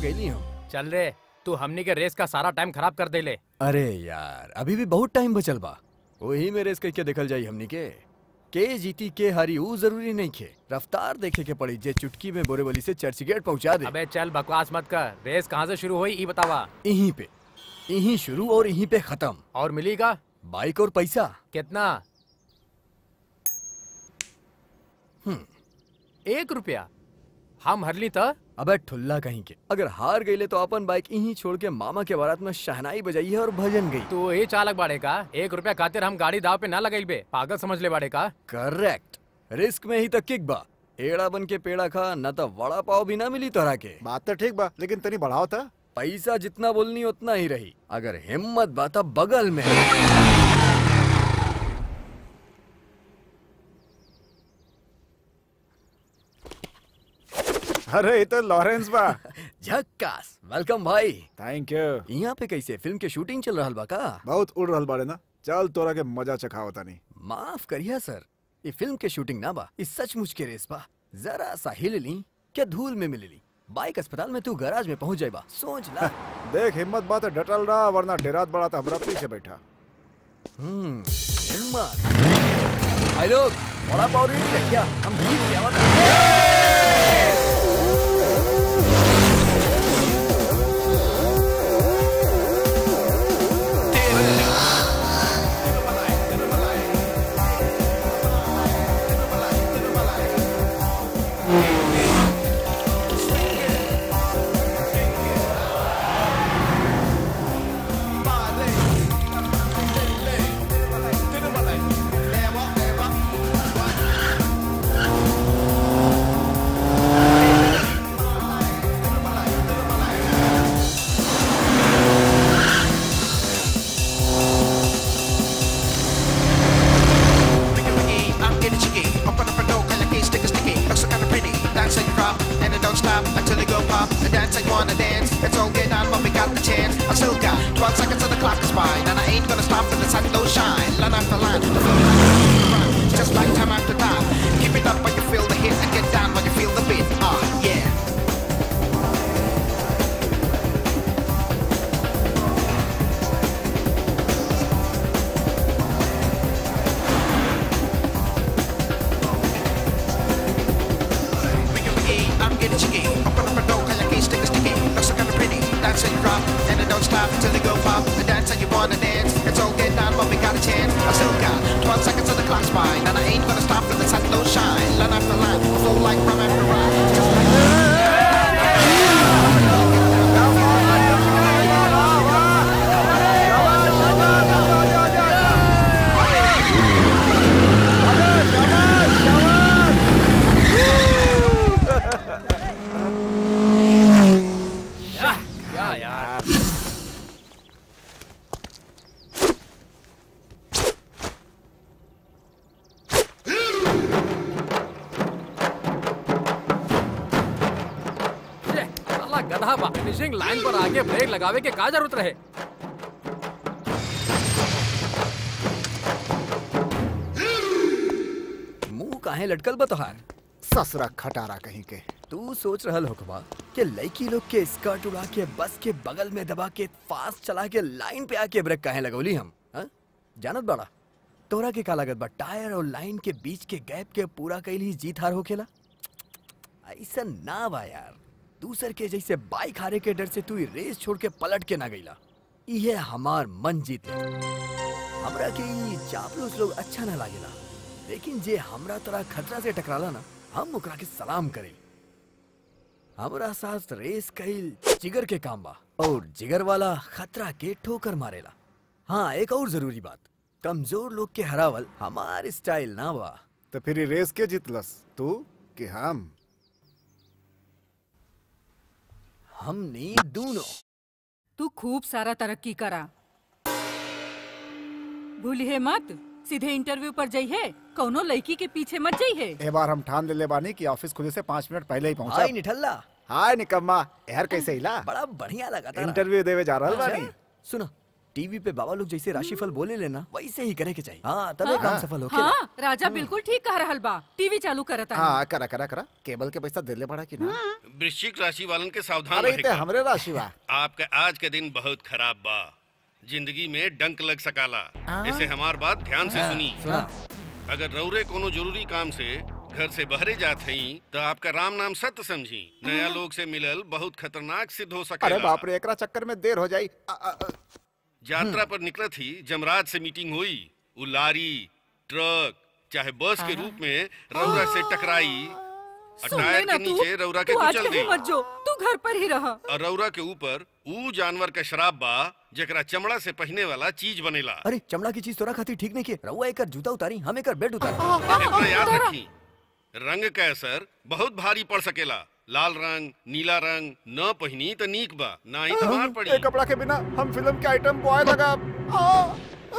गईली हम चल रे तू हमनी के रेस का सारा टाइम खराब कर देले अरे यार अभी भी बहुत टाइम बचल बा वही में रेस करके देखल जाई हमनी के के जीती के हारी ऊ जरूरी नहीं खे रफ्तार देखे के पड़ी जे चुटकी में बोरेवली से चर्च गेट पहुंचा दे अबे चल बकवास मत कर रेस कहाँ से शुरू हुई ई बतावा यहीं पे यहीं शुरू और यहीं पे खत्म और मिली का बाइक और पैसा कितना एक रुपया हम हरली त अबे ठुल्ला कहीं के अगर हार गईले तो अपन बाइक यहीं छोड़ के मामा के बारात में शहनाई बजाई है और भजन गई तू ये चालक बाड़े का एक रुपया खातिर हम गाड़ी दाव पे ना लगाई बे पागल समझ ले बाड़े का करेक्ट रिस्क में ही तक किक बा एड़ा बन के पेड़ा खा न तो वड़ा पाव भी ना मिली तोरा के बात तो ठीक बा लेकिन तनी बढ़ाओ था पैसा जितना बोलनी उतना ही रही अगर हिम्मत बाता बगल में अरे ये तो लॉरेंस बा झक्कास वेलकम भाई थैंक यू यहाँ पे कैसे फिल्म के शूटिंग चल रहा बा का बहुत उड़ रहल बाड़े ना चल तोरा के मजा चखाओ तानी माफ करिया सर ये फिल्म के शूटिंग ना बा ये सचमुच के रेस बा जरा सा हिल ली क्या धूल में मिल ली बाइक अस्पताल में तू गैराज में पहुंच जाएगा सोच ला देख हिम्मत बात है डटल रहा वरना डेरात बड़ा था हमरा पीछे बैठा हम्म हिम्मत भाई लोग बड़ा पाव रेडी है क्या हम जीत गया वाला I'm getting cheeky. Open up a door, call your keys, stick a sticky. Looks so kinda pretty. Dance and you drop, and it don't stop until you go pop. And dance like you wanna dance. It's all get on when we got the chance. I still got 12 seconds till the clock is by. And I ain't gonna stop till the sun don't shine. Line after line, the flow like a run. Just like time after time. Keep it up when you feel the hit and get down when you feel the beat. Ah, yeah. I'm getting cheeky. Open up a door, call your keys, stick a sticky. Looks so kinda pretty. Dance and you drop, and it don't stop until you go pop. And dance and you wanna dance. It's all get down, but we got a chance. I still got 12 seconds till the clock's by. And I ain't gonna stop till the sun don't shine. Line after line, flow like from after ride. Just like क्या यार ये, साला गधा बा finishing line पर आके break लगावे के का जरूरत रहे मुंह काहे लटकल बा तोहार ससुरा खटारा कहीं के तू सोच रहल होकबा कि लड़की लोग के स्कर्ट उड़ा के बस के बगल में दबा के फास्ट चला के लाइन पे आके ब्रेक काहे लगौली हम हा? जानत बड़ा तोरा के का लागत बा टायर और लाइन के बीच के गैप के पूरा कैल ही जीत हार होखेला ऐसा ना बा यार दूसर के जैसे बाइक हारे के डर से तू ई रेस छोड़ के पलट के ना गईला इहे हमार मन जीत ले हमरा के ई चापलूस लोग अच्छा ना लागेला लेकिन जे हमरा तरह खतरा से टकराला ना हम ओकरा के सलाम करें हमरा साथ रेस कईल जिगर के काम बा और जिगर वाला खतरा के ठोकर मारेला हाँ एक और जरूरी बात कमजोर लोग के हरावल हमार स्टाइल ना बा तो फिर ये रेस के जीतलस तू कि हम हमने दोनों तू खूब सारा तरक्की करा भूलिए मत सीधे इंटरव्यू पर जाइए कौनो लड़की के पीछे मत जाइए ए बार हम ठान ले ले बानी कि ऑफिस खुले से पाँच मिनट पहले ही हाय पहुंचा निठल्ला हाय निकम्मा यार कैसे हिला बड़ा बढ़िया लगा था इंटरव्यू देवे जा रहल बानी सुनो टीवी पे बाबा लोग जैसे राशिफल बोले लेना वैसे ही करे के चाहिए हाँ तबे काम सफल होके हाँ राजा बिल्कुल ठीक कह रहल बा टीवी चालू करता है हाँ करा करा करा केबल के पैसा दिले पड़ा कि ना वृश्चिक राशि वालन के सावधान अरे रहे इते हमरे राशि बा आपका आज का दिन बहुत खराब बा जिंदगी में डंक लग सकाला इसे हमार बात ध्यान से सुनी सुना अगर रौरे कोनो जरूरी काम से घर से बहरे जात हई तो आपका राम नाम सत्य समझी नया लोग से मिलल बहुत खतरनाक सिद्ध हो अरे सकेला बाप रे एकरा चक्कर में देर हो जाई अ, अ, अ, यात्रा पर निकलत ही जमराज से मीटिंग हुई वो लारी ट्रक चाहे बस के रूप में रौरा से टकराई और सुन टायर लेना के तू नीचे रौरा के तू आज कुचल कहीं दी मत जो तू घर पर ही रह और रौरा के ऊपर ऊ जानवर का शराब बा जेकरा चमड़ा से पहने वाला चीज बनेला अरे चमड़ा की चीज तोरा खातिर ठीक नहीं के रहुआ एकर जूता उतारी हम एकर बेड उतारी इतना याद रखी रंग का असर बहुत भारी पड़ सकेला लाल रंग नीला रंग न पहनी तो नीक बा ना ही तो मार पड़ी ए कपड़ा के बिना हम फिल्म के आइटम बॉय लगा आ, आ,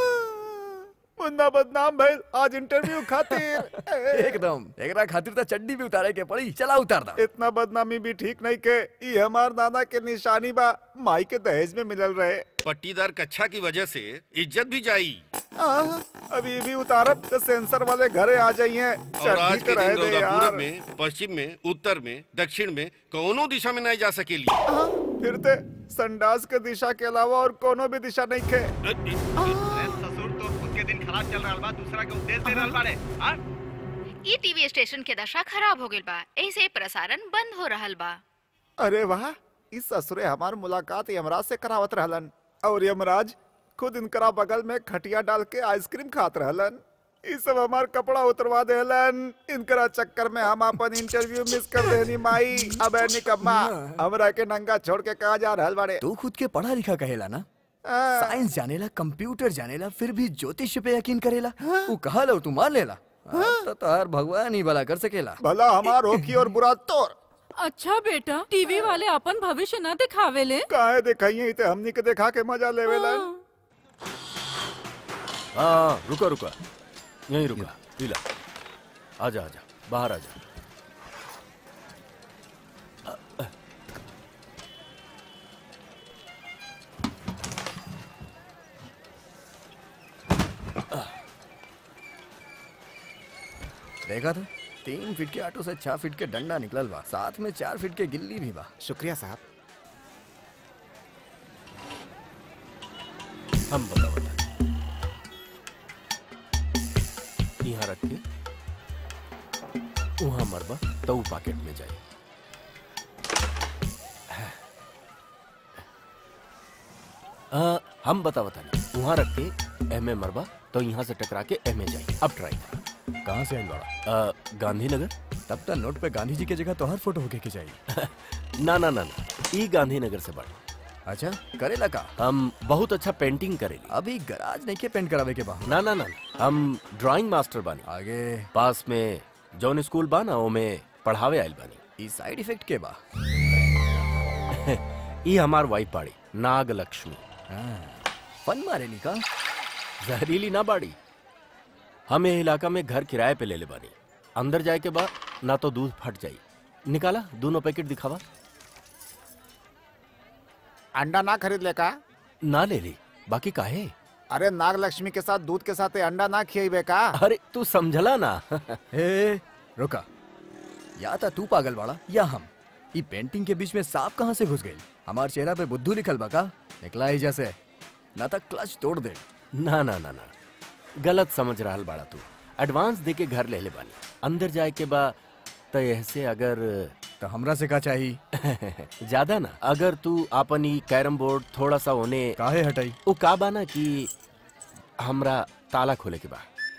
मुन्ना बदनाम भइल आज इंटरव्यू खातिर एकदम एकरा खातिर तो चड्डी भी उतारे के पड़ी चला उतार दा इतना बदनामी भी ठीक नहीं के ई हमार नाना के निशानी बा माई के दहेज में मिलल रहे पट्टीदार कच्छा की वजह से इज्जत भी जाई आ, अभी भी उतारब तो सेंसर वाले घरे आ जाइए और आज चड्डी के तो रहे दिन दे रौदा यार पूरब में पश्चिम में उत्तर में दक्षिण में कोनो दिशा में नहीं जा सकेली आ, फिर ते संडास के दिशा के अलावा और कोनो भी दिशा नहीं खे ससुर तो खुद के दिन खराब चल रहा बा दूसरा के उपदेश दे रहल बाड़े हाँ? ई टीवी स्टेशन के दशा खराब हो गइल बा ऐसे प्रसारण बंद हो रहल बा अरे वाह इस ससुरे हमार मुलाकात यमराज से करावत रहलन और यमराज खुद इनकरा बगल में खटिया डाल के आइसक्रीम खात रहलन ई सब हमार कपड़ा उतरवा देलन इनकरा चक्कर में हम अपन इंटरव्यू मिस कर देनी माई अब ए निकम्मा हमरा के नंगा छोड़ के कहा जा रहल बाड़े तू खुद के पढ़ा लिखा कहेला ना आ, साइंस जानेला कंप्यूटर जानेला फिर भी ज्योतिष पे यकीन करेला वो कहा लो तू मान लेला अब तो तार भगवान ही भला कर सकेला भला हमार होखी और बुरा तोर अच्छा बेटा टीवी वाले अपन भविष्य न दिखावे ले काहे दिखाइए इते हमनी के देखा के मजा लेवेलन हाँ रुका रुका यहीं रुका पीला आजा आजा बाहर आजा देखा था तीन फीट के ऑटो से छह फीट के डंडा निकलल बा साथ में चार फीट के गिल्ली भी बा शुक्रिया साहब हम बता बता यहाँ रख के वहाँ मरबा तो ऊ पॉकेट में जाए आ, हम बता बता वहाँ रख के एम ए मरबा तो यहाँ से टकरा के एम ए जाए अब ट्राई कर कहाँ से आइल बड़ा आ, गांधीनगर तब तक नोट पे गांधी जी के जगह तो हर फोटो होके के चाहिए ना ना ना ना ई गांधीनगर से बड़ा अच्छा करेला का हम बहुत अच्छा पेंटिंग करेली अभी गराज नहीं के पेंट करावे के बा ना ना ना हम ड्राइंग मास्टर बानी आगे पास में जौन स्कूल बा ना ओमे पढ़ावे आइल बानी ई साइड इफेक्ट के बा ई हमार वाइफ बाड़ी नाग लक्ष्मी हाँ, फन मारेली का जहरीली ना बाड़ी हम ये इलाका में घर किराए पे ले ले बानी अंदर जाए के बाद ना तो दूध फट जाई निकाला दोनों पैकेट दिखावा अंडा ना खरीद ले का ना ले ली बाकी काहे अरे नाग लक्ष्मी के साथ दूध के साथ ये अंडा ना खियाइबे का अरे तू समझला ना ए रुका या तो तू पागल बाड़ा या हम ई पेंटिंग के बीच में सांप कहाँ से घुस गई हमार चेहरा पे बुद्धू लिखल बा का निकला ही जैसे ना तक क्लच तोड़ दे ना ना ना ना गलत समझ रहा बाड़ा तू एडवांस दे के घर ले ले बानी अंदर जाए के बा तो ऐसे अगर तो हमरा से का चाहिए ज्यादा ना अगर तू आपन ई कैरम बोर्ड थोड़ा सा होने काहे हटाई वो का बा ना कि हमरा ताला खोले के बा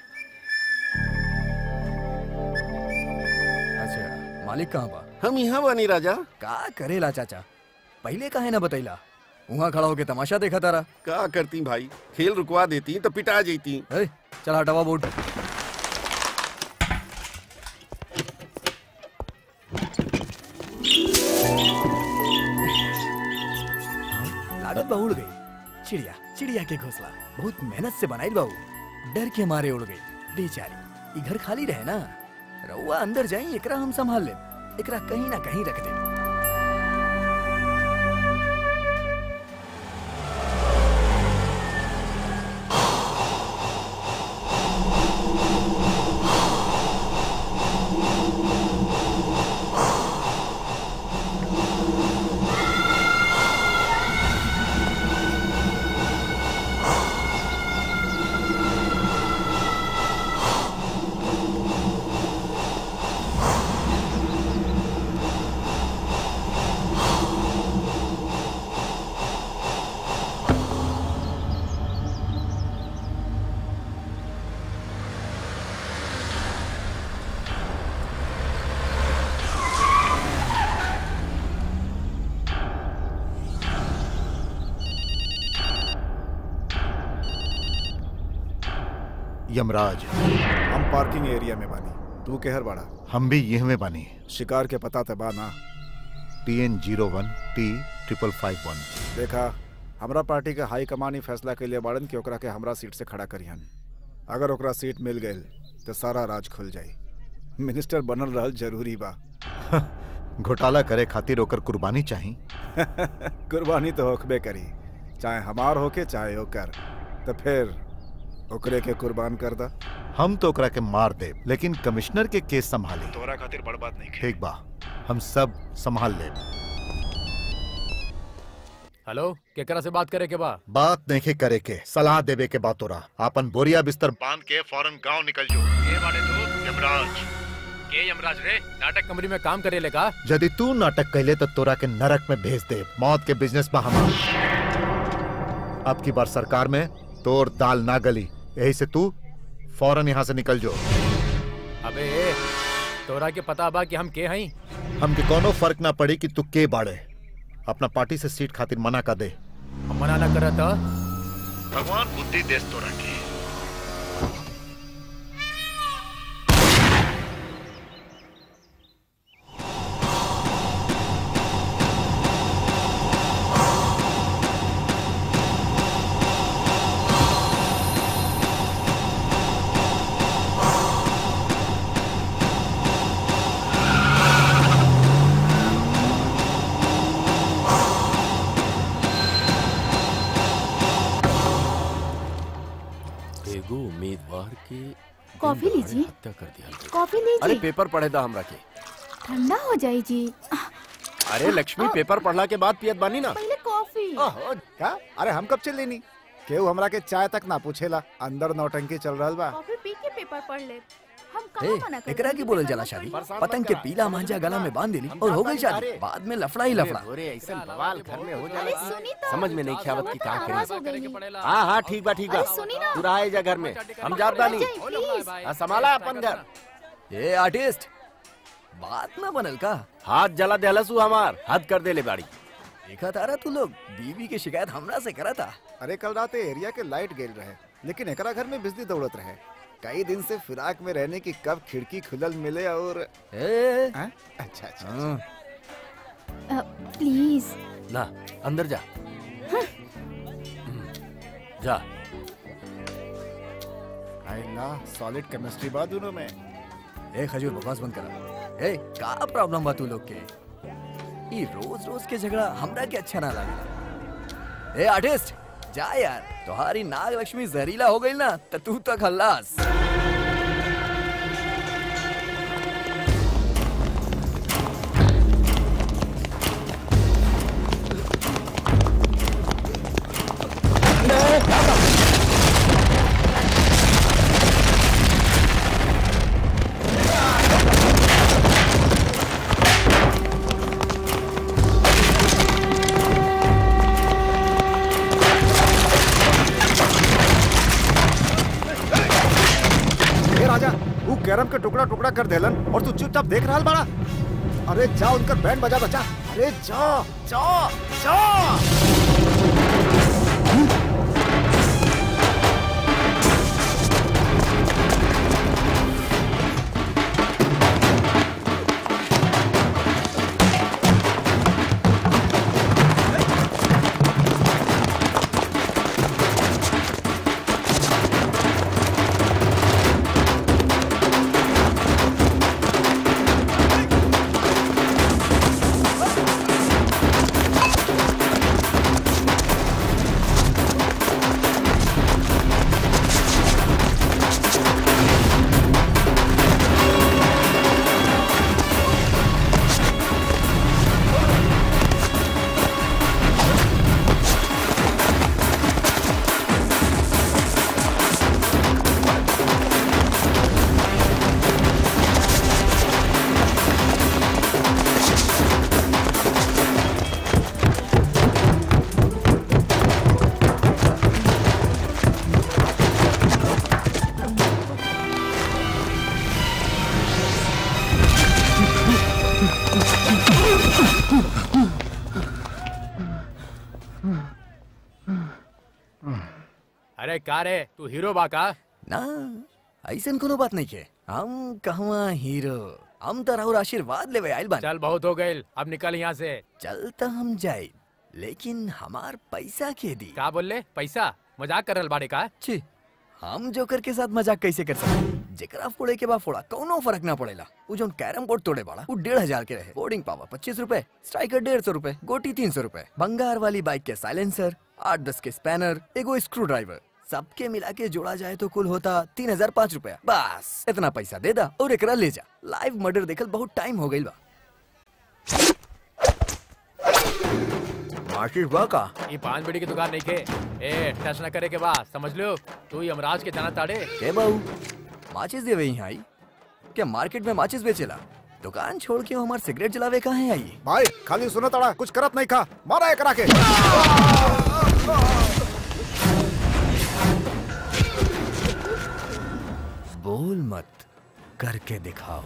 अच्छा मालिक कहाँ बा हम यहाँ बानी राजा का करेला चाचा पहले काहे ना बतैला वहाँ खड़ा होके तमाशा देखा तारा का करती भाई खेल रुकवा देती तो पिटा जेती ए, चल हटावा बोर्ड लागत बा उड़ गई चिड़िया चिड़िया के घोंसला बहुत मेहनत से बनाई बाबू डर के मारे उड़ गई बेचारी ई घर खाली रहे ना रउआ अंदर जाई एकरा हम संभाल ले एकरा कहीं ना कहीं रख दे यमराज हम पार्किंग एरिया में बानी तू केहर बाड़ा हम भी यह में बानी शिकार के पता ते बा ना T N zero one T triple five one देखा हमरा पार्टी के हाई कमान ही फैसला के लिए बाड़न कि ओकरा के हमरा सीट से खड़ा करिहन अगर ओकरा सीट मिल गई तो सारा राज खुल जाई मिनिस्टर बनल रहल जरूरी बा घोटाला करे खातिर ओकर कुर्बानी चाही कुर्बानी तो होकबे करी चाहे हमार होके चाहे ओकर तो फिर ओकरे के कुर्बान कर दा हम तो ओकरा के मार दे लेकिन कमिश्नर के केस संभाली तोरा खातिर बड़ बात नहीं ठीक बा हम सब संभाल ले हेलो केकरा से बात करे के बा बात नहीं करे के सलाह देवे के बात तोरा आपन बोरिया बिस्तर बांध के फौरन गांव निकल जो ये बाड़े तू यमराज के यमराज रे नाटक कंपनी में काम करे लेका यदि तू नाटक कहले तो तोरा के नरक में भेज दे मौत के बिजनेस में हमार अब की बार सरकार में तोर दाल ना गली यही से तू फौरन यहाँ से निकल जो अबे तोरा के पता बा कि हम के हई हमके कोनो फर्क ना पड़ी कि तू के बाड़े अपना पार्टी से सीट खातिर मना कर दे हम मना ना करत ह। भगवान बुद्धि देस तोरा के एगो उम्मीदवार के कॉफी लीजिए हत्या कर दिया गया। कॉफी अरे लीजिए पेपर पढ़े था हमरा के ठंडा हो जाए जी अरे लक्ष्मी पेपर पढ़ला के बाद पियत बानी ना पहले कॉफी ओहो, का अरे हम कब चल लेनी केहू हमरा के चाय तक ना पूछेला अंदर नौटंकी चल रहल बा कॉफी पी के पेपर पढ़ ले हम ए, कहाँ मना कर एकरा की बोलल जाला शादी पतंग के पीला मांझा गला में बांध देली और हो गई शादी बाद में लफड़ा ही लफड़ा अरे ऐसा बवाल घर में हो अरे जाला सुनी तो समझ में नहीं ख्यावत की का आवाज हो करी गई है। हाँ हाँ ठीक बा ठीक बा अरे सुनी ना। तू रहा जा घर में हम जात बानी जाए, प्लीज हाँ, संभाला अपन घर ए आर्टिस्ट बात ना बनल का हाथ जला देहलसू हमार हद कर दे ले बाड़ी देखा तारा तू लोग बीवी की शिकायत हमरा से करा था अरे कल रात एरिया के लाइट गेल रहे लेकिन एकरा घर में बिजली दौड़त रहे कई दिन से फिराक में रहने की कब खिड़की खुलल मिले और ए हैं? अच्छा अच्छा हाँ, अ, प्लीज ना अंदर जा हम्म, जा आइला सॉलिड केमिस्ट्री बा दोनों में ए खजूर बकवास बंद करा ए का प्रॉब्लम बा तू लोग के ई रोज रोज के झगड़ा हमरा के अच्छा ना लागेला ए आर्टिस्ट जा यार तुम्हारी नाग लक्ष्मी जहरीला हो गई ना तो तू तो खल्लास ए राजा वो कैरम के टुकड़ा टुकड़ा कर देलन और तू चुपचाप देख रहा बड़ा अरे जा उनकर बैंड बजा बचा अरे जा जा जा अरे का रे तू हीरो बा का ना ऐसन कोनो बात नहीं के हम कहवा हीरो हम तो राहुल आशीर्वाद लेवे आइल बानी चल बहुत हो गए अब निकल यहाँ से चल तो हम जाए लेकिन हमार पैसा के दी का बोल ले पैसा मजाक कर रहा बाड़े का छी हम जोकर के साथ मजाक कैसे कर सकते जेकरा फोड़े के बाद फोड़ा कौनो फर्क ना पड़ेला वो जो कैरम बोर्ड तोड़े बाड़ा वो डेढ़ हजार के रहे बोर्डिंग पावर पच्चीस रूपए स्ट्राइकर डेढ़ सौ रूपए गोटी तीन सौ रूपए बंगार वाली बाइक के साइलेंसर आठ दस के स्पैनर एगो स्क्रू ड्राइवर सबके मिला के जोड़ा जाए तो कुल होता तीन हजार पाँच रूपया बस इतना पैसा दे दा और एकरा ले जा लाइव मर्डर देखल बहुत टाइम हो गई बा माचिस बा का ये पान बीड़ी की दुकान नहीं के ए टच न करे के बाद समझ लो तू ही यमराज के जाना ताड़े के बाबू माचिस देवे यहाँ आई क्या मार्केट में माचिस बेचेला दुकान छोड़ के वो हमार सिगरेट जलावे कहाँ आई भाई खाली सुनो तड़ा कुछ करत नहीं खा मारा एक के बोल मत करके दिखाओ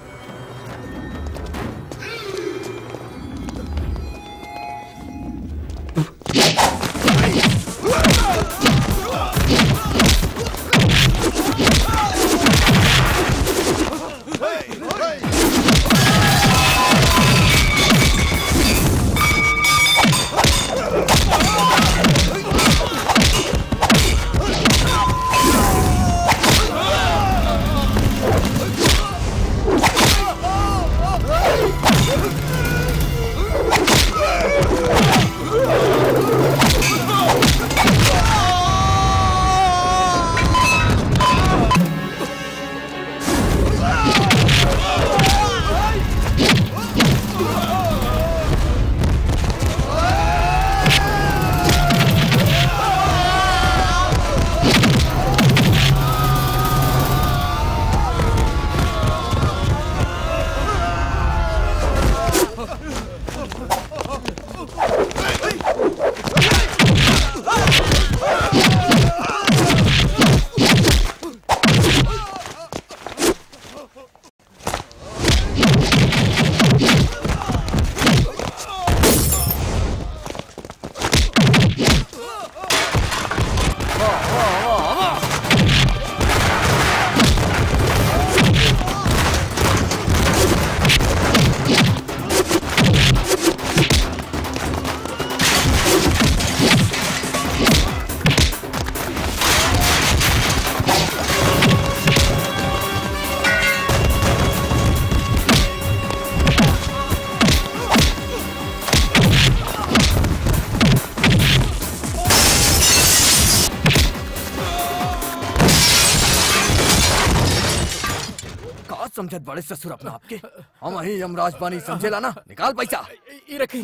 का समझत बड़े ससुर अपना आपके हम ही यमराज पानी समझेला ना निकाल पैसा ये रखी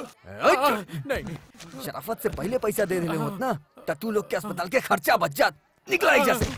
नहीं शराफत से पहले पैसा दे देले होत ना त तू लोग के अस्पताल के खर्चा बच जात निकला एजा से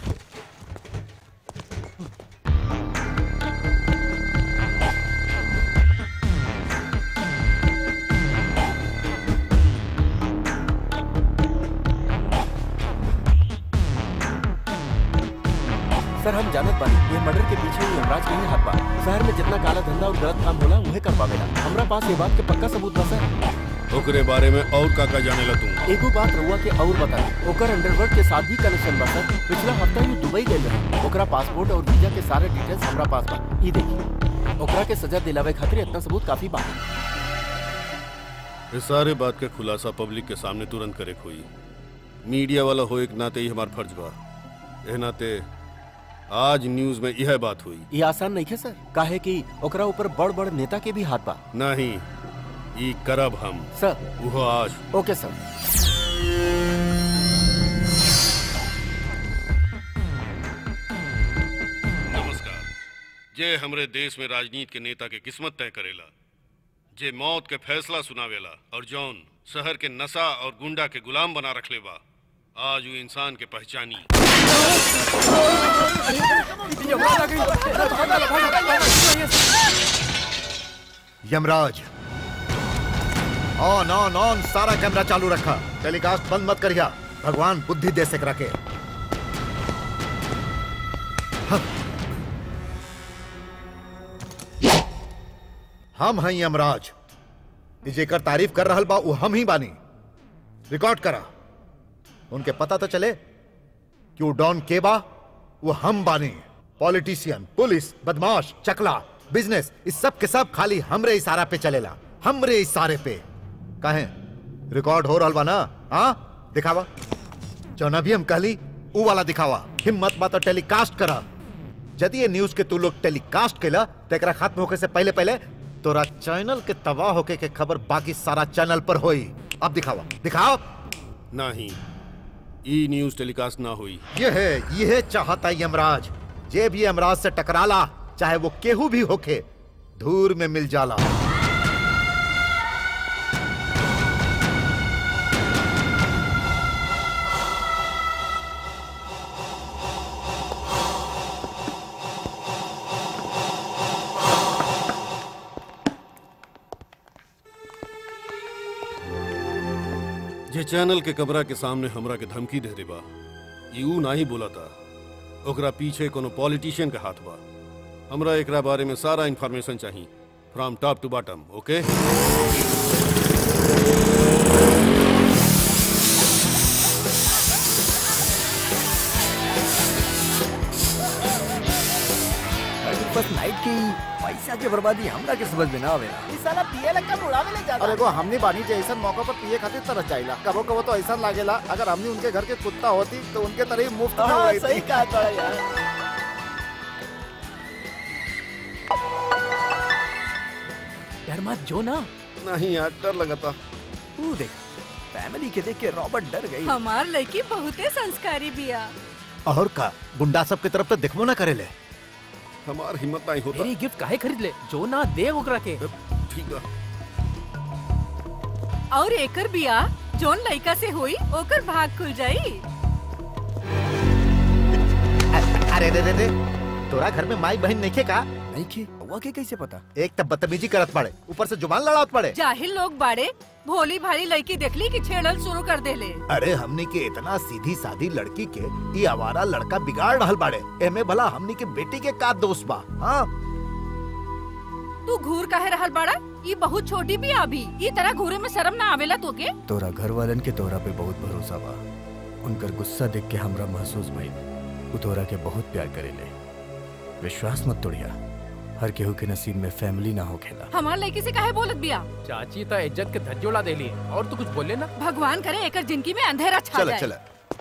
सर हम जानत बानी ये मर्डर के पीछे ही यमराज के ही हाथ बा शहर में जितना काला धंधा और गलत काम होला उहे कर पावेला हमरा पास ये बात के पक्का सबूत बा सर ओकरे बारे में और का का जाने ला तू एगो बात रउआ के और बताई ओकर अंडरवर्ल्ड के साथ भी कनेक्शन बा सर पिछला हफ्ता ही दुबई गए रहे ओकरा पासपोर्ट और वीजा के सारे डिटेल्स हमरा पास बा ई देखिए ओकरा के सजा दिलावे खातिर इतना सबूत काफी बा इस सारे बात के खुलासा पब्लिक के सामने तुरंत करे हुई मीडिया वाला हो एक नाते ही हमार फर्ज बा ए नाते आज न्यूज में यह बात हुई ये आसान नहीं है सर काहे कि ओकरा ऊपर बड़ बड़ नेता के भी हाथ बा नहीं ई करब हम सर वो आज ओके सर नमस्कार जे हमरे देश में राजनीति के नेता के किस्मत तय करेला जे मौत के फैसला सुनावेला और जौन शहर के नशा और गुंडा के गुलाम बना रखले बा आज वो इंसान के पहचानी यमराज ऑन ऑन ऑन सारा कैमरा चालू रखा टेलीकास्ट बंद मत करिया भगवान बुद्धि दे सक रखे हम हैं यमराज ई जेकर तारीफ कर रहल बा वो हम ही बानी रिकॉर्ड करा उनके पता तो चले कि वो डॉन के बा वो हम बानी पॉलिटिशियन पुलिस बदमाश चकला बिजनेस इस सब के सब खाली हमरे इशारा पे चलेला हमरे इशारे पे काहे रिकॉर्ड हो रहल बा ना हाँ दिखावा जौना भी हम कहली ऊ वाला दिखावा हिम्मत बा तो टेलीकास्ट करा यदि ये न्यूज के तू लोग टेलीकास्ट केला तो एकरा खत्म होके से पहले पहले तोरा चैनल के तबाह होके के खबर बाकी सारा चैनल पर होई अब दिखावा दिखाओ नहीं ई न्यूज टेलीकास्ट ना हुई ये है ये है चाहता यमराज जे भी यमराज से टकराला चाहे वो केहू भी होके धूर में मिल जाला जे चैनल के कमरा के सामने हमरा के धमकी दे देबा ई ऊ नाही बोला था ओकरा पीछे कोनो पॉलिटिशियन का हाथ बा हमरा एकरा बारे में सारा इंफॉर्मेशन चाहिए from top to bottom okay बस नाइट की पैसा के बर्बादी हमरा के समझ में ना आवेला इस साला पिए लग का बुढ़ावे ले जाता अरे को हमने बानी जे ऐसा मौका पर पिए खातिर तरस जाइला कबो कबो तो ऐसा लागेला अगर हमने उनके घर के कुत्ता होती तो उनके तरह ही मुफ्त में हाँ, हुई सही थी। कहा था यार। डर मत जो ना नहीं यार डर लगा था तू देख फैमिली के देख के रॉबर्ट डर गई हमार लड़की बहुते संस्कारी बिया और का गुंडा सब की तरफ तो दिखबो ना करेले हमार हिम्मत नहीं होता मेरी गिफ्ट काहे खरीद ले जो ना दे ओकरा के ठीक है और एकर बिया जोन लड़का से हुई ओकर भाग खुल जाई अरे दे दे दे तोरा घर में माई बहन नहीं का नहीं खे हुआ के कैसे पता एक तब बदतमीजी करत पड़े ऊपर से जुबान लड़ात पड़े जाहिल लोग बाड़े भोली भाली लड़की देखली कि छेड़ल शुरू कर देले अरे हमने के इतना सीधी सादी लड़की के ये आवारा लड़का बिगाड़ रहल बाड़े एमे भला हमने के बेटी के का दोस्त बा हाँ तू घूर काहे रहल बाड़ा ई बहुत छोटी बिया अभी ई तरह घूरे में शर्म ना आवेला तोके तोरा घर वालन के तोरा पे बहुत भरोसा बा उनकर गुस्सा देख के हमरा महसूस भइल उ तोरा के बहुत प्यार करेले विश्वास मत तोड़िया हर केहू के नसीब में फैमिली ना होखेला हमार लड़की से काहे बोलत बिया चाची तो इज्जत के धज्जोला दे ली और तू कुछ बोले ना भगवान करे एकर जिंदगी में अंधेरा छा चला जाए चला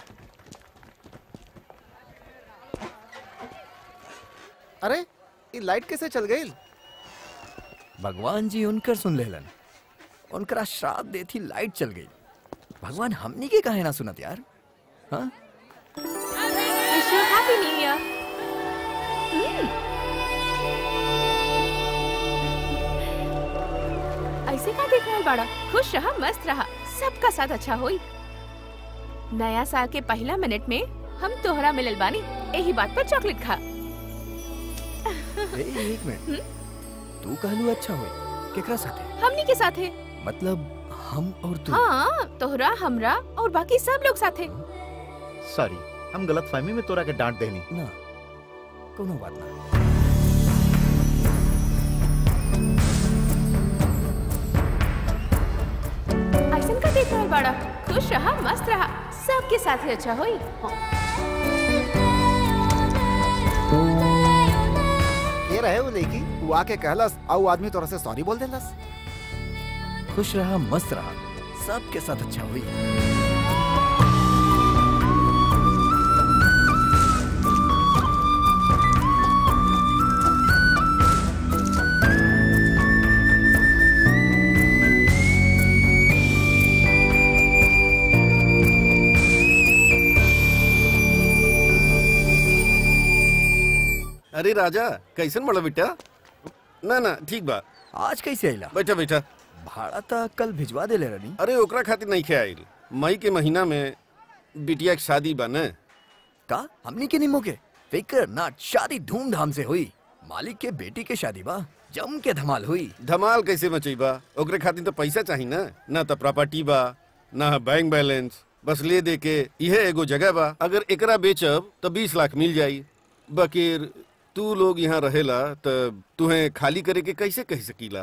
अरे ये लाइट कैसे चल गई भगवान जी उनकर सुन लेलन उनकरा श्राप देती लाइट चल गई भगवान हमनी के काहे ना सुनत यार हाँ Wish you happy new year. ऐसे का देख रहा बाड़ा खुश रहा मस्त रहा सबका साथ अच्छा होई नया साल के पहला मिनट में हम तोहरा मिलल बानी यही बात पर चॉकलेट खा ए, एक मिनट तू कहलू अच्छा होई केकरा साथे हमनी के साथे मतलब हम और तू हाँ तोहरा हमरा और बाकी सब लोग साथे सॉरी हम गलत फहमी में तोरा के डांट देनी ना कोनो बात ना ऐसन का देख रहा बाड़ा खुश रहा मस्त रहा सबके साथ ही अच्छा होई ये रहे वो लड़की वो आके कहलस और वो आदमी तोरा से सॉरी बोल देलस खुश रहा मस्त रहा सबके साथ अच्छा हुई अरे राजा कैसन बड़ा बेटा ना ना ठीक बा आज कैसे आइला बैठा बैठा भाड़ा तो कल भिजवा देले रनी अरे ओकरा खातिर नहीं खे आइल मई के महीना में बिटिया के शादी बा न का हमनी के निमो के फिकर ना शादी धूमधाम से हुई मालिक के बेटी के शादी बा जम के धमाल हुई धमाल कैसे मचई बा ओकरे खातिर तो पैसा चाहिए ना ना तो प्रॉपर्टी बा ना बैंक बैलेंस बस ले दे के यह एगो जगह बा अगर एकरा बेचब तो बीस लाख मिल जाई बकीर तू लोग यहाँ रहेला तो तुहे खाली करे के कैसे कह सकीला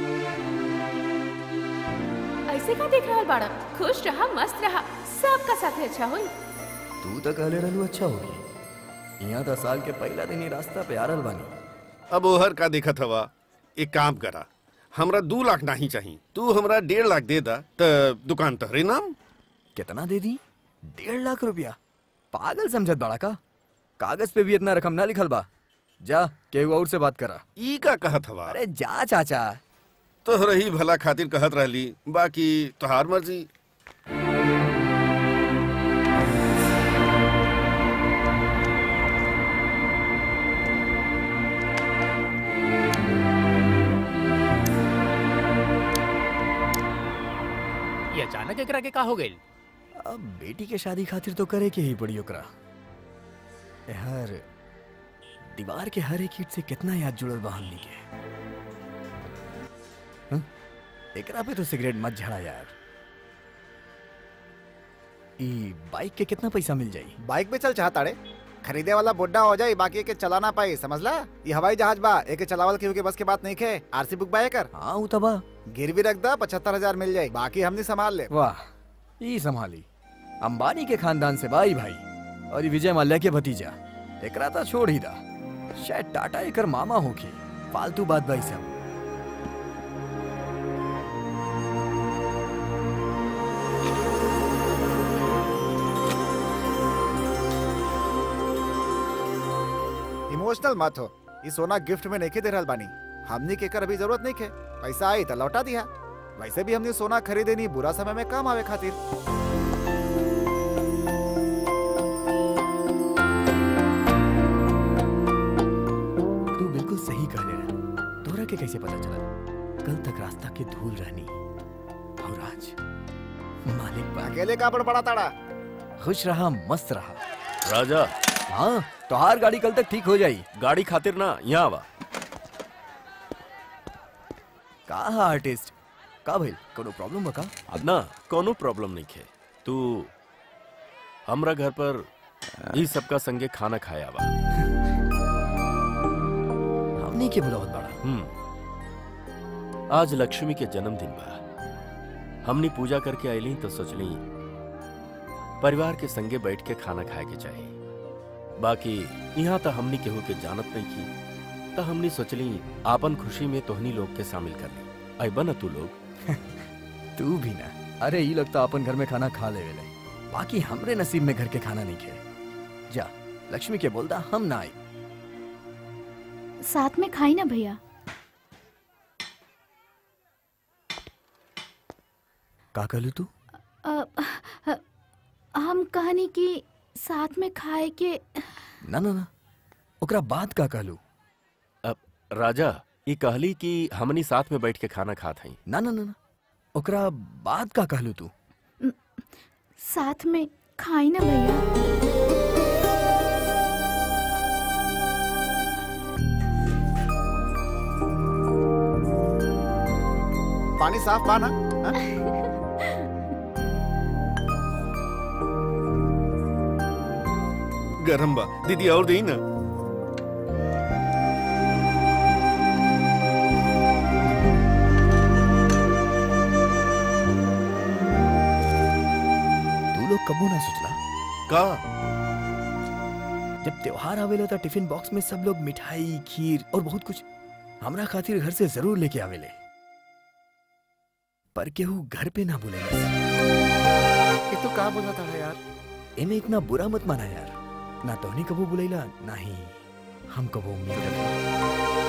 ऐसे का देख रहा बाड़ा खुश रहा मस्त रहा सबका साथ ही अच्छा होई तू तो कहले रहलू अच्छा होगी यहाँ तो साल के पहला दिन ही रास्ता पे आ रहल बानी अब ओहर का देखत हवा एक काम करा हमरा दू लाख नहीं चाहिए तू हमरा डेढ़ लाख दे दा त दुकान तहरे नाम कितना दे दी डेढ़ लाख रुपया पागल समझत बड़ा का कागज पे भी इतना रकम ना लिखल बा जा केहू और से बात करा ई का कहत हवा अरे जा चाचा तोहरा ही भला खातिर कहत रहली बाकी तोहार मर्जी ये अचानक एकरा के का हो गइल अब बेटी के शादी खातिर तो करे के ही पड़ी ओकरा हर दीवार के हर एक ईट से कितना याद जुड़ल बा हमनी के हं? एकरा पे तो सिगरेट मत झड़ा यार ई बाइक के कितना पैसा मिल जाई बाइक पे चल चाहता रे खरीदे वाला बुड्ढा हो जाए बाकी के चला ना पाई समझला ये हवाई जहाज बा एके चलावल केहू के बस के बात नहीं खे आरसी बुक बाय कर हाँ उ तबा गिरवी रख दा पचहत्तर हजार मिल जाए बाकी हमने संभाल ले वाह ई संभाली अंबानी के खानदान से भाई भाई और ये विजय माल्या के भतीजा एकरा तो छोड़ ही दा शायद टाटा एकर मामा होखी फालतू बात भाई सब इमोशनल मत हो ये सोना गिफ्ट में नहीं दे रहल बानी हमने के कर अभी जरूरत नहीं खे पैसा आई तो लौटा दिया वैसे भी हमने सोना खरीदे नहीं बुरा समय में काम आवे खातिर तू बिल्कुल सही कहले रहा तोरा के कैसे पता चला कल तक रास्ता के धूल रहनी और आज मालिक बा अकेले का बड़ा ताड़ा खुश रहा मस्त रहा राजा हाँ तोहार गाड़ी कल तक ठीक हो जाई गाड़ी खातिर ना यहाँ आवा का आर्टिस्ट का भइल कोनो प्रॉब्लम बा का अब ना कोनो प्रॉब्लम नहीं खे तू हमरा घर पर ई सबका संगे खाना खाया बा हमनी के बुलावत बड़ा हम्म आज लक्ष्मी के जन्मदिन बा हमनी पूजा करके आईली तो सोचली परिवार के संगे बैठ के खाना खाए के चाहिए बाकी यहाँ तो हमनी केहू के जानत नहीं की तो हमनी सोचली आपन खुशी में तोहनी लोग के शामिल कर ली अबा न तू लोग तू भी ना अरे ई लगता अपन घर में खाना खा ले वेले बाकी हमरे नसीब में घर के खाना नहीं खे जा लक्ष्मी के बोलता हम ना आई साथ में खाई ना भैया का कहलू तू अ, अ, हम कहनी कि साथ में खाए के ना ना ना ओकरा बात का कहलू अब राजा ये कहली कि हमनी साथ में बैठ के खाना खात हई ना ना ना ना ओकरा बात का कहलू तू साथ में खाई ना भैया पानी साफ पाना गरम बा दीदी और दी ना तू लोग कबू ना सोचला का जब त्योहार आवेला तो टिफिन बॉक्स में सब लोग मिठाई खीर और बहुत कुछ हमरा खातिर घर से जरूर लेके आवेले पर केहू घर पे ना बुलेला ये तो का बोला था यार एमे इतना बुरा मत माना यार ना तोहनी कबू बुलेला ना ही हम कबू उम्मीद रखी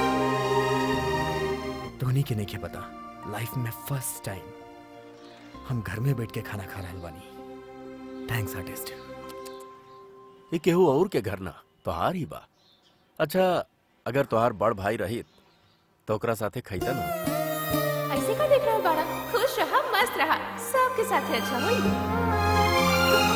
तोहनी के नहीं के पता लाइफ में फर्स्ट टाइम हम घर में बैठ के खाना खा रहल बानी थैंक्स आर्टिस्ट ये केहू और के घर ना तोहार ही बा अच्छा अगर तोहार बड़ भाई रहित तो ओकरा साथे खैता ना ऐसे का देख रहा बाड़ा खुश रहा मस्त रहा सबके साथ अच्छा होई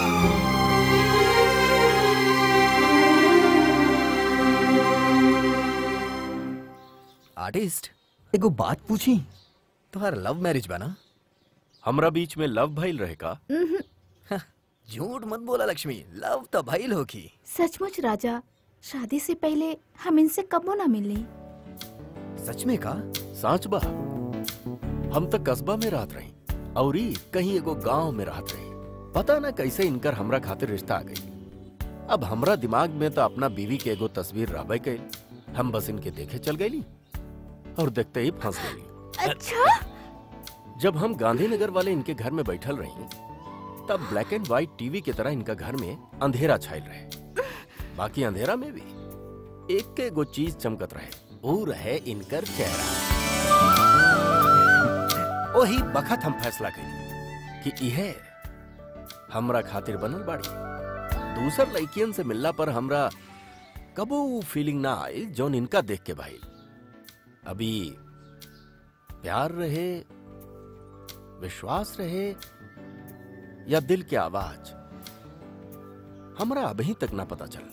आर्टिस्ट एगो बात पूछी तोहार लव मैरिज बा ना हमरा बीच में लव भइल रहे का झूठ मत बोला लक्ष्मी लव तो भइल होखी सचमुच राजा शादी से पहले हम इनसे कबो ना मिली सच में का साच बा हम तक कस्बा में रहत रही औरी कहीं एगो गांव में रहत रही पता ना कैसे इनकर हमरा खातिर रिश्ता आ गई अब हमरा दिमाग में तो अपना बीवी के एगो तस्वीर रहबे कैल हम बस इनके देखे चल गईली और देखते ही फंस गई अच्छा जब हम गांधीनगर वाले इनके घर में बैठल रही तब ब्लैक एंड व्हाइट टीवी की तरह इनका घर में अंधेरा छायल रहे बाकी अंधेरा में भी एक के एगो चीज चमकत रहे वो रहे इनकर चेहरा वही बखत हम फैसला करी कि इहे हमरा खातिर बनल बाड़ी दूसर लड़कियन से मिलला पर हमरा कबो वो फीलिंग ना आई जौन इनका देख के भाई अभी प्यार रहे विश्वास रहे या दिल की आवाज हमरा अभी तक ना पता चल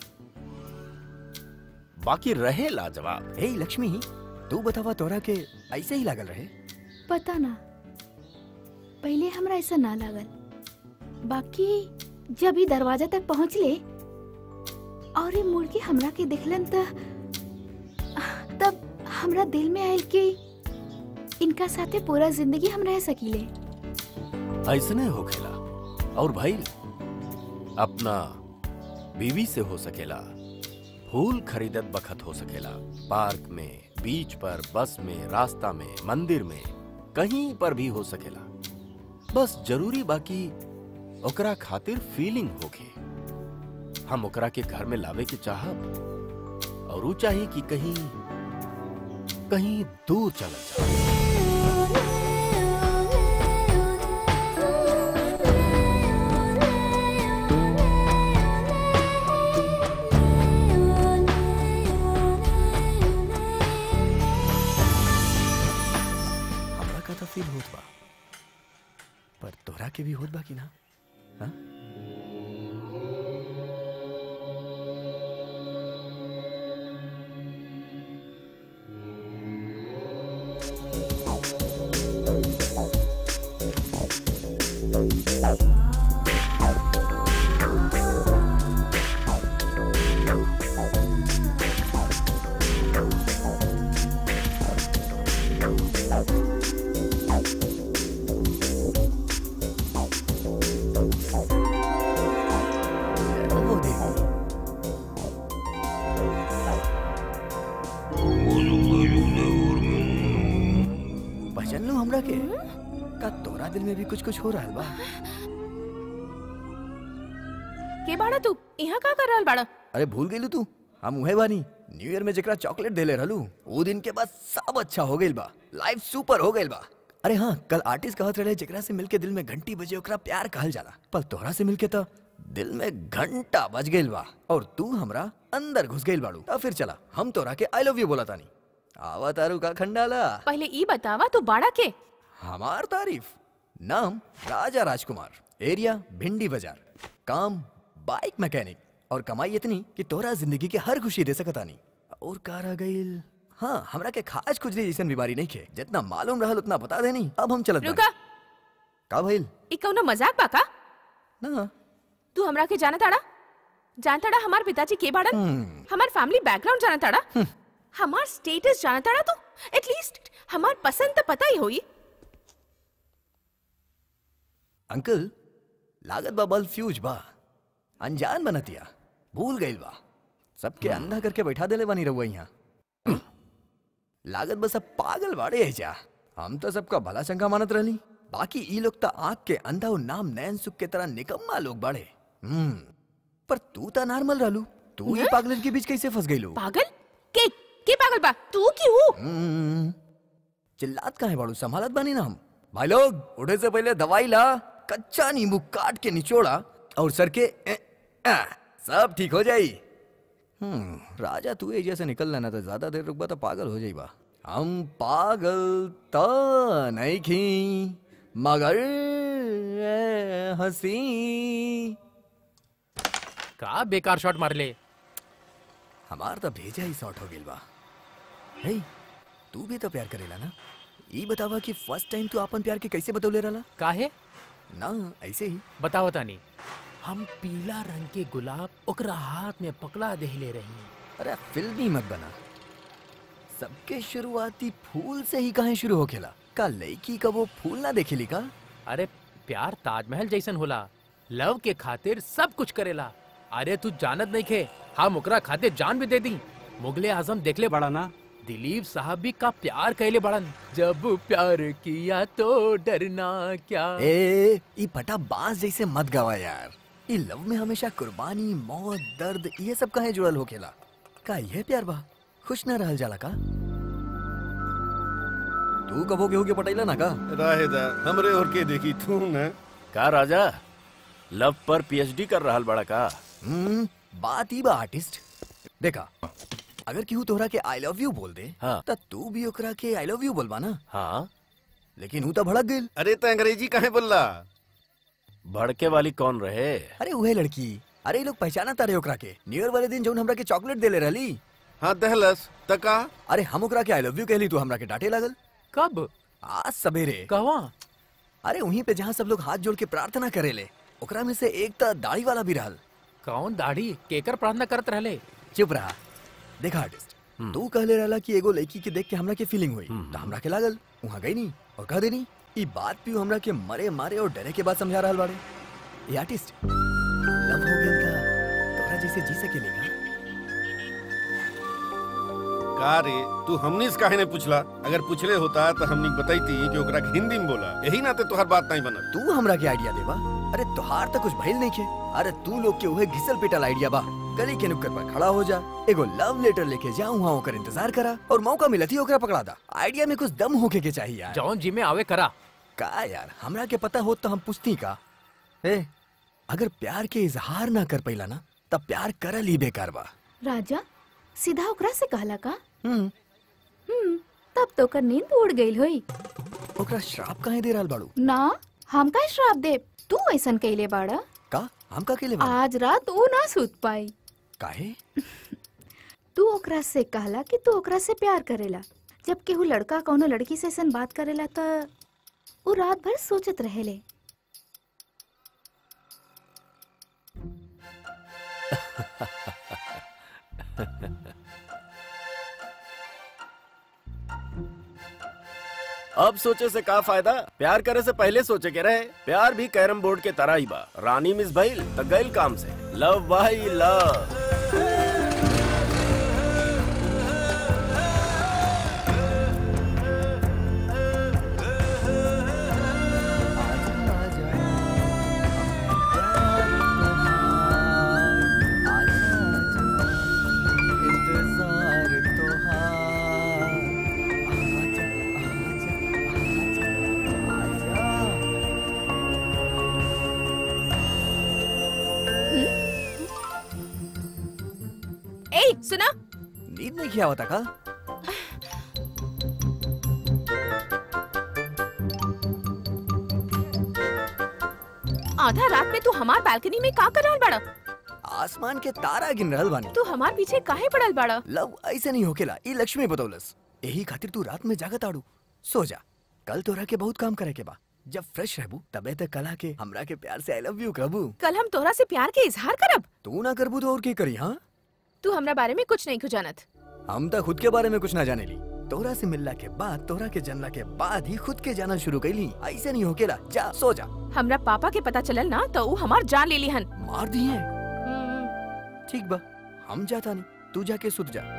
बाकी रहे लाजवाब हे लक्ष्मी तू बतावा तोरा के ऐसे ही लागल रहे पता ना पहले हमरा ऐसा ना लागल बाकी जब ई दरवाजा तक पहुंचले और ये मुड़ के हमरा के देखलन त तब हमरा दिल में आयल कि इनका साथे पूरा जिंदगी हम रह सकीले ऐसने हो खेला और भाई अपना बीवी से हो सकेला फूल खरीदत बखत हो सकेला पार्क में बीच पर बस में रास्ता में मंदिर में कहीं पर भी हो सकेला बस जरूरी बाकी ओकरा खातिर फीलिंग होके हम ओकरा के घर में लावे के चाहब और ऊ चाही कि कहीं कहीं दूर चल जाए हमरा का तो फील होत बा पर तोरा के भी होत बा कि ना हाँ? ओ देवी पहचान लो हमरा के का तोरा दिल में भी कुछ कुछ हो रहा बा के बाड़ा तू यहाँ का कर रहल बाड़ा अरे भूल गई तू हम उहे बानी न्यू ईयर में जेकरा चॉकलेट देले रहलू वो दिन के बाद सब अच्छा हो गइल बा लाइफ सुपर हो गइल बा अरे हाँ कल आर्टिस्ट कहत रहे जेकरा से मिलके दिल में घंटी बजे ओकरा प्यार कहल जाला पर तोहरा से मिलके तो दिल में घंटा बज गइल बा और तू हमरा अंदर घुस गइल बाड़ू तो फिर चला हम तोरा के आई लव यू बोला तानी आवा तारू का खंडाला पहले ई बतावा तू बाड़ा के हमार तारीफ नाम राजा राजकुमार एरिया भिंडी बाजार काम बाइक मैकेनिक और कमाई इतनी कि तोरा जिंदगी के हर खुशी दे सकता नहीं और का रह गइल हाँ हमरा के खाज खुजली जैसन बीमारी नहीं खे जितना मालूम रहल उतना बता देनी अब हम चलत बानी। रुका का भइल ई कौनो मजाक बा का ना तू हमरा के जाना ताड़ा जान ताड़ा हमार पिताजी के बाड़न हम्म, हमार फैमिली बैकग्राउंड जाना ताड़ा हमार स्टेटस जाना ताड़ा तू एटलीस्ट हमार पसंद तो पता ही होई अंकल लागत बा बल्ब फ्यूज बा अनजान बनतिया भूल गइल बा सबके अंधा करके बैठा देले बानी रहुआ यहाँ लागत बस अब पागल बाड़े है जा हम तो सबका भला चंगा मानत रहली बाकी ई लोग तो आँख के अंधा और नाम नैन सुख के तरह निकम्मा लोग बाड़े हम्म पर तू तो नॉर्मल रहलू तू ही पागलन के बीच कैसे फंस गइलू पागल के के पागल बा तू क्यों हम्म, चिल्लात कहाँ है बाड़ू संभालत बानी ना हम भाई लोग उठे से पहले दवाई ला कच्चा नींबू काट के निचोड़ा और सर के ए, आ, सब ठीक हो जाई हम्म राजा तू एजिया से निकल लेना तो ज्यादा देर रुकबा तो पागल हो जाइबा हम पागल तो नहीं खी मगर ए, हंसी का बेकार शॉट मार ले हमार तो भेजा ही शॉर्ट हो गेल बा हे तू भी तो प्यार करेला ना ई बतावा कि फर्स्ट टाइम तू अपन प्यार के कैसे बतौले रहला काहे ना ऐसे ही बताओ तानी हम पीला रंग के गुलाब ओकरा हाथ में पकड़ा देहले रही अरे फिल्मी मत बना सबके शुरुआती फूल से ही कहाँ शुरू हो खेला का लड़की का वो फूल ना देखेली का अरे प्यार ताजमहल जैसन होला लव के खातिर सब कुछ करेला अरे तू जानत नहीं खे हम ओकरा खाते जान भी दे दी मुगले आजम देखले बड़ा ना दिलीप साहब भी का प्यार कैले बड़न जब प्यार किया तो डरना क्या ए ई फटा बांस जैसे मत गावा यार ई लव में हमेशा कुर्बानी मौत दर्द ये सब काहे जुड़ल होखेला का ये प्यार बा खुश न रहल जाला का तू कबो केहू के पटैला ना का राहेदा हमरे और के देखी तू न का राजा लव पर पीएचडी कर रहल बड़ा का हम्म बात ही बा आर्टिस्ट देखा अगर केहू तोहरा के आई लव यू बोल दे हाँ। त तू भी ओकरा के आई लव यू बोलबा ना हाँ लेकिन हूं तो भड़क गेल अरे तो अंग्रेजी काहे बोलला भड़के वाली कौन रहे अरे उहे लड़की अरे ये लोग पहचाना तारे ओकरा के न्यू ईयर वाले दिन जौन हमरा के चॉकलेट देले रहली हाँ दहलस तका अरे हम ओकरा के आई लव यू कहली तू हमरा के डांटे लागल कब आज सवेरे कहवा अरे वहीं पे जहाँ सब लोग हाथ जोड़ के प्रार्थना करेले ओकरा में से एक त दाढ़ी वाला भी रहल कौन दाढ़ी केकर प्रार्थना करत रहले चुप रहा देखा आर्टिस्ट तू कहले रहला कि एगो लड़की के देख के हमरा के फीलिंग हुई तो हमरा के लागल वहाँ गई नहीं और कह देनी ई बात भी हमरा के मरे मारे और डरे के बाद समझा रहल बाड़े ये आर्टिस्ट लव हो गेल का तोरा जैसे जी सकेले का का रे तू हमनी से काहे नहीं पूछला अगर पूछले होता तो हमनी बताईती कि ओकरा के हिंदी में बोला यही नाते तोहर बात नहीं बनत तू हमरा के आइडिया देबा अरे तोहार तो कुछ भइल नहीं के अरे तू लोग के उहे घिसल पिटल आइडिया बा गली के नुक्कड़ पर खड़ा हो जा एगो लव लेटर लेके जा वहाँ ओकर इंतजार करा और मौका मिलत ही ओकरा पकड़ा दा आइडिया में कुछ दम होके के चाहिए यार जौन जी में आवे करा का यार हमरा के पता हो तो हम पूछती का ए अगर प्यार के इजहार ना कर पैला ना तब प्यार करल ही बेकार बा राजा सीधा ओकरा से कहला का हम्म हम्म तब तो कर नींद उड़ गई होई ओकरा श्राप काहे दे रहल बाड़ू ना हम का श्राप दे तू ऐसन कैले बाड़ा का हम का केले बाड़ू? आज रात ऊ ना सूत पाई काहे तू ओकरा से कहला कि तू ओकरा से प्यार करेला जब केहू लड़का कौनो लड़की से ऐसन बात करेला त ऊ रात भर सोचत रहेले अब सोचे से का फायदा प्यार करे से पहले सोचे के रहे प्यार भी कैरम बोर्ड के तरह ही बा रानी मिस भइल त गइल काम से लव भाई लव इंतजार तोहार आजा आजा आजा आजा ए सुना नींद नहीं किया होता का आधा रात में तू हमार बालकनी में का कर रहल बड़ा आसमान के तारा गिन रहल बानी तू हमार पीछे काहे पड़ल बड़ा लव ऐसे नहीं होकेला ई लक्ष्मी बतौलस यही खातिर तू रात में जागत आड़ू सो जा कल तोरा के बहुत काम करे के बा जब फ्रेश रहबू तबे तक कला के हमरा के प्यार से आई लव यू कहबू कल हम तोहरा से प्यार के इजहार करब तू ना करबू तो और के करी हाँ तू हमरा बारे में कुछ नहीं जानत हम तो खुद के बारे में कुछ ना जाने ली तोरा से मिलला के बाद तोरा के जानला के बाद ही खुद के जानल शुरू कैली ऐसे नहीं होकेला जा सो जा हमरा पापा के पता चलल ना तो ऊ हमार जान ले लिहन मार दिए ठीक बा हम जाता नहीं तू जाके सुत जा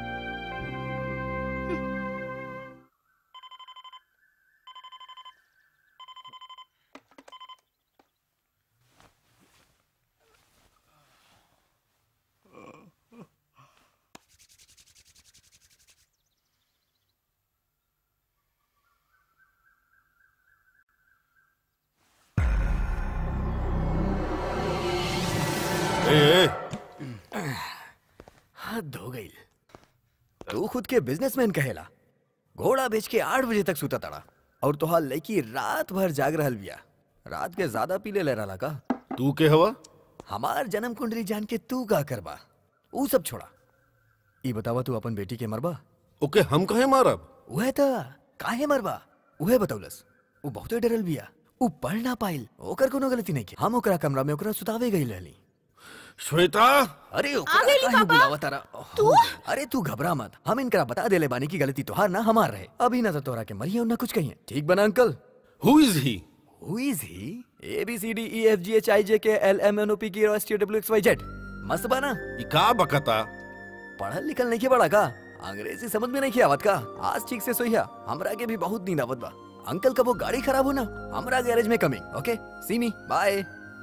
ए, ए, हाथ धो गई तू खुद के बिजनेसमैन कहेला घोड़ा बेच के आठ बजे तक सुता तड़ा और तोहार लड़की रात भर जाग रहल बिया रात के ज्यादा पीले ले रहा का तू के हवा हमार जन्म कुंडली जान के तू का करबा ऊ सब छोड़ा ई बतावा तू अपन बेटी के मरबा ओके हम कहे मारब उहे त काहे मरबा उहे बतौलस ऊ बहुते डरल बिया ऊ पढ़ ना पाइल ओकर कोनो गलती नहीं के हम ओकरा कमरा में ओकरा सुतावे गई रहली श्वेता अरे ओकरा गइली काहे पापा। बुलावा तारा तू अरे तू घबरा मत हम इनकरा बता देले बानी की गलती तोहार ना हमार रहे अभी ना तो तोरा के मरिए और ना कुछ कहिए ठीक बना अंकल हु is he who is he A B C D E F G H I J K L M N O P Q S T W X Y Z मस्त बना ई का बकता पढ़ल लिखल नहीं के बड़ा का अंग्रेजी समझ में नहीं के आवत का आज ठीक से सोइया हमरा के भी बहुत नींद आवत बा अंकल कबो गाड़ी खराब हो ना हमरा गैरेज में coming okay C me by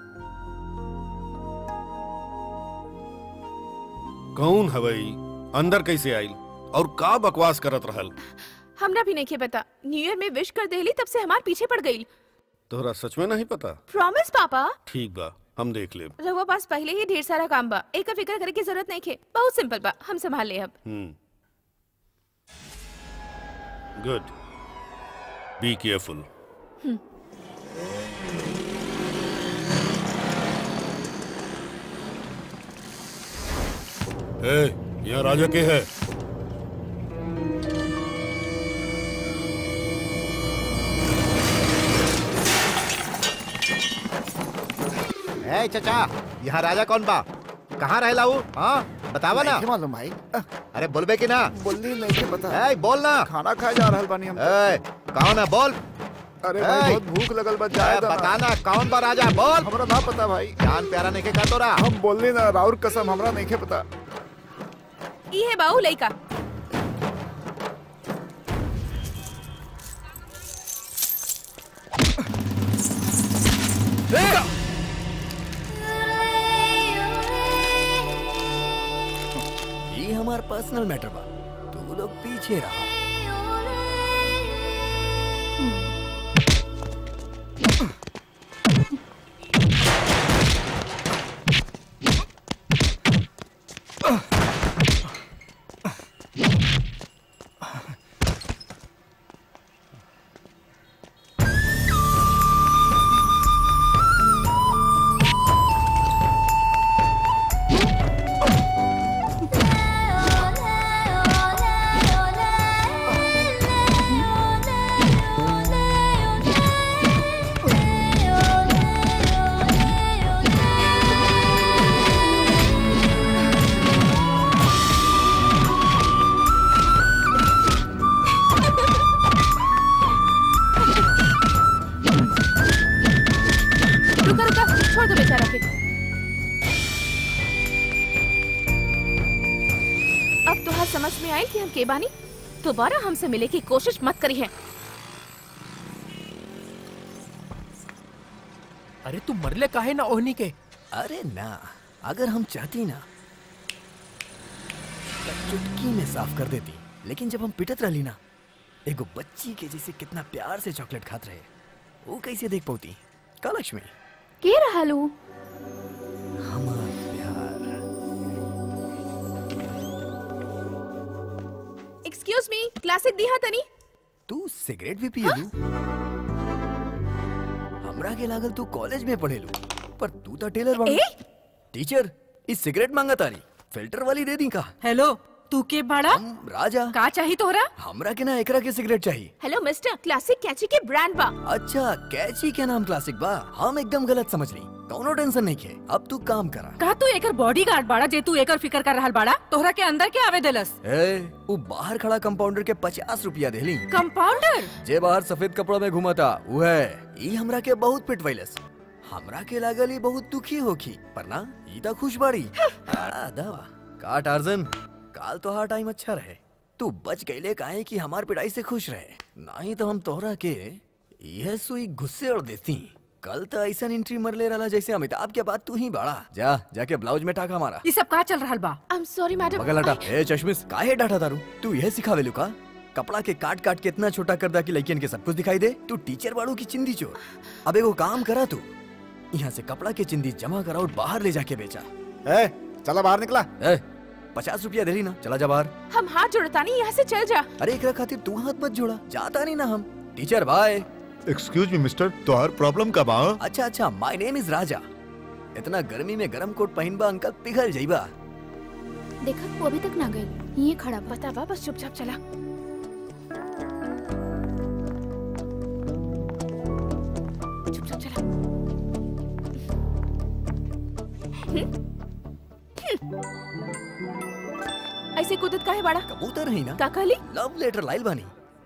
कौन हवई अंदर कैसे आइल और का बकवास करत रहल हमरा भी नहीं के पता न्यू ईयर में विश कर देली तब से हमार पीछे पड़ गई तोहरा सच में नहीं पता प्रॉमिस पापा ठीक बा हम देख लेब रहुआ पास पहले ही ढेर सारा काम बा एक फिक्र करे की जरूरत नहीं खे बहुत सिंपल बा हम संभाल ले अब hmm good be careful hmm. ए यहाँ राजा के है ए चचा यहाँ राजा कौन बा कहाँ रहेला वो हाँ बतावा ना नहीं मालूम भाई अरे बोलबे कि ना बोली नहीं के पता ए बोल ना खाना खाए जा रहल बानी हम ए कौन है बोल अरे भाई ए, बहुत भूख लगल बा जाए ए, बता ना कौन बा राजा बोल हमरा ना पता भाई जान प्यारा नहीं के का तोरा हम बोलली ना राउर कसम हमरा नहीं के पता ई है बाऊ लइका ये हमार पर्सनल मैटर बा तू लोग पीछे रहा रुका रुका छोड़ दो बेचारा के अब तो हर समझ में आई कि हम के बानी दोबारा हमसे मिले की कोशिश मत करी है अरे तू मरले काहे ना ओहनी के अरे ना अगर हम चाहती ना तो चुटकी में साफ कर देती लेकिन जब हम पिटत रहली ना एगो बच्ची के जैसे कितना प्यार से चॉकलेट खात रहे वो कैसे देख पाती का लक्ष्मी के रहलू हमार प्यार एक्सक्यूज मी क्लासिक दिहा तनी तू सिगरेट भी पिएलू हमरा के लागल तू कॉलेज में पढ़ेलू पर तू तो टेलर बा टीचर इस सिगरेट मांगा तारी फिल्टर वाली दे दी का हेलो तू के बड़ा राजा का चाहिए तोहरा हमरा के ना एकरा के सिगरेट चाहिए हेलो मिस्टर क्लासिक कैची के ब्रांड बा अच्छा कैची के नाम क्लासिक बा हम एकदम गलत समझ रही कौनो टेंशन नहीं के अब तू काम करा का तू एकर बॉडीगार्ड बाड़ा जे तू एकर फिकर कर रहल बाड़ा तोहरा के अंदर के आवे देलस ए वो बाहर खड़ा कंपाउंडर के पचास रुपया देली कंपाउंडर जे बाहर सफेद कपड़ा में घुमाता वो है ई हमरा के बहुत पिटवैलस हमरा के लागल ई बहुत दुखी होखी पर ना ई तो खुश बाड़ी आ, दवा का टार्जन काल तो हर टाइम अच्छा रहे तू बच गईले काहे कि हमार पिटाई से खुश रहे नहीं तो हम तोहरा के यह सुई गुस्से और देती कल तो ऐसा एंट्री मर ले रहा जैसे अमिताभ के बाद तू ही बड़ा जा जाके ब्लाउज में टाका मारा ये सब का चल रहल बा आई एम सॉरी मैडम बगल हटा ए चश्मिश काहे डांटा तारू तू यह सिखावे लुका कपड़ा के काट काट के इतना छोटा कर दा कि लड़कियन के सब कुछ दिखाई दे तू टीचर बाड़ू की चिंदी चोर अब एगो काम करा तू यहाँ से कपड़ा के चिंदी जमा करा और बाहर ले जाके बेचा ए चला बाहर निकला ए पचास रुपया दे ली ना चला जा बाहर हम हाथ जोड़ता नहीं यहाँ से चल जा अरे एकरा खातिर तू हाथ मत जोड़ा जाता नहीं ना हम teacher bye excuse me mister तो हर प्रॉब्लम का बा अच्छा अच्छा माय नेम इज राजा इतना गर्मी में गरम कोट पहनबा अंकल पिघल जाइबा देखा वो अभी तक ना गई ये खड़ा बा। बता बा बस चुपचाप चला चुपचाप चला हम्म? हम्म। ऐसे कूदत काहे बाड़ा कबूतर ही ना का कहली लव लेटर लाइल बानी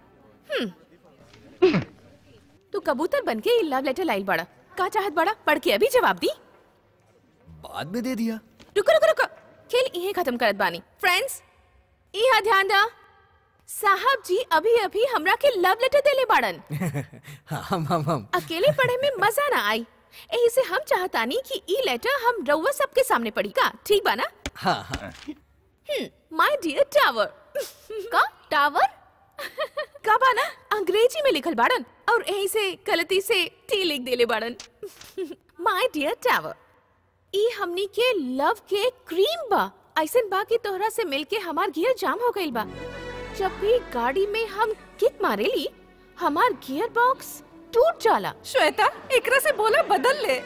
हम्म। तू कबूतर बन के लव लेटर लाइल बाड़ा का चाहत बाड़ा पढ़ के अभी जवाब दी बाद में दे दिया रुको रुको रुको खेल यही खत्म करत बानी फ्रेंड्स इहा ध्यान दा साहब जी अभी अभी हमरा के लव लेटर देले बाड़न हम हम हम अकेले पढ़े में मजा ना आई यही से हम चाहतानी कि ई लेटर हम रउआ सबके सामने पढ़ी का ठीक बा ना हाँ हाँ माय डियर टावर का टावर का बा ना अंग्रेजी में लिखल बाड़न और यही से गलती से टी लिख देले बाड़न माय डियर टावर ई हमनी के लव के क्रीम बा ऐसन बा कि तोहरा से मिलके हमार गियर जाम हो गइल बा जब भी गाड़ी में हम किक मारेली हमार गियर बॉक्स टूट जाला श्वेता एकरा से बोला बदल ले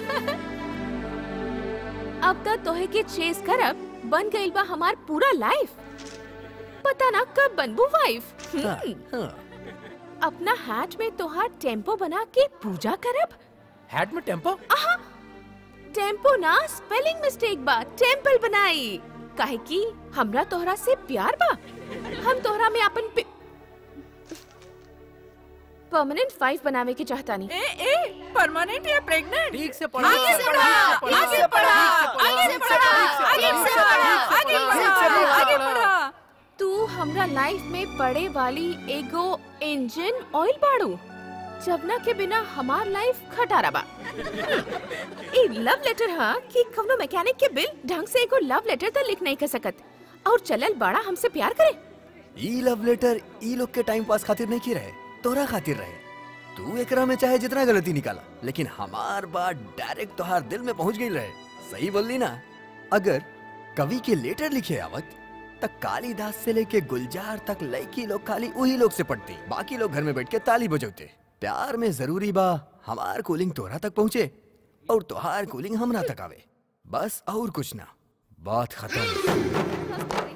अब तक तोहे के चेस करब बन गइल बा हमार पूरा लाइफ पता ना कब बनबू वाइफ हाँ, हम्म, हाँ। अपना हैट में तोहार टेम्पो बना के पूजा करब हैट में टेम्पो आहा टेम्पो ना स्पेलिंग मिस्टेक बा टेम्पल बनाई काहे कि हमरा तोहरा से प्यार बा हम तोहरा में अपन परमानेंट फाइव बनावे के चाहतानी ए ए परमानेंट या प्रेग्नेंट ठीक से पढ़ा आगे से पढ़ा आगे पढ़ा आगे से पढ़ा आगे से पढ़ा आगे पढ़ा आगे पढ़ा तू हमरा लाइफ में पड़े वाली एगो इंजन ऑयल बाड़ू जवना के बिना हमार लाइफ खटारा बा ए लव लेटर हा कि कवनो मैकेनिक के बिल ढंग से एगो लव लेटर त लिख नहीं कर सकत और चलल बड़ा हमसे प्यार करे ई लव लेटर ई लोग के टाइम पास खातिर नहीं की रहे तोरा खातिर रहे तू एकरा में चाहे जितना गलती निकाला लेकिन हमार बात डायरेक्ट तोहार दिल में पहुंच गई रहे सही बोलली ना अगर कवि के लेटर लिखे आवत तक कालिदास से लेके गुलजार तक लड़की लोग खाली वही लोग से पढ़ती बाकी लोग घर में बैठ के ताली बजौते प्यार में जरूरी बा हमार कूलिंग तोरा तक पहुँचे और तोहार कूलिंग हमरा तक आवे बस और कुछ ना बात खत्म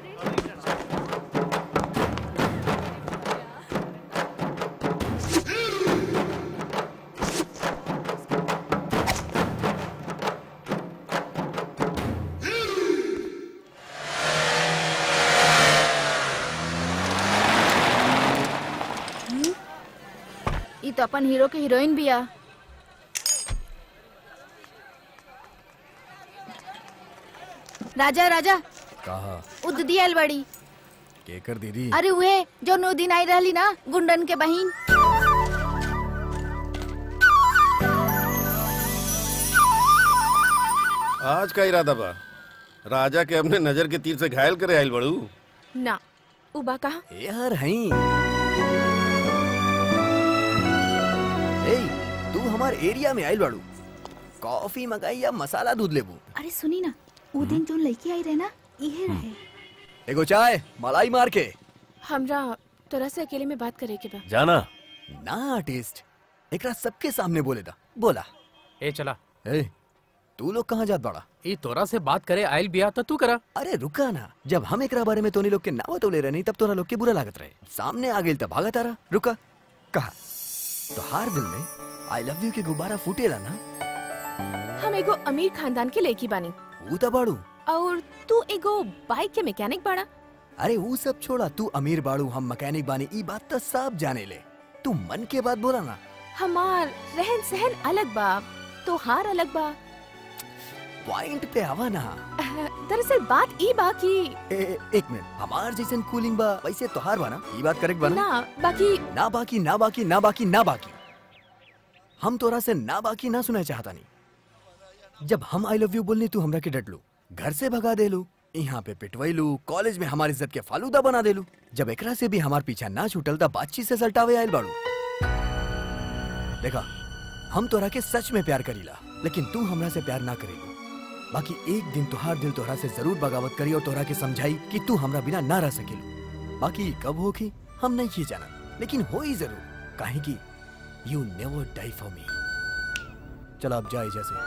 ई तो अपन हीरो के हीरोइन बिया राजा राजा कहा उद्दी आइल बड़ी केकर दीदी अरे उहे जो नौ दिन आई रहली ना गुंडन के बहिन आज का इरादा बा राजा के अपने नजर के तीर से घायल करे आइल बड़ू ना उबा कहा यार हई ए तू हमार एरिया में आइल बाड़ू कॉफी मंगाई या मसाला दूध लेबू अरे सुनी ना ऊ दिन जो लड़की आई रहे ना इहे रहे एगो चाय मलाई मार के हमरा तोरा से अकेले में बात करे के बा जाना ना आर्टिस्ट एकरा सबके सामने बोले दा बोला ए चला ए तू लोग कहाँ जात बाड़ा ई तोरा से बात करे आइल बिया तो तू करा अरे रुका ना जब हम एकरा बारे में तोनी लोग के नाव तो ले रहे नहीं तब तोरा लोग के बुरा लागत रहे सामने आ गेल तब भागत आ रहा रुका कहा तो हार दिल में आई लव यू के गुब्बारा फूटेला ना हम एगो अमीर खानदान के लड़की बानी ऊ तो बाड़ू और तू एगो बाइक के मैकेनिक बाड़ा अरे वो सब छोड़ा तू अमीर बाड़ू हम मैकेनिक बानी ई बात तो सब जाने ले तू मन के बात बोला ना हमार रहन सहन अलग बा तोहार अलग बा पॉइंट पे आवा ना दरअसल बात ई बा कि ए, ए, एक मिनट हमार जैसन कूलिंग बा वैसे तोहार बा ना ई बात करेक्ट बा ना ना बाकी ना बाकी ना बाकी ना बाकी ना बाकी हम तोरा से ना बाकी ना सुना चाहता नहीं जब हम आई लव यू बोलनी तू हमरा के डट लू घर से भगा दे लू यहाँ पे पिटवैलू कॉलेज में हमारी इज्जत के फालूदा बना देलू जब एकरा से भी हमार पीछा ना छूटल तब बातचीत से सल्टावे आयल बाड़ू देखा हम तोरा के सच में प्यार करीला लेकिन तू हमरा से प्यार ना करेलू बाकी एक दिन तुहार दिल तोहरा से जरूर बगावत करी और तोहरा के समझाई कि तू हमरा बिना ना रह सकेलू बाकी कब होगी हम नहीं ही जाना लेकिन हो ही जरूर काहे कि you never di for me चलो अब जाए जैसे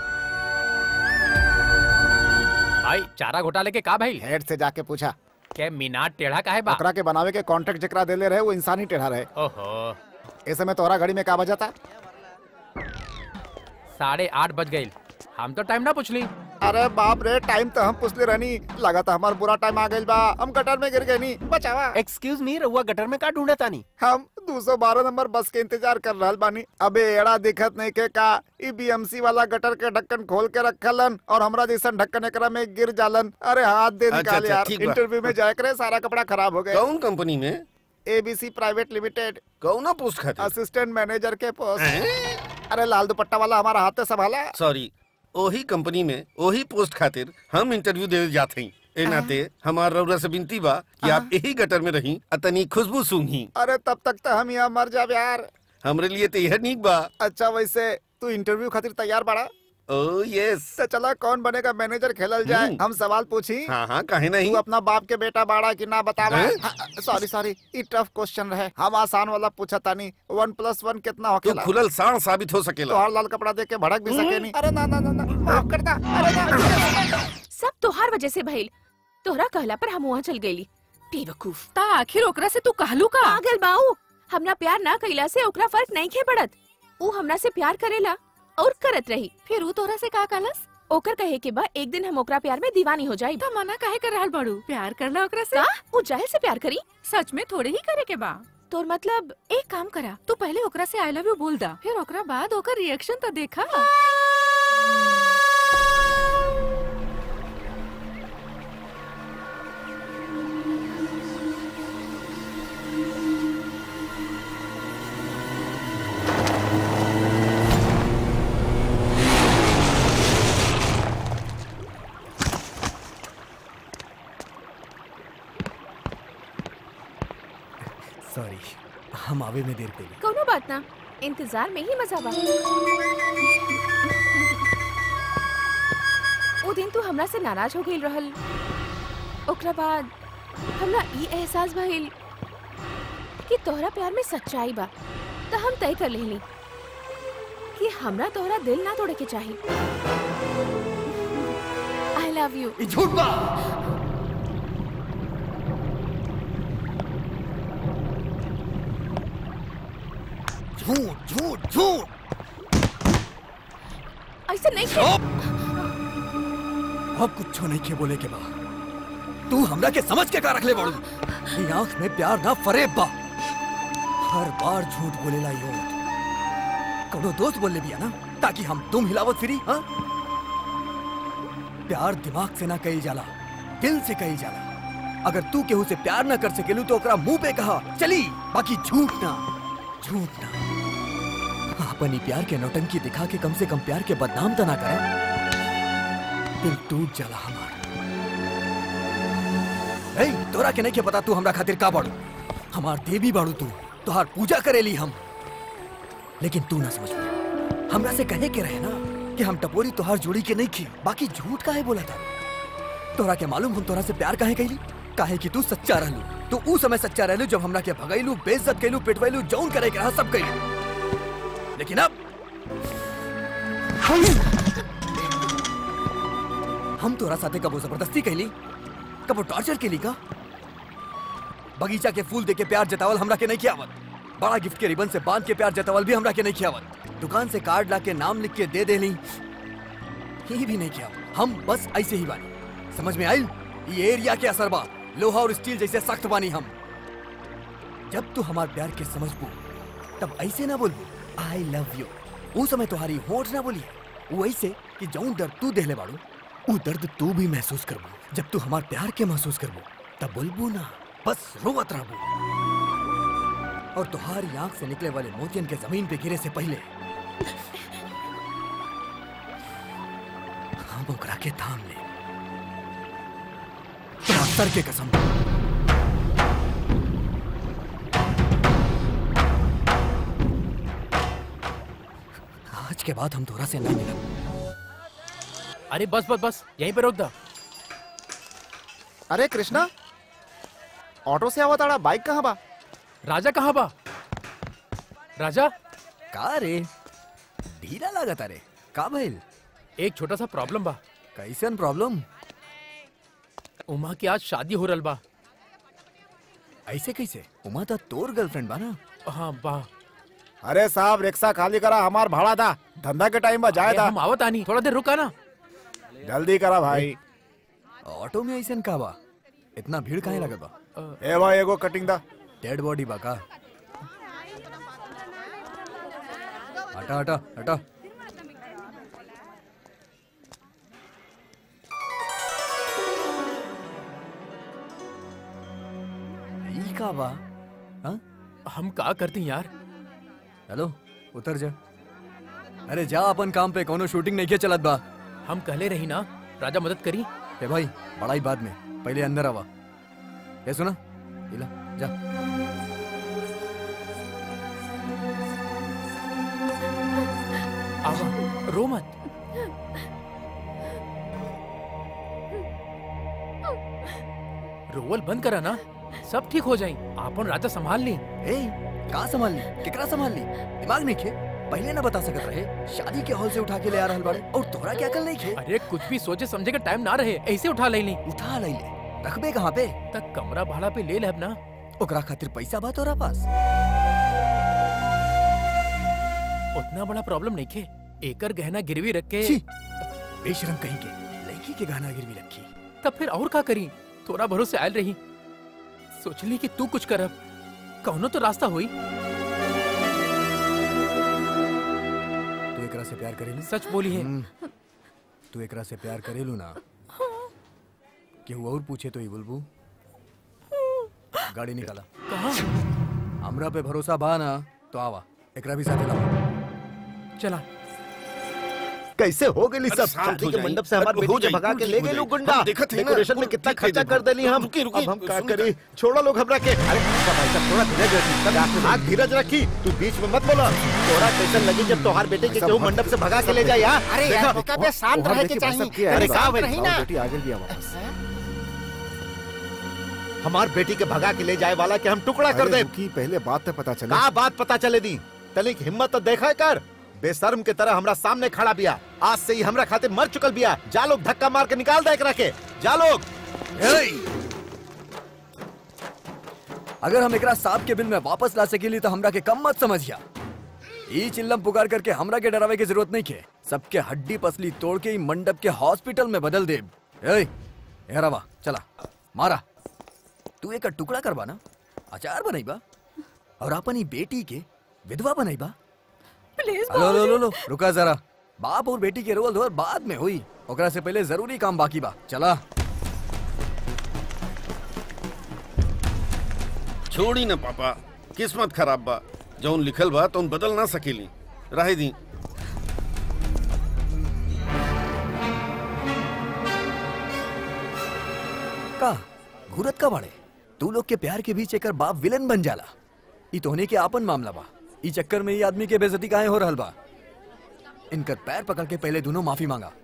भाई चारा घोटाले के का भाई हेड से जाके पूछा के मीनार टेढ़ा काहे बा ओकरा के बनावे के कॉन्ट्रैक्ट जकरा देले रहे वो इंसान ही टेढ़ा रहे ओहो ऐसे में तोरा घड़ी में का बजाता साढ़े आठ बज गई हम तो टाइम ना पूछली अरे बाप रे टाइम तो हम पुछले रहनी लगा था हमार बुरा टाइम आ गइल बा हम गटर में गिर गए नी बचावा एक्सक्यूज मी रहुआ गटर में का ढूंढा तानी हम 212 नंबर बस के इंतजार कर रहल बानी अबे एड़ा दिखत नहीं के का ई बीएमसी वाला गटर के ढक्कन खोल के रखलन और हमरा जैसन ढक्कन एकरा में गिर जालन अरे हाथ दे अच्छा, निकाल अच्छा, यार ठीक बा। इंटरव्यू में जाए करे सारा कपड़ा खराब हो गए कौन कंपनी में एबीसी प्राइवेट लिमिटेड कौना पोस्ट खातिर असिस्टेंट मैनेजर के पोस्ट अरे लाल दुपट्टा वाला हमारा हाथ से संभाला सॉरी ओही कंपनी में ओही पोस्ट खातिर हम इंटरव्यू दे जाते हैं ए नाते हमार रउरा से विनती बा कि आप यही गटर में रही अतनी खुशबू सूंघी अरे तब तक तो हम यहाँ मर जाब यार हमरे लिए तो यह नीक बा अच्छा वैसे तू इंटरव्यू खातिर तैयार बड़ा ओ यस तो चला कौन बनेगा मैनेजर खेलल जाए हम्म। हम सवाल पूछी हाँ हाँ काहे नहीं तू अपना बाप के बेटा बाड़ा कि ना बतावा हैं? सॉरी सॉरी ई टफ क्वेश्चन रहे हम आसान वाला पूछा तानी वन प्लस वन कितना तू होखेला खुलल साण साबित हो सकेला तोहार लाल कपड़ा देख के भड़क भी सके नहीं अरे ना ना ना ना माफ करता अरे ना सब तोहार वजह से भइल तोहरा कहला पर हम वहाँ चल गईली बेवकूफ ता आखिर ओकरा से तू कहलू का पागल बाऊ हमरा प्यार ना कइला से ओकरा फर्क नहीं खे पड़त ऊ हमरा से प्यार करेला और करत रही फिर ऊ तोरा से का कहलस ओकर कहे के बा एक दिन हम ओकरा प्यार में दीवानी हो जाई ता मना काहे कर रहल बड़ू प्यार करना ओकरा से का ऊ जाहिर से प्यार करी सच में थोड़े ही करे के बा तोर मतलब एक काम करा तू पहले ओकरा से आई लव यू बोल दा फिर ओकरा बाद ओकर रिएक्शन तो देखा सॉरी हम आवे में देर कइली कोनो बात ना इंतजार में ही मजा बा ओ दिन तू हमरा से नाराज हो गइल रहल ओकरा बाद हमरा ई एहसास भइल कि तोहरा प्यार में सच्चाई बा त हम तय कर लेली कि हमरा तोहरा दिल ना तोड़े के चाही आई लव यू ई झूठ बा झूठ झूठ झूठ ऐसे नहीं खे चुप अब कुछ नहीं के बोले के बा तू हमरा के समझ के का रखले बाड़ू ई आंख में प्यार ना फरेब बा हर बार झूठ बोलेला यो कौनो दोस्त बोल ले बिया ना ताकि हम तुम हिलावत फिरी हाँ प्यार दिमाग से ना कही जाला दिल से कही जाला अगर तू केहू से प्यार ना कर सकेलू तो ओकरा मुंह पे कहा चली बाकी झूठ ना झूठ ना अपनी प्यार के नौटंकी दिखा के कम से कम प्यार के बदनाम तो ना करे दिल टूट जाला हमार ए तोरा के नहीं के पता तू हमरा खातिर का बाड़ू हमार देवी बाड़ू तू तोहार पूजा करेली हम लेकिन तू ना समझ पाया हमरा से कहे के रहे ना कि हम टपोरी तोहार जोड़ी के नहीं खी बाकी झूठ काहे बोला था तोरा के मालूम हम तोरा से प्यार काहे कैली काहे कि तू सच्चा रहलू तू ऊ समय सच्चा रहलू जब हमरा के भगैलू बेइज्जत कैलू पिटवैलू जौन करे के रहा सब कैलू लेकिन अब हम तोरा साथे कबो जबरदस्ती कैली कबो टॉर्चर कैली का बगीचा के फूल दे के प्यार जतावल हमरा के नहीं कियावत बड़ा गिफ्ट के रिबन से बांध के प्यार जतावल भी हमरा के नहीं कियावत दुकान से कार्ड ला के नाम लिख के दे देली ही भी नहीं किया हम बस ऐसे ही बानी समझ में आई ये एरिया के असर बा लोहा और स्टील जैसे सख्त बानी हम जब तू हमार प्यार के समझबू तब ऐसे ना बोलबू आई लव यू वो समय तुम्हारी होठ ना बोली वो ऐसे कि जौन दर्द तू देहले बाड़ू वो दर्द तू भी महसूस करबू जब तू हमार प्यार के महसूस करबू तब बोलबू ना बस रोवत रहबू और तुम्हारी आंख से निकले वाले मोतियन के जमीन पे गिरे से पहले हम ओकरा के थाम ले तोरा सर के कसम आज के बाद हम तोरा से ना मिलब अरे बस बस बस यहीं पे रोक दा अरे कृष्णा ऑटो से आवा ताड़ा बाइक कहाँ बा राजा कहाँ बा राजा का रे ढीला लागत अरे का भइल एक छोटा सा प्रॉब्लम बा कैसन प्रॉब्लम उमा की आज शादी हो रल बा ऐसे कैसे उमा तो तोर गर्लफ्रेंड बा ना हाँ बा अरे साहब रिक्शा खाली करा हमार भाड़ा था धंधा के टाइम में जाए अरे था हम आवत आनी थोड़ा देर रुका ना जल्दी करा भाई ऑटो में ऐसे का बा इतना भीड़ काहे लगत बा ए भाई एगो कटिंग दा डेड बॉडी बा का हटा हटा हटा ई का बा हाँ हम का करते हैं यार हेलो उतर जा अरे जा अपन काम पे कोनो शूटिंग नहीं के चलत बा हम कहले रही ना राजा मदद करी ए भाई बड़ा ही बाद में पहले अंदर आवा ये सुना इला जा आवा रो मत रोवल बंद करा ना सब ठीक हो जाई आपन राजा संभाल ली ए का संभाल ली केकरा संभाल ली दिमाग नहीं खे पहले ना बता सकत रहे शादी के हॉल से उठा के ले आ रहल बाड़े और तोरा क्या अकल नहीं खे अरे कुछ भी सोचे समझे का टाइम ना रहे ऐसे उठा ले ली उठा ले ले रखबे कहाँ पे तक कमरा भाड़ा पे ले लेब ना ओकरा खातिर पैसा बा तोरा पास उतना बड़ा प्रॉब्लम नहीं खे एकर गहना गिरवी रख के छी, बेशरम कहीं के लड़की के गाना गिरवी रखी तब फिर और का करी थोड़ा भरोसे आयल रही सोचली कि तू कुछ करब कौनो तो रास्ता हुई तू एकरा से प्यार करेलू सच बोली है हम्म, तू एकरा से प्यार करेलू ना केहू और पूछे तो ही बोलबू गाड़ी निकाला कहाँ हमरा पे भरोसा बा ना तो आवा एकरा भी साथे लावा चला कैसे हो गई सब अरे शांत शादी हो के जाइए। मंडप से हमारे अरे हो बेटी के जाइए, भगा के ठीक ले हो गए जाइए। लोग गुंडा हम देखत हैं ना, डेकोरेशन में कुल कितना ठीक है खर्चा देखो। कर देली हम रुकिए, रुकिए, अब हम का सुन करी छोड़ो लोग हमरा के अरे का भाई साहब थोड़ा धीरज रखी सब आग धीरज रखी तू बीच में मत बोला थोड़ा कैसे लगी जब तोहार बेटे के केहू मंडप से भगा के ले जाए यार अरे देखा? यार बेटा पे शांत वहाँ रहे के देखिए भाई साहब चाहिए की- अरे का शांत भाई रही ना बेटी आगे भी वापस हमार बेटी के भगा के ले जाए वाला के हम टुकड़ा कर दे की पहले बात तो पता चला का बात पता चले दी तनिक हिम्मत तो देखा कर बेशर्म के तरह हमरा सामने खड़ा बिया आज से ही हमरा खातिर मर चुकल बिया जा लोग धक्का मार के निकाल दे एकरा के जा लोग अगर हम एकरा सांप के बिल में वापस ला सकेली तो हमरा के कम मत समझिया ई चिल्लम पुकार करके हमरा के डरावे की जरूरत नहीं के सबके हड्डी पसली तोड़ के ई मंडप के हॉस्पिटल में बदल दे ए हेरावा चला मारा तू एक टुकड़ा करवा ना अचार बनाईबा और अपन ई बेटी के विधवा बनाईबा प्लीज लो लो लो लो रुका जरा बाप और बेटी के रोल धोल बाद में हुई ओकरा से पहले जरूरी काम बाकी बा चला छोड़ी ना पापा किस्मत खराब बा जौन लिखल बा तौन बदल ना सकेली रहे दी का घूरत का बाड़े तू लोग के प्यार के बीच एकर बाप विलन बन जाला ई तोहने के आपन मामला बा ई चक्कर में ई आदमी के बेइज्जती काहे हो रहल बा इनकर पैर पकड़ के पहले दोनों माफी मांगा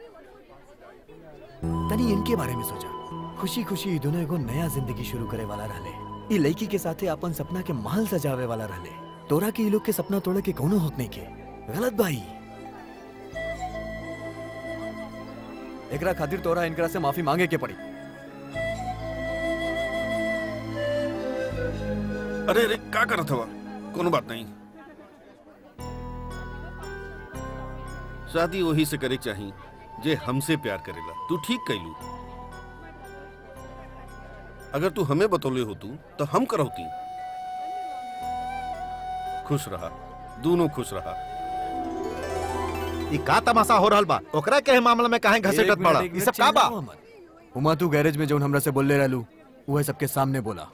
तनी इनके बारे में सोचा खुशी खुशी ई दोनों एगो नया जिंदगी शुरू करे वाला रहले ई लड़की के साथे अपन सपना के महल सजावे वाला रहले तोरा के ई लोग के सपना तोड़े के कोनो हक नहीं के गलत भाई एकरा खातिर तोरा इनकरा से माफी मांगे के पड़ी अरे अरे का करत हवा कोनो बात नहीं शादी वही से करे के चाही जे हमसे प्यार करेला तू ठीक कैलू अगर तू हमें बतौले हो तू तो हम करौती खुश रहा दोनों खुश रहा ई का तमाशा हो रहल बा ओकरा के मामला में काहे घसीटत एक मिनट, पड़ा एक ई मिनट, सब का बा चिल्लाओ मत। उमा तू गैरेज में जौन हमरा से बोलले रहलू वो सबके सामने बोला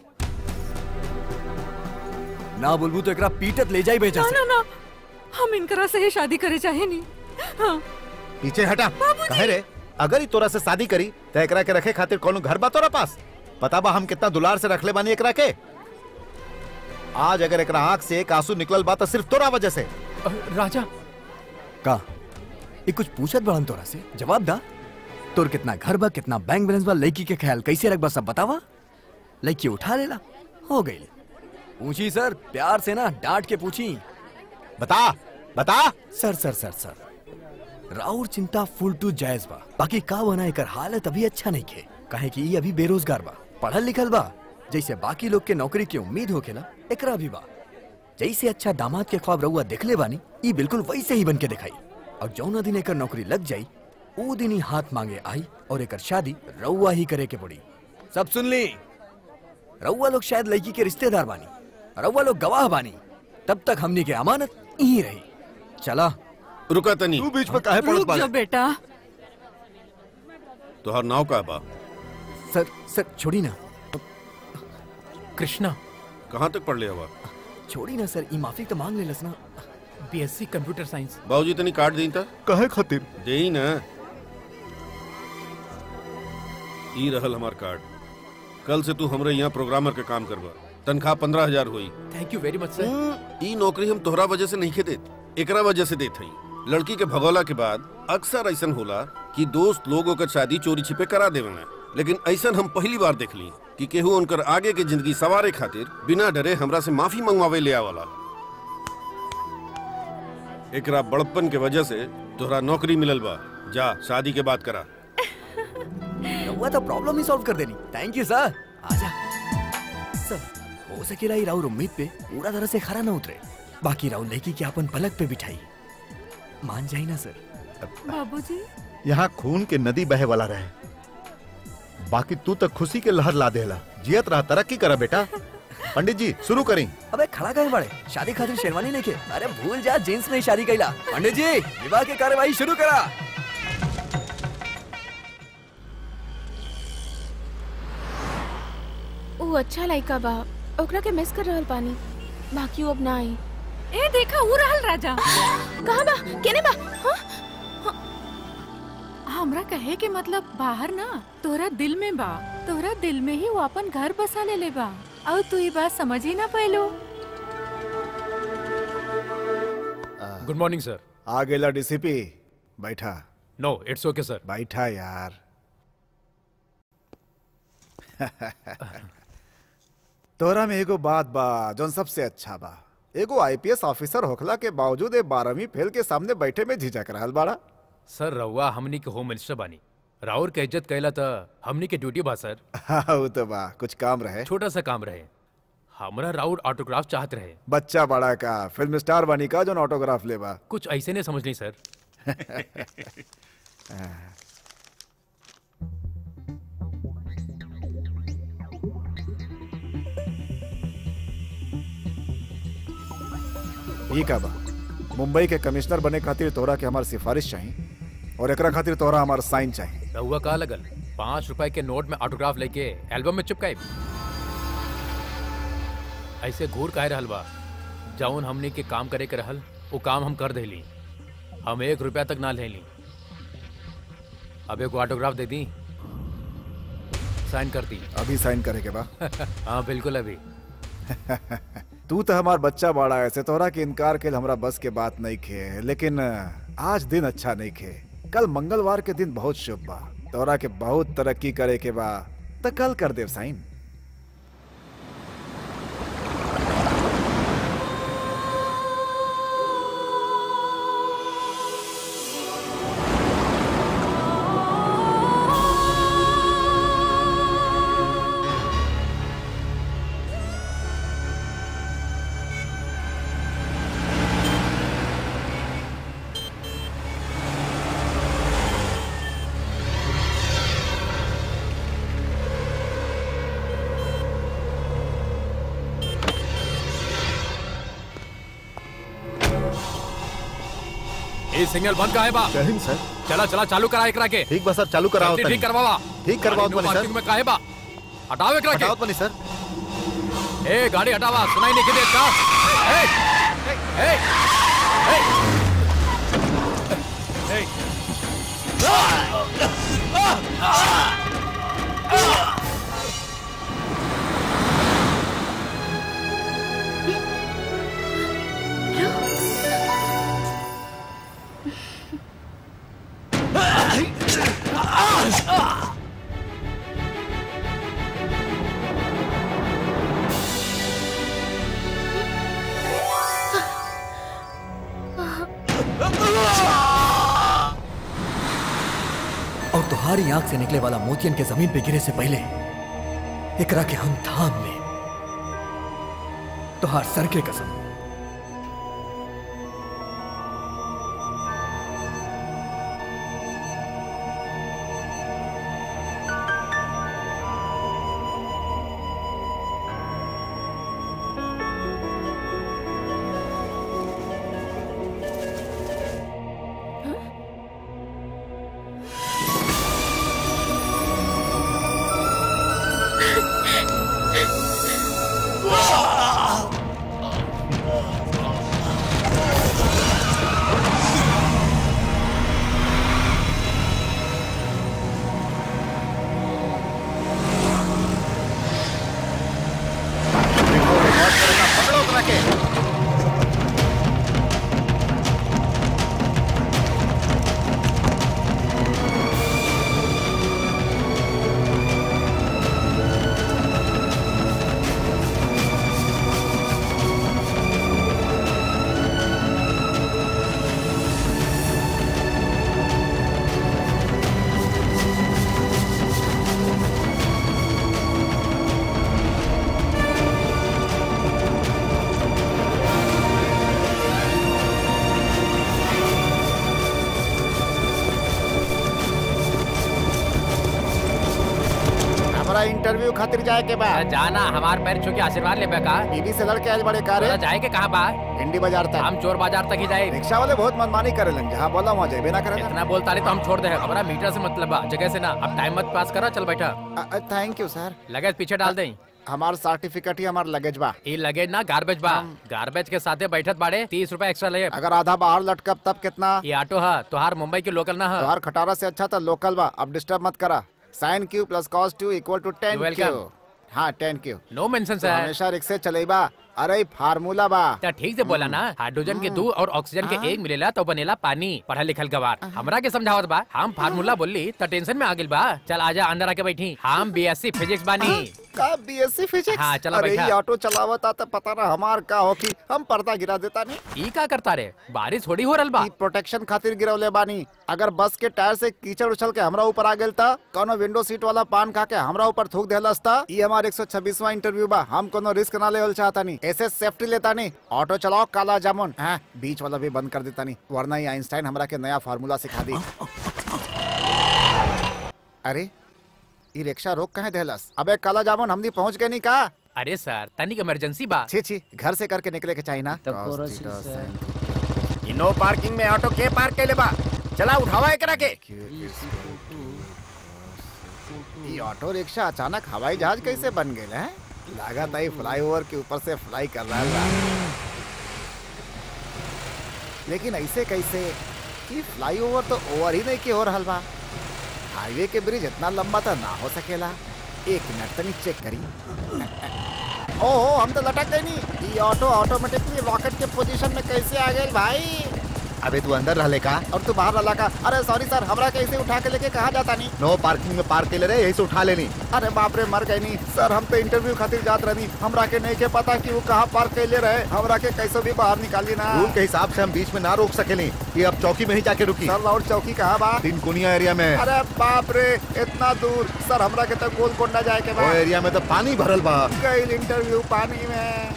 ना बोलबू तो एकरा पीटत ले जाई बेचा ना से ना ना हम इनकरा से ही शादी करे चाहे नहीं हाँ पीछे हटा कहे रे अगर ई तोरा से शादी करी तो एकरा के रखे खातिर कोनो घर बा तोरा पास पता बा हम कितना दुलार से रखले बानी एकरा के आज अगर एकरा आंख से एक आंसू निकलल बा तो सिर्फ तोरा वजह से राजा का ये कुछ पूछत बड़न तोरा से जवाब दा तोर कितना घर बा कितना बैंक बैलेंस बा लड़की के ख्याल कैसे रख बा सब बतावा लड़की उठा लेला हो गई पूछी सर प्यार से ना डांट के पूछी बता बता सर सर सर सर राउर चिंता फुल टू जायज बा बाकी का बना एकर हालत अभी अच्छा नहीं खे काहे कि ई अभी बेरोजगार बा पढ़ल लिखल बा जैसे बाकी लोग के नौकरी की उम्मीद होखेला एकरा भी बा जैसे अच्छा दामाद के ख्वाब रहुआ देखले बानी ई बिल्कुल वैसे ही बन के दिखाई और जौना दिन एकर नौकरी लग जाई ऊ दिन ही हाथ मांगे आई और एक शादी रउआ ही करे के पड़ी सब सुन ली रउआ लोग शायद लड़की के रिश्तेदार बानी रउआ लोग गवाह बानी तब तक हमनी के अमानत यही रही चला रुका तनी तू बीच में काहे पड़त रुक बाड़े जा बेटा तोहर नाव का बा सर सर छोड़ी ना कृष्णा कहाँ तक पढ़ लिया बा छोड़ी ना सर ई माफी तो मांग लेलस ना बीएससी कंप्यूटर साइंस बाबूजी तनी कार्ड दी था कहे खातिर दे ही ना ई रहल हमार कार्ड कल से तू हमरे यहाँ प्रोग्रामर के काम करबा तनख्वाह पंद्रह हजार हुई थैंक यू वेरी मच सर ई नौकरी हम तोहरा वजह से नहीं के देत एकरा वजह से देत हई लड़की के भगौला के बाद अक्सर ऐसन होला कि दोस्त लोगों का शादी चोरी छिपे करा देवेला लेकिन ऐसन हम पहली बार देख ली कि केहू उनकर आगे के जिंदगी सवारे खातिर बिना डरे हमरा से माफी मंगवावे ले आवला एकरा बड़प्पन के वजह से तोहरा नौकरी मिलल बा जा शादी के बात करा रउआ तो प्रॉब्लम ही सॉल्व कर देनी थैंक यू सर आजा सर हो सकेला ही राउर उम्मीद पे पूरा तरह से खरा ना उतरे बाकी राउर लड़की के अपन पलक पे बिठाई मान जाई ना सर बाबूजी यहाँ खून के नदी बहे वाला रहे बाकी तू तक खुशी के लहर ला देला जियत रहा तरक्की करा बेटा पंडित जी शुरू करी अबे खड़ा कहे बड़े शादी खातिर शेरवानी नहीं के अरे भूल जा जींस में ही शादी कैला पंडित जी विवाह की कार्यवाही शुरू करा वो अच्छा लड़का बा ओकरा के मिस कर रहल पानी बाकी वो अब ना आई ए देखा ऊ रहल राजा कहाँ बा केने बा हाँ? हमरा कहे के मतलब बाहर ना तोरा दिल में बा तोरा दिल में ही वो अपन घर बसा ले ले बा और तू ये बात समझ ही ना पैलो गुड मॉर्निंग सर आ गेला डीसीपी बैठा नो इट्स ओके सर बैठा यार तोरा में एगो बात बा जोन सबसे अच्छा बा एगो आईपीएस ऑफिसर होखला के बावजूद ए बारहवीं फेल के सामने बैठे में झिझक रहल बाड़ा सर रउआ हमनी के होम मिनिस्टर बानी राउर के इज्जत कैला त हमनी के ड्यूटी बा सर हाँ वो तो बा कुछ काम रहे छोटा सा काम रहे हमरा राउर ऑटोग्राफ चाहत रहे बच्चा बड़ा का फिल्म स्टार बनी का जोन ऑटोग्राफ लेबा कुछ ऐसे ने समझ ली सर ई का बा मुंबई के कमिश्नर बने खातिर तोरा के हमार सिफारिश चाहिए और एकरा खातिर तोरा हमार साइन चाहिए रउआ का लगल पाँच रुपए के नोट में ऑटोग्राफ लेके एल्बम में चिपकाए ऐसे घूर काहे रहल बा जौन हमनी के काम करे के रहल वो काम हम कर देली हम एक रुपया तक ना लेली अब एक ऑटोग्राफ दे दी साइन कर दी अभी साइन करे के बा हाँ बिल्कुल अभी तू तो हमार बच्चा बड़ा है ऐसे तोरा के इनकार के हमरा बस के बात नहीं खे लेकिन आज दिन अच्छा नहीं खे कल मंगलवार के दिन बहुत शुभ बा तोरा के बहुत तरक्की करे के बा तो कल कर देव साइन ये सिग्नल बंद का है बा जय हिंद सर चला चला चालू करा एकरा के ठीक बा सर चालू कराओ जल्दी तनी। ठीक करवावा ठीक करवाओ गाड़ी नो तनी, सर। पार्किंग में काहे बा हटाओ एकरा हटाओ के तनी सर ए गाड़ी हटावा सुनाई नहीं के देता ए ए ए ए और तुम्हारी आंख से निकले वाला मोतियन के जमीन पे गिरे से पहले एकरा के हम थाम ले तुहार सर के कसम हमरा इंटरव्यू खातिर जाए के बा जाना हमार पैर छू के आशीर्वाद ले का बीबी से लड़के आज बड़े कार तोरा जाए के कहाँ बा हिंडी बाजार तक हम चोर बाजार तक ही जाए रिक्शा वाले बहुत मनमानी करेलन जहाँ बोला वहाँ जेबे ना करेलन इतना बोलता रही तो हम छोड़ दे हमारा मीटर से मतलब बा जगह से ना अब टाइम मत पास करा चल बैठा थैंक यू सर लगेज पीछे डाल दे हमार सर्टिफिकेट ही हमार लगेज बा ये लगेज ना गार्बेज बा गार्बेज के साथे बैठत बाड़े तीस रूपए एक्स्ट्रा लगे अगर आधा बाहर लटकब तब कितना ये ऑटो है तोहार मुंबई के लोकल ना है तोहार खटारा से अच्छा था लोकल बा अब डिस्टर्ब मत करा sine Q plus cos two equal to ten Welcome. Q हाँ टेन क्यू नो मेंशन तो सर हमेशा रिक्शे चलेबा अरे फार्मूला बा तो ठीक से बोला ना हाइड्रोजन के दू और ऑक्सीजन के एक मिलेला तो बनेला पानी पढ़ा लिखल गवार हमरा के समझावत बा हम फार्मूला बोली तो टेंशन में आ गेल बा चल आजा अंदर आके बैठी हम बीएससी फिजिक्स बानी का बीएससी फिजिक्स हाँ, चला अरे बैठा। ये ऑटो चलावता तो पता ना हमार का हो कि हम पर्दा गिरा देता नहीं ई का करता रे बारिश थोड़ी हो रहल बा प्रोटेक्शन खातिर गिरवले बानी अगर बस के टायर से कीचड़ उछल के हमरा ऊपर आ गेल था कोनो विंडो सीट वाला पान खा के हमरा ऊपर थूक देलस था ये हमार 126वां इंटरव्यू बा हम कोनो रिस्क ना लेवल चाहता नहीं ऐसे सेफ्टी लेता नहीं ऑटो चलाओ काला जामुन हाँ बीच वाला भी बंद कर देता नहीं वरना ये आइंस्टाइन हमरा के नया फार्मूला सिखा दी अरे ये रिक्शा रोक कहे देलस अबे काला जामुन हमनी पहुंच गए नहीं का अरे सर तनिक इमरजेंसी बा छी छी घर से करके निकले के चाहिए ना नो पार्किंग में ऑटो के पार्क के ले बा चला उठावा एकरा के ये ऑटो रिक्शा अचानक हवाई जहाज कैसे बन गए हैं लागत आई फ्लाईओवर के ऊपर से फ्लाई कर रहा है लेकिन ऐसे कैसे कि फ्लाईओवर तो ओवर ही नहीं के हो रहल बा हाईवे के ब्रिज इतना लंबा तो ना हो सकेला एक मिनट तनी चेक करी ओहो हम तो लटक गए नहीं ये ऑटो ऑटोमेटिकली रॉकेट के पोजीशन में कैसे आ गए भाई अबे तू अंदर रहले का और तू बाहर रला का अरे सॉरी सर हमरा कैसे उठा के लेके कहा जाता नहीं नो पार्किंग में पार्क के ले रहे यही से उठा लेनी अरे बाप रे मर गए नहीं सर हम तो इंटरव्यू खातिर जात रहनी हमरा के नहीं के पता कि वो कहाँ पार्क कैले रहे हमरा के कैसे भी बाहर निकाली ना रूल के हिसाब से हम बीच में ना रोक सकेली ये अब चौकी में ही जाके रुकी सर और चौकी कहाँ बा तीन कुनिया एरिया में अरे बाप रे इतना दूर सर हमरा के तो गोलकोंडा जाए के वो बाद एरिया में तो पानी भरल बा गई इंटरव्यू पानी में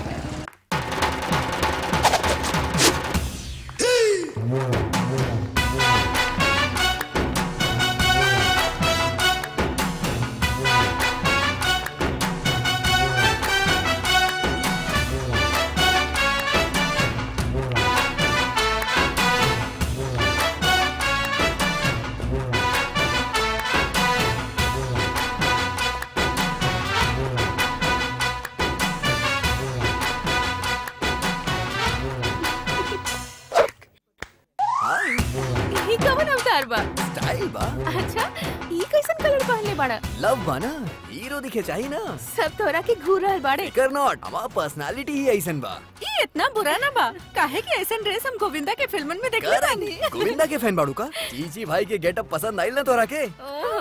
ई कवन अवतार बा स्टाइल बा अच्छा ई कैसन कलर पहनले बाड़ा लव बा ना हीरो दिखे चाहिए ना सब तोरा के घूर रहल बाड़े कर नॉट हमार पर्सनालिटी ही ऐसन बा ई इतना बुरा ना बा काहे कि ऐसन ड्रेस हम गोविंदा के फिल्मन में देखले बानी गोविंदा के फैन बाड़ू का चीची भाई के गेटअप पसंद आइल ना तोरा के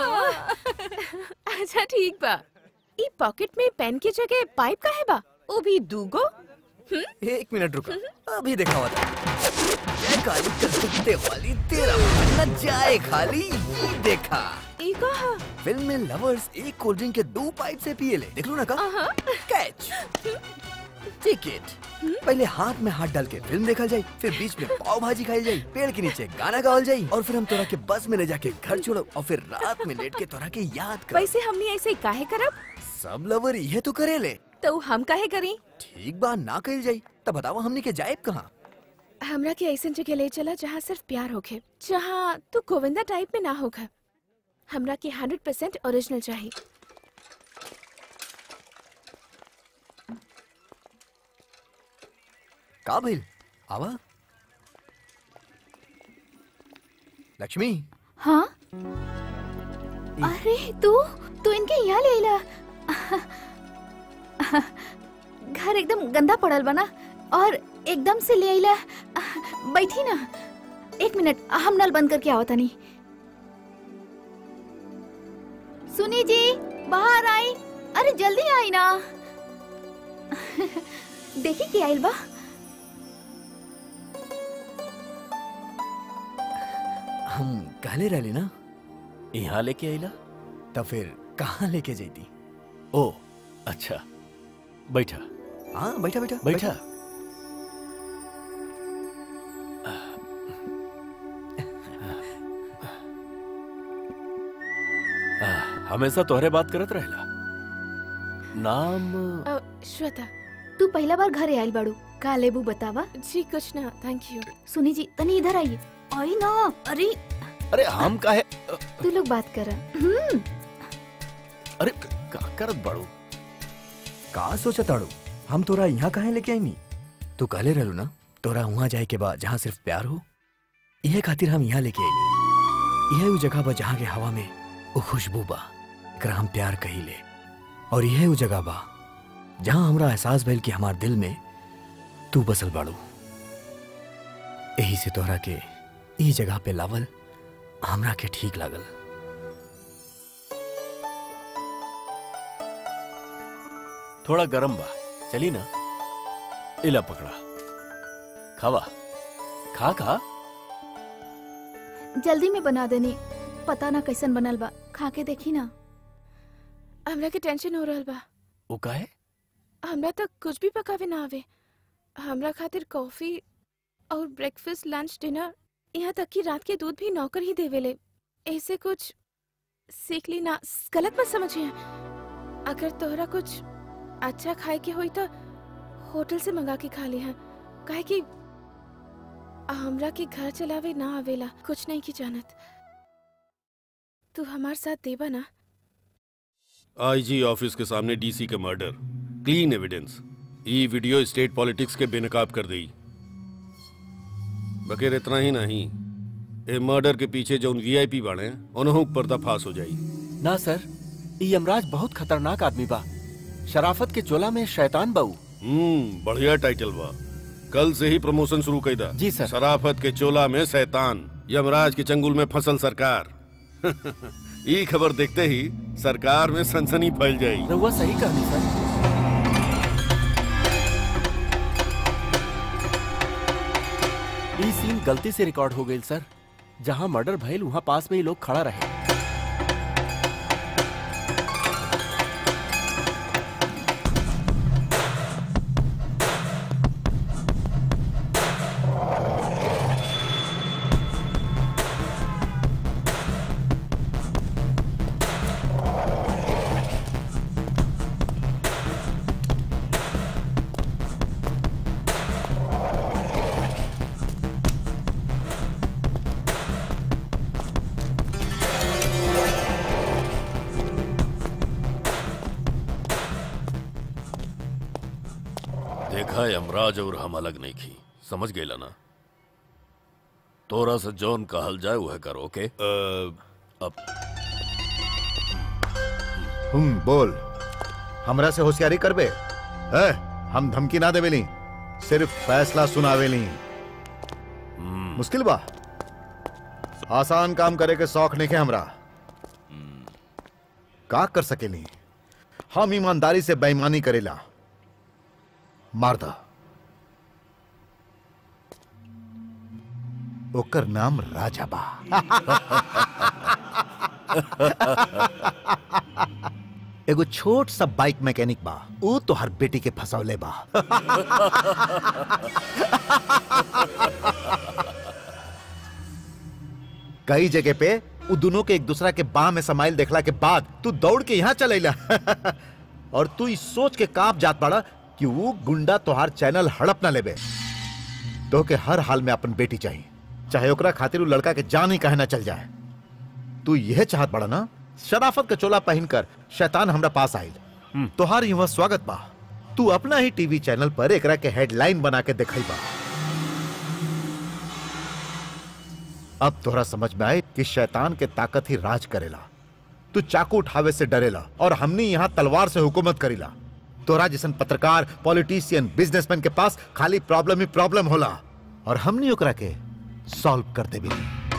अच्छा ठीक बा ई पॉकेट में पेन के जगह पाइप का है बा वो भी दूगो एक मिनट रुको अभी देखा हुआ था जय काली कलकत्ते वाली तेरा मन न जाए खाली ये देखा ई कहा फिल्म में लवर्स एक कोल्ड ड्रिंक के दो पाइप से पिए ले देख लो ना का कैच टिकट पहले हाथ में हाथ डाल के फिल्म देखा जाए फिर बीच में पाव भाजी खाई जाए पेड़ के नीचे गाना गावल जाए और फिर हम तोरा के बस में ले जाके घर छोड़ो और फिर रात में लेट के तोरा के याद कर वैसे हमने ऐसे काहे करब सब लवर ये तो करे ले तो हम काहे करी ठीक बा ना कही जाए तब बताओ हमने के जाए कहाँ हमरा के ऐसन जगह ले चला जहाँ सिर्फ प्यार होखे जहाँ तू गोविंदा टाइप में ना होगा हमरा के हंड्रेड परसेंट ओरिजिनल चाहिए का भइल आवा लक्ष्मी हाँ अरे तू तू इनके यहाँ ले ला घर एकदम गंदा पड़ल बना और एकदम से ले आइला बैठी ना एक मिनट हम नल बंद करके आवता नहीं सुनी जी बाहर आई अरे जल्दी आई ना देखी क्या आइल बा हम कहले रहली ना यहाँ लेके आइला तो फिर कहाँ लेके जाती ओ अच्छा बैठा हाँ बैठा बैठा बैठा आ, हमेशा तोहरे बात करत रहेला नाम अ, श्वेता तू पहला बार घरे आयल बाड़ू का लेबू बतावा जी कुछ ना थैंक यू सुनी जी तनी इधर आइए आई ना अरे अरे हम काहे तू लोग बात कर हम्म अरे का करत बाड़ू का सोचा ताड़ू हम तोरा यहाँ काहे लेके आईनी तू कहले रहलू ना तोरा वहाँ जाए के बाद जहाँ सिर्फ प्यार हो इहे खातिर हम यहाँ लेके आईनी यह वो जगह बा जहाँ के हवा में वो खुशबू बा एकरा हम प्यार कहिले और यह वो जगह बा जहाँ हमरा एहसास भइल कि हमार दिल में तू बसल बाड़ू यही से तोहरा के ई जगह पे लावल हमरा के ठीक लागल थोड़ा गरम बा चली ना इला पकड़ा खावा खा खा जल्दी में बना देनी पता ना कैसन बनल बा खा के देखी ना हमरा के टेंशन हो रहल बा वो काहे हमरा तक कुछ भी पकावे ना आवे हमरा खातिर कॉफी और ब्रेकफास्ट लंच डिनर यहाँ तक कि रात के दूध भी नौकर ही देवेले ऐसे कुछ सीख ली ना गलत मत समझिए अगर तोहरा कुछ अच्छा खाए के होई तो होटल से मंगा के खा लिहा काहे कि हमरा के घर चलावे ना आवेला कुछ नहीं की जानत तू हमार साथ देबा ना आईजी ऑफिस के सामने डीसी का मर्डर क्लीन एविडेंस ई वीडियो स्टेट पॉलिटिक्स के बेनकाब कर दी बकेर इतना ही नहीं ए मर्डर के पीछे जो वीआईपी बाड़े उन्हों पर्दाफाश हो जाई ना सर ई यमराज बहुत खतरनाक आदमी बा शराफत के चोला में शैतान बाऊ हम्म बढ़िया टाइटल बा कल से ही प्रमोशन शुरू कर दा जी सर शराफत के चोला में शैतान यमराज के चंगुल में फसल सरकार ई खबर देखते ही सरकार में सनसनी फैल जाई रहुआ सही कहनी सर ई सीन गलती से रिकॉर्ड हो गई सर जहां मर्डर भइल वहां पास में ही लोग खड़ा रहे देखा यमराज और हम अलग नहीं की समझ गेला ना तोरा से जौन कहल जाए वह करो ओके अब हम्म बोल हमरा से होशियारी करबे है हम धमकी ना देवेली सिर्फ फैसला सुनावेली मुश्किल बा आसान काम करे के शौक नहीं है हमरा का कर सकेली हम ईमानदारी से बेईमानी करेला मार दा ओकर नाम राजा बा एगो छोट सा बाइक मैकेनिक बा ऊ तो हर बेटी के फसौले बा कई जगह पे उ दोनों के एक दूसरा के बाह में समाइल देखला के बाद तू दौड़ के यहाँ चलेला और तू इस सोच के कांप जात पड़ा कि वो गुंडा तोहार चैनल हड़प ना लेबे तो के हर हाल में अपन बेटी चाहिए चाहे ओकरा खातिर उ लड़का के जान ही कहे ना चल जाए तू यह चाहत बड़ा ना शराफत का चोला पहनकर शैतान हमरा पास आयल तोहार युवा स्वागत बा तू अपना ही टीवी चैनल पर एकरा के हेडलाइन बना के दिखाई बा अब तोहरा समझ में आए कि शैतान के ताकत ही राज करेला तू चाकू उठावे से डरेला और हमनी यहाँ तलवार से हुकूमत करीला तोरा जैसन पत्रकार पॉलिटिशियन बिजनेसमैन के पास खाली प्रॉब्लम ही प्रॉब्लम होला और हमनी ओकरा के सॉल्व कर देबी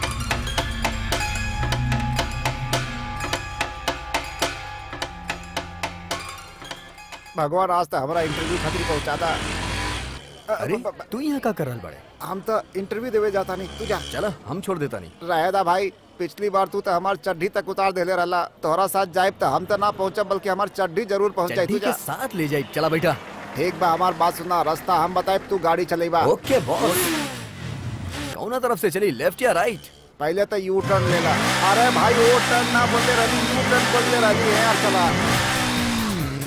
भगवान आज तक हमारा इंटरव्यू खातिर पहुंचा था अरे तू यहाँ का कर रहल बड़े हम तो इंटरव्यू देवे जाता नहीं तू जा चल हम छोड़ देता नहीं रहेदा भाई पिछली बार तू तो हमार चड्ढी तक उतार देले रहला तोहरा साथ जाए तो हम तो ना पहुंचब बल्कि हमार चड्ढी जरूर पहुंच जाए चड्ढी तू के जा साथ ले जाई चला बैठा ठीक बा हमार बात सुना रास्ता हम बताए तू गाड़ी चलेबा ओके बॉस कौना तरफ से चली लेफ्ट या राइट पहले तो यू टर्न लेला अरे भाई वो टर्न ना बोलते रही यू टर्न बोलते रही है यार चला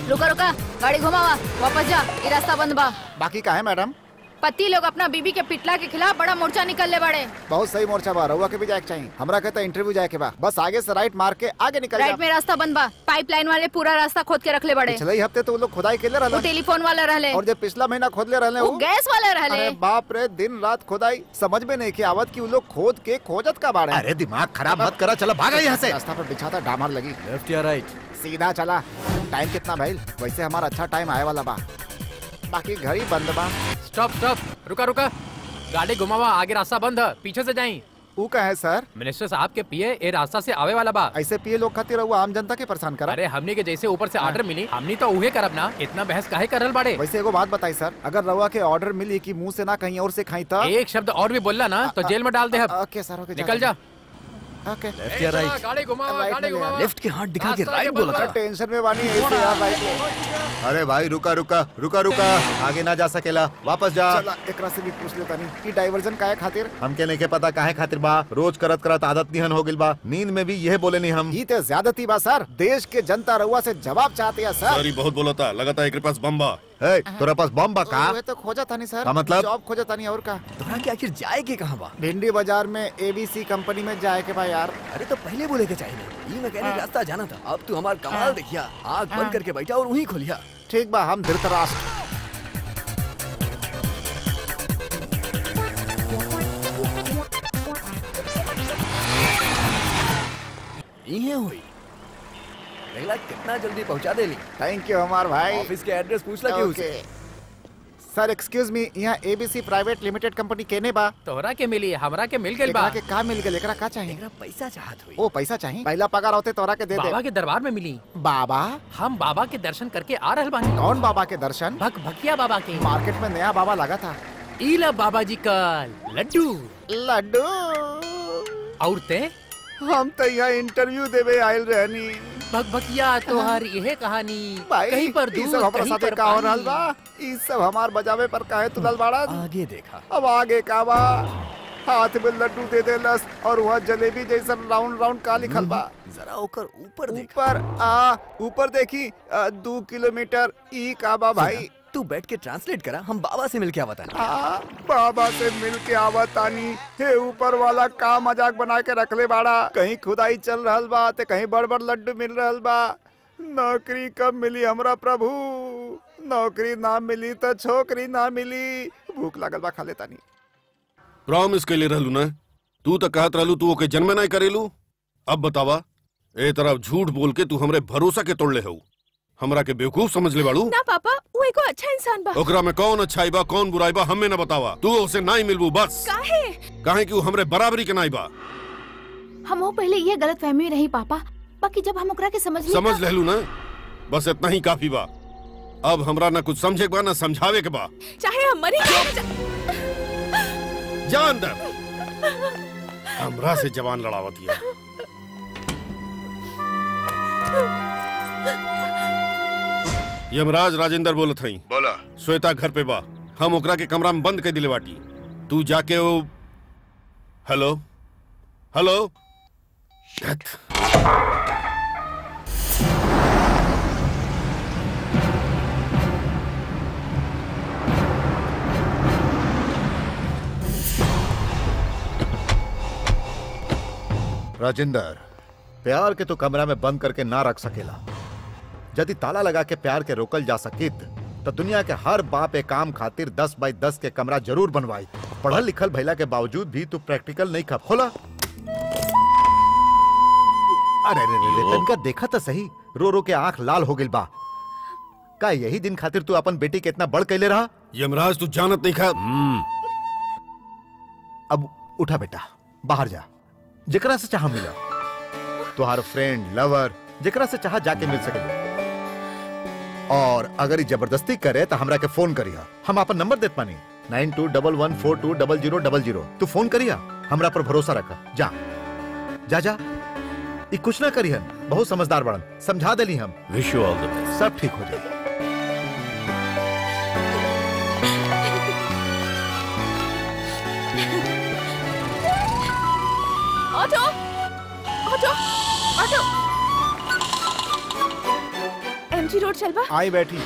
रुका रुका गाड़ी घुमावा वापस जा ये रास्ता बंद बा बाकी का है मैडम पति लोग अपना बीबी के पिटला के खिलाफ बड़ा मोर्चा निकल ले बड़े बहुत सही मोर्चा बा रहुआ के भी जाए के चाहिए हमरा कहता इंटरव्यू जाए के बा बस आगे से राइट मार के आगे निकल राइट में रास्ता बंद बा पाइपलाइन वाले पूरा रास्ता खोद के रखले बड़े पिछले ही हफ्ते तो वो लोग खुदाई के ले वो रहले टेलीफोन वाला रहले और जब पिछला महीना खोद ले रहले वो गैस वाला रहले अरे बाप रे दिन रात खुदाई समझ में नहीं की आवत की वो लोग खोद के खोजत का बाड़े अरे दिमाग खराब मत करा चलो भागा यहाँ से रास्ता पर बिछाता डामर लगी लेफ्ट या राइट सीधा चला टाइम कितना भाई वैसे हमारा अच्छा टाइम आए वाला बा बाकी घर ही बंद बा स्टॉप स्टॉप रुका रुका गाड़ी घुमावा आगे रास्ता बंद है पीछे से जाई वो का है सर मिनिस्टर साहब के पिए ये रास्ता से आवे वाला बा ऐसे पिए लोग खातिर रहुआ आम जनता के परेशान करा अरे हमने के जैसे ऊपर से ऑर्डर मिली हमने तो उहे करब ना इतना बहस काहे करल बाड़े वैसे एगो बात बताई सर अगर रहुआ के ऑर्डर मिली कि मुंह से ना कहीं और से खाई तब एक शब्द और भी बोलला ना तो जेल में डाल दे अब ओके सर ओके निकल जा ओके लेफ्ट या राइट गाड़ी घुमावा Right गाड़ी में ले घुमावा लेफ्ट के हाथ दिखा के रास्ता राइट आगे बोला बढ़ था टेंशन में बानी ऐसे यार राइट में अरे भाई रुका रुका रुका रुका आगे ना जा सकेला वापस जा चला एकरा से भी पूछ लेता नहीं कि डाइवर्जन काहे खातिर हमके नहीं के पता काहे खातिर बा रोज करत करत आदत निहन हो गिल बा नींद में भी यह बोले नहीं हम ई ते ज्यादती बा सर देश के जनता रहुआ से जवाब चाहती है सर सॉरी बहुत बोला था लगाता है पास बम बा ए, तोरा पास बम बा का वे तो खोजा था नहीं सर का मतलब? जॉब खोजा था नहीं और का तोरा के आखिर जाए के कहाँ बा भिंडी बाजार में एबीसी कंपनी में जाए के भाई यार अरे तो पहले बोले के चाहिए ये मैकेनिक रास्ता जाना था अब तू हमार कमाल देखिया आग बंद करके बैठा और वहीं खोलिया ठीक बा हम धृतराष्ट्र ये हुई देखला कितना जल्दी पहुंचा देली थैंक यू हमार भाई ऑफिस के एड्रेस पूछ ला क्यों ओके सर एक्सक्यूज मी यहाँ एबीसी प्राइवेट लिमिटेड कंपनी केने बा तोहरा के मिली हमरा के मिल गेल बा एकरा के का मिल गेल एकरा का चाहिए एकरा पैसा चाहत हुई ओ पैसा चाहिए पहला पगार होते तोरा के दे बाबा दे के दरबार में मिली बाबा हम बाबा के दर्शन करके आ रहल बानी कौन बाबा के दर्शन भक भकिया बाबा के मार्केट में नया बाबा लगा था ईला बाबा जी का लड्डू लड्डू और ते हम तो यहाँ इंटरव्यू देवे आयल रहनी भक भकिया तोहर यह कहानी भाई कहीं पर ई दूर सब हमारा कहीं साथे पर का हो रहल पानी। बा ई सब हमार बजावे पर काहे तुलल बाड़ा आगे देखा अब आगे का बा हाथ में लड्डू दे देलस और वहाँ जलेबी जैसा राउंड राउंड का लिखल बा जरा ओकर ऊपर देखा ऊपर आ ऊपर देखी आ, दो किलोमीटर ई का बा भाई तू बैठ के ट्रांसलेट करा हम बाबा से मिलके आवता आ, बाबा से मिल के आवतानी हे ऊपर वाला का मजाक बना के रखले बाड़ा कहीं खुदाई चल रहल बा ते कहीं बड़ बड़ लड्डू मिल रहल बा नौकरी कब मिली हमरा प्रभु नौकरी ना मिली तो छोकरी ना मिली भूख लागल बा खा लेतानी प्रॉमिस के लिए रहलू ना तू तो कहत रहलू तू ओके जन्मे नहीं करेलू अब बतावा ए तरफ झूठ बोल के तू हमरे भरोसा के तोड़ले हो हमरा के बेवकूफ समझ ले बाड़ू ना पापा वो एगो अच्छा इंसान बा ओकरा में कौन अच्छाई बा कौन बुराई बा हमें न बतावा तू उसे नहीं मिलबू बस काहे काहे कि वो हमरे बराबरी के नहीं बा हम वो पहले ये गलत फहमी रही पापा बाकी जब हम ओकरा के समझ ली समझ लेलू ना बस इतना ही काफी बा अब हमरा ना कुछ समझे के बा ना समझावे के बा चाहे हम मरी क्यों न जा- जा अंदर हमरा से जवान लड़ावत हिया यमराज राजेंद्र बोलत हई बोला श्वेता घर पे बा हम ओकरा के कमरा में बंद कर दिले बाटी तू जाके वो हेलो हेलो राजेंद्र प्यार के तो कमरा में बंद करके ना रख सकेला यदि ताला लगा के प्यार के रोकल जा सकित तो दुनिया के हर बाप ए काम खातिर दस बाई दस के कमरा जरूर बनवाई पढ़ल लिखल भैला के बावजूद भी तू प्रैक्टिकल नहीं खा खोला अरे रे रे रे तनका देखा तो सही रो रो के आंख लाल हो गइल बा का यही दिन खातिर तू अपन बेटी के इतना बड़ कैले रहा यमराज तू जानत नहीं खा अब उठा बेटा बाहर जा जेकरा से चाह मिला तुहार फ्रेंड लवर जेकरा से चाह जाके मिल सके और अगर ये जबरदस्ती करे तो हमरा के फोन करिया हम अपन नंबर देत पानी nine two double one four two double zero double zero तू फोन करिया हमरा पर भरोसा रखा जा जा जा ये कुछ ना करिहन बहुत समझदार बड़न समझा देली हम wish you all the best सब ठीक हो जाए auto auto auto MG road चलबा आई बैठी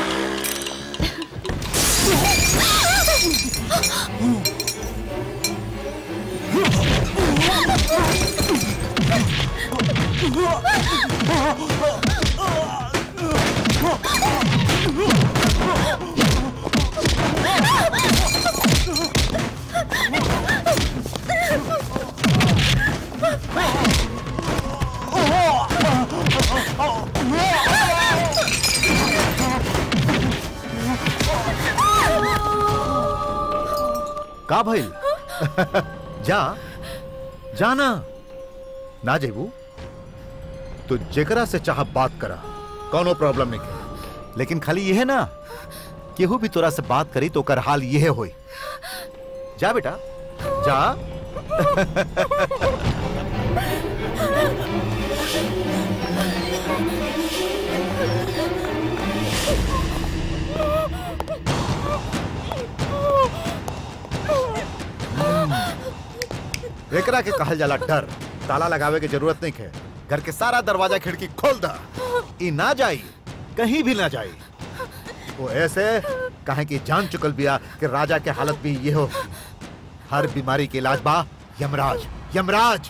का भइल जा जाना ना जेबू तो जेकरा से चाह बात करा कोनो प्रॉब्लम नहीं है लेकिन खाली यह ना केहू भी तोरा से बात करी तो ओकर हाल यह होई जा बेटा जा एकरा के कहल जाला डर ताला लगावे के जरूरत नहीं है घर के सारा दरवाजा खिड़की खोल दा ई ना जाई कहीं भी ना जाई वो ऐसे कहे कि जान चुकल बिया कि राजा के हालत भी ये हो हर बीमारी के इलाज बा यमराज यमराज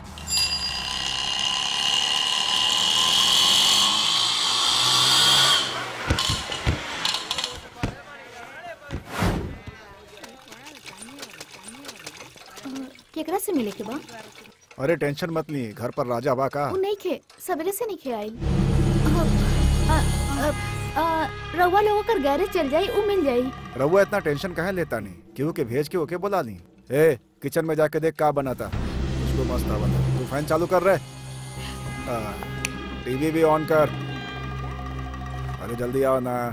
केकरा से मिले के बा अरे टेंशन मत ली घर पर राजा बा का उ नहीं खे सवेरे से नहीं खे आई रउआ लोगों कर गैरेज चल जाई उ मिल जाई रहुआ इतना टेंशन काहे लेता नहीं क्यों के भेज के ओके बुला ली ए किचन में जाके देख का बनाता उसको मस्त बना तू फैन चालू कर रहे टीवी भी ऑन कर अरे जल्दी आओ ना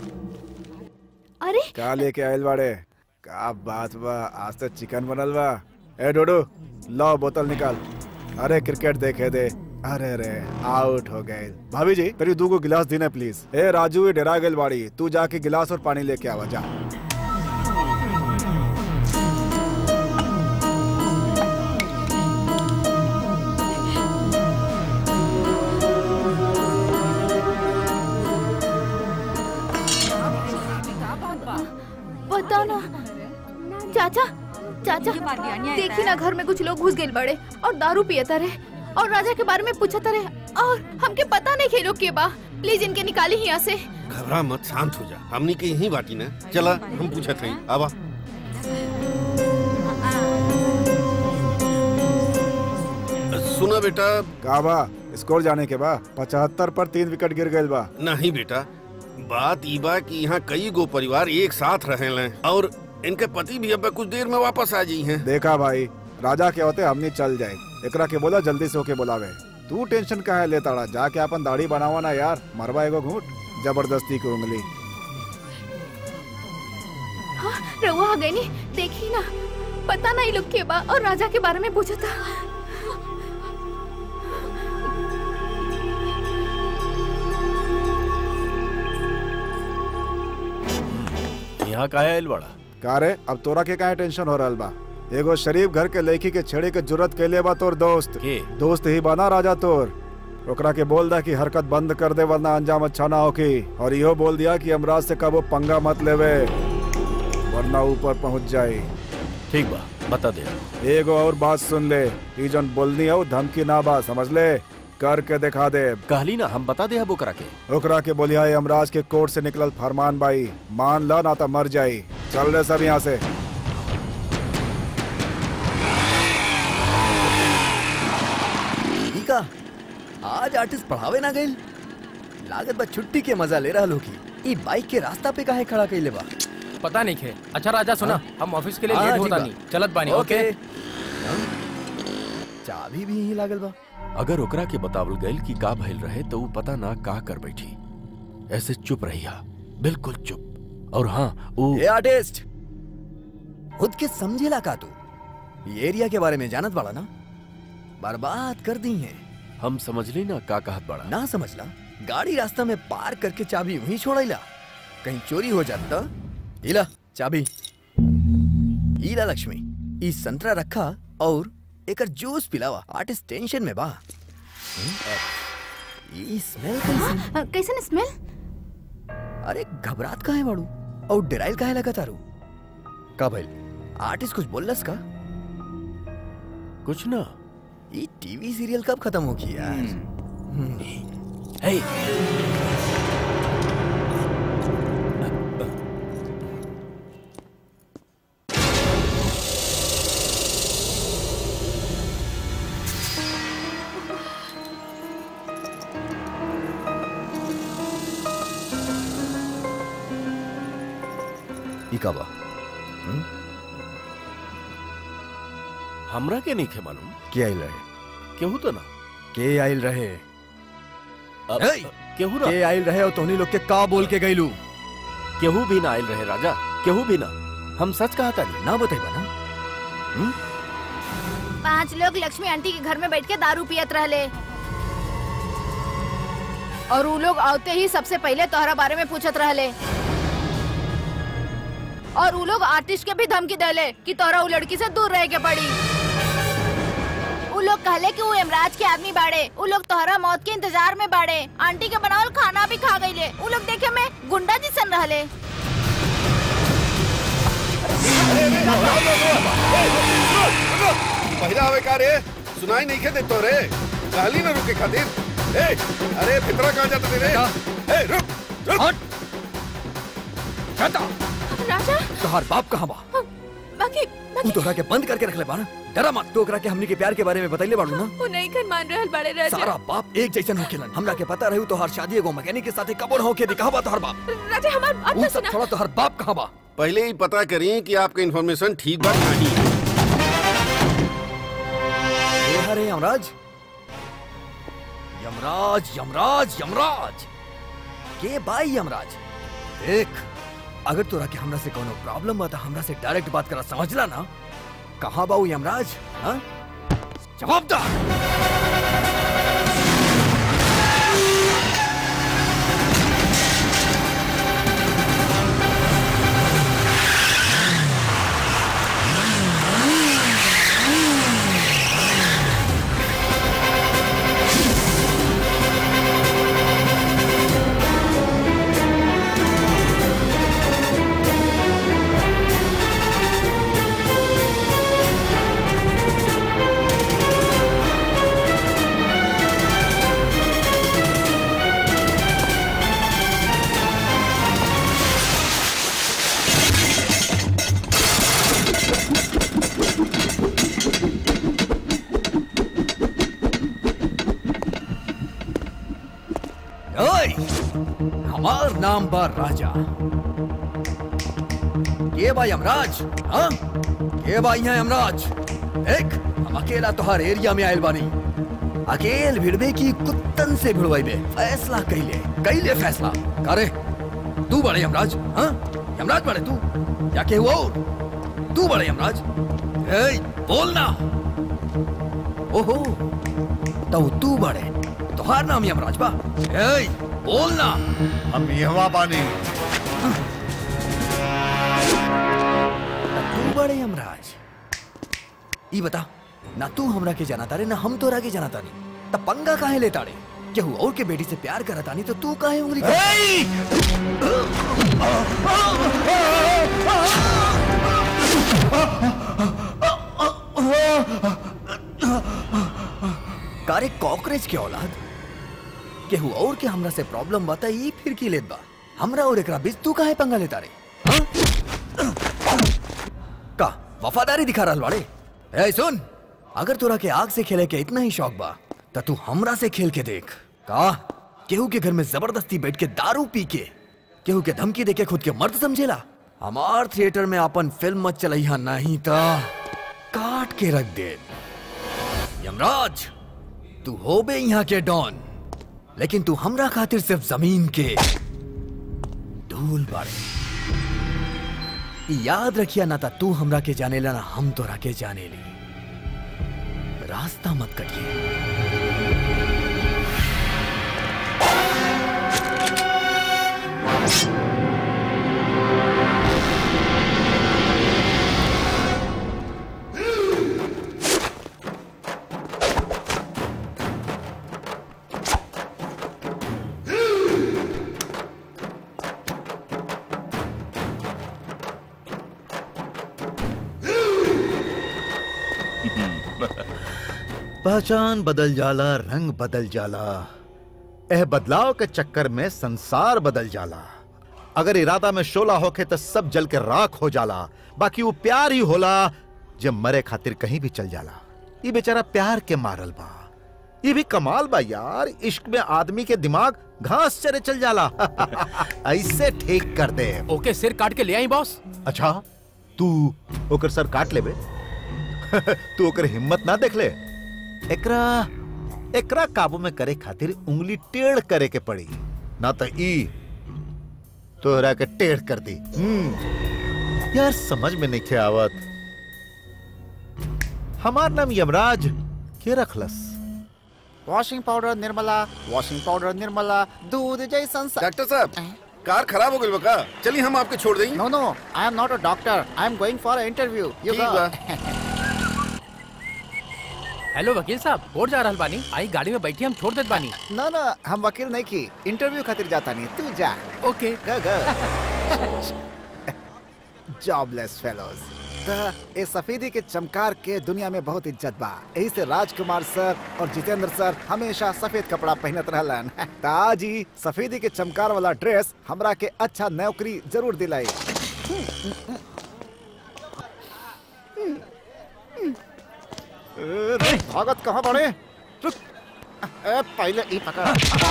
अरे का लेके आयल बाड़े का बात बा आज तो चिकन बनल बा ए डोडू लो बोतल निकाल अरे क्रिकेट देखे दे अरे रे आउट हो गए भाभी जी तेरी दू को गिलास देना प्लीज ए राजू ये डरा गेल बाड़ी तू जाके गिलास और पानी लेके आवा जा बताओ ना चाचा चाचा देखी ना घर में कुछ लोग घुस गए बड़े और दारू पियता रहे और राजा के बारे में पूछता रहे और हमके पता नहीं खेलो के बा प्लीज इनके निकाली यहाँ से घबरा मत शांत हो जा हमनी के यहीं बाटी ना चला हम पूछत हई आवा सुना बेटा का बा स्कोर जाने के बा पचहत्तर पर तीन विकेट गिर गए बा नहीं बेटा बात ई बा कि यहाँ कई गो परिवार एक साथ रहे और इनके पति भी अब कुछ देर में वापस आ जी हैं देखा भाई राजा के होते हमनी चल जाए एकरा के बोला जल्दी से होके बुलावे तू टेंशन काहे लेता रहा जाके अपन दाढ़ी बनावा ना यार मरवा एगो घूट जबरदस्ती की उंगली हाँ रहुआ आ गई नी देखी ना पता नहीं लोग के बा और राजा के बारे में पूछा था यहाँ का है बड़ा का रे अब तोरा के काहे टेंशन हो रहल बा एगो शरीफ घर के लड़की के छेड़े के जरूरत कैले बा तोर दोस्त के दोस्त ही बना राजा तोर ओकरा के बोल दा कि हरकत बंद कर दे वरना अंजाम अच्छा ना होकी और इहो बोल दिया कि अमराज से कबो पंगा मत लेवे वरना ऊपर पहुंच जाए ठीक बा बता दे एगो और बात सुन ले ई जन बोलनी हो धमकी ना बा समझ ले करके दिखा दे कहली ना हम बता दे अब ओकरा के ओकरा के बोलिया है अमराज के कोर्ट से निकलल फरमान बाई मान ला ना तो मर जाई चल रहे सब यहाँ से ठीक है आज आर्टिस्ट पढ़ावे ना गइल लागत बा छुट्टी के मजा ले रहा की ई बाइक के रास्ता पे काहे खड़ा कइले बा पता नहीं खे अच्छा राजा सुना हम ऑफिस के लिए हाँ, लेट ठीक होता बा। नहीं चलत बानी ओके चाबी भी यहीं लागल बा अगर ओकरा के बतावल गइल कि का भइल रहे तो वो पता ना का कर बैठी ऐसे चुप रहिया बिल्कुल चुप और हाँ वो ये आर्टिस्ट खुद के समझेला का तू ये एरिया के बारे में जानत बाड़ा ना बर्बाद कर दी है हम समझली ना का कहत बड़ा ना समझला गाड़ी रास्ता में पार करके चाबी वहीं छोड़ैला कहीं चोरी हो जात त इला चाबी इला लक्ष्मी ई संतरा रखा और एकर जूस पिलावा आर्टिस्ट टेंशन में बा हम्म, ई स्मेल कैसन कैसन स्मेल अरे घबरात काहे बाड़ू और डराइल काहे लगा तारू का भइल आर्टिस्ट कुछ बोललस का कुछ ना ये टीवी सीरियल कब खत्म होगी यार हे ई का बा हमरा के नहीं खे मालूम के आइल रहे केहू तो ना के आइल रहे अब- हेय! केहू ना के आइल रहे और तोहनी लोग के का बोल के गइलू केहू भी ना आयल रहे राजा केहू भी ना हम सच कहा था ना बतेबा ना पांच लोग लक्ष्मी आंटी के घर में बैठ के दारू पियत रहले और वो लोग आते ही सबसे पहले तोहरा बारे में पूछत रहले और वो लोग आर्टिस्ट के भी धमकी देले कि तोहरा वो लड़की से दूर रह के पड़ी वो लोग कहले कि वो यमराज के आदमी बाड़े वो लोग तोहरा मौत के इंतजार में बाड़े आंटी के बनावल खाना भी खा गईले वो लोग देखे में गुंडा जिसन रहले पहिला हवे का रे सुनाई नहीं के देतो रे गाली ना रुके खातिर ए अरे फितरा कहाँ जाता रे ए रुक रुक शटा राजा तोहार बाप कहाँ बा बाकी तू तोहरा के बंद करके रख ले बा ना डरा मत तो ओकरा के हमनी के प्यार के बारे में बतैले बाड़ू ना वो नहीं कर मान रहल बड़े राजा सारा बाप एक जैसन होखेलन हमरा के पता रहू तोहार शादी एगो मैकेनिक के साथे कबोर होके दिखावा बा तोहार बाप राजा हमार बात उ तो सब सुना थोड़ा तोहार बाप कहाँ बा पहले ही पता करिए कि आपका इन्फॉर्मेशन ठीक बात नहीं है ए हरे यमराज यमराज यमराज यमराज के भाई यमराज देख अगर तोरा के हमरा से कोनो प्रॉब्लम बा त हमरा से डायरेक्ट बात करा समझला ना कहाँ बा उ यमराज हाँ जवाब दा ओए हमार नाम बा राजा के बा यमराज हाँ के बा यहाँ यमराज देख हम अकेला तोहार एरिया में आयल बानी अकेल भिड़बे की कुत्तन से भिड़वाइबे फैसला कैले कैले फैसला करे तू बड़े यमराज हाँ यमराज बड़े तू या के हुआ और? तू बड़े यमराज ए बोलना ओहो तो तू बड़े तोहार नाम यमराज बा ए बोलना हम यहाँ बानी तू बड़े यमराज ई बता ना तू हमरा के जाना तारे ना हम तोरा के जाना तानी तब पंगा काहे ले ताड़े केहू और के बेटी से प्यार करा तानी तो तू काहे उंगली कर... कारे कॉकरेज के औलाद केहू और के हमरा से प्रॉब्लम बता ई फिर की लेत बा हमरा और एकरा बीच तू काहे पंगा लेता रे का वफादारी दिखा रहल बाड़े ए सुन अगर तोरा के आग से खेले के इतना ही शौक बा त तू हमरा से खेल के देख का केहू के घर में जबरदस्ती बैठ के दारू पी के केहू के धमकी दे के खुद के मर्द समझेला हमार थिएटर में अपन फिल्म मत चलैहा नहीं त काट के रख दे यमराज तू हो बे यहाँ के डॉन लेकिन तू हमरा खातिर सिर्फ जमीन के धूल बाड़े ई याद रखिया ना ता तू हमरा के जाने ला ना हम तोरा के जाने ली रास्ता मत कटिए पहचान बदल जाला रंग बदल जाला एह बदलाव के चक्कर में संसार बदल जाला अगर इरादा में शोला होके तो सब जल के राख हो जाला बाकी वो प्यार ही होला जब मरे खातिर कहीं भी चल जाला ये बेचारा प्यार के मारल बा ये भी कमाल बा यार इश्क में आदमी के दिमाग घास चरे चल जाला ऐसे ठीक कर दे ओके सिर काट के ले आई बॉस अच्छा तू ओकर सर काट लेबे तू ओकर हिम्मत ना देख ले एकरा एकरा काबू में करे खातिर उंगली टेढ़ करे के पड़ी ना तो ई तोहरा के टेढ़ कर दी हम्म यार समझ में नहीं आवत हमार नाम यमराज के रखलस washing powder Nirmala washing powder Nirmala दूध जैसन डॉक्टर साहब कार खराब हो गई बका चलिए हम आपके छोड़ देंगे no no I am not a doctor I am going for interview you ठीक बा। हेलो वकील साहब कोर्ट जा रहल बानी आई गाड़ी में बैठी हम छोड़ देत बानी ना ना हम वकील नहीं की इंटरव्यू खातिर जाता नहीं तू जा ओके गो गो जॉबलेस फेलोज ए सफेदी के चमकार के दुनिया में बहुत इज्जत बा यही से राजकुमार सर और जितेंद्र सर हमेशा सफेद कपड़ा पहनत रहलन ताज ही सफेदी के चमकार वाला ड्रेस हमरा के अच्छा नौकरी जरूर दिलाई ए, रे, भागत कहाँ बड़े रुक ए, पहले ई पकड़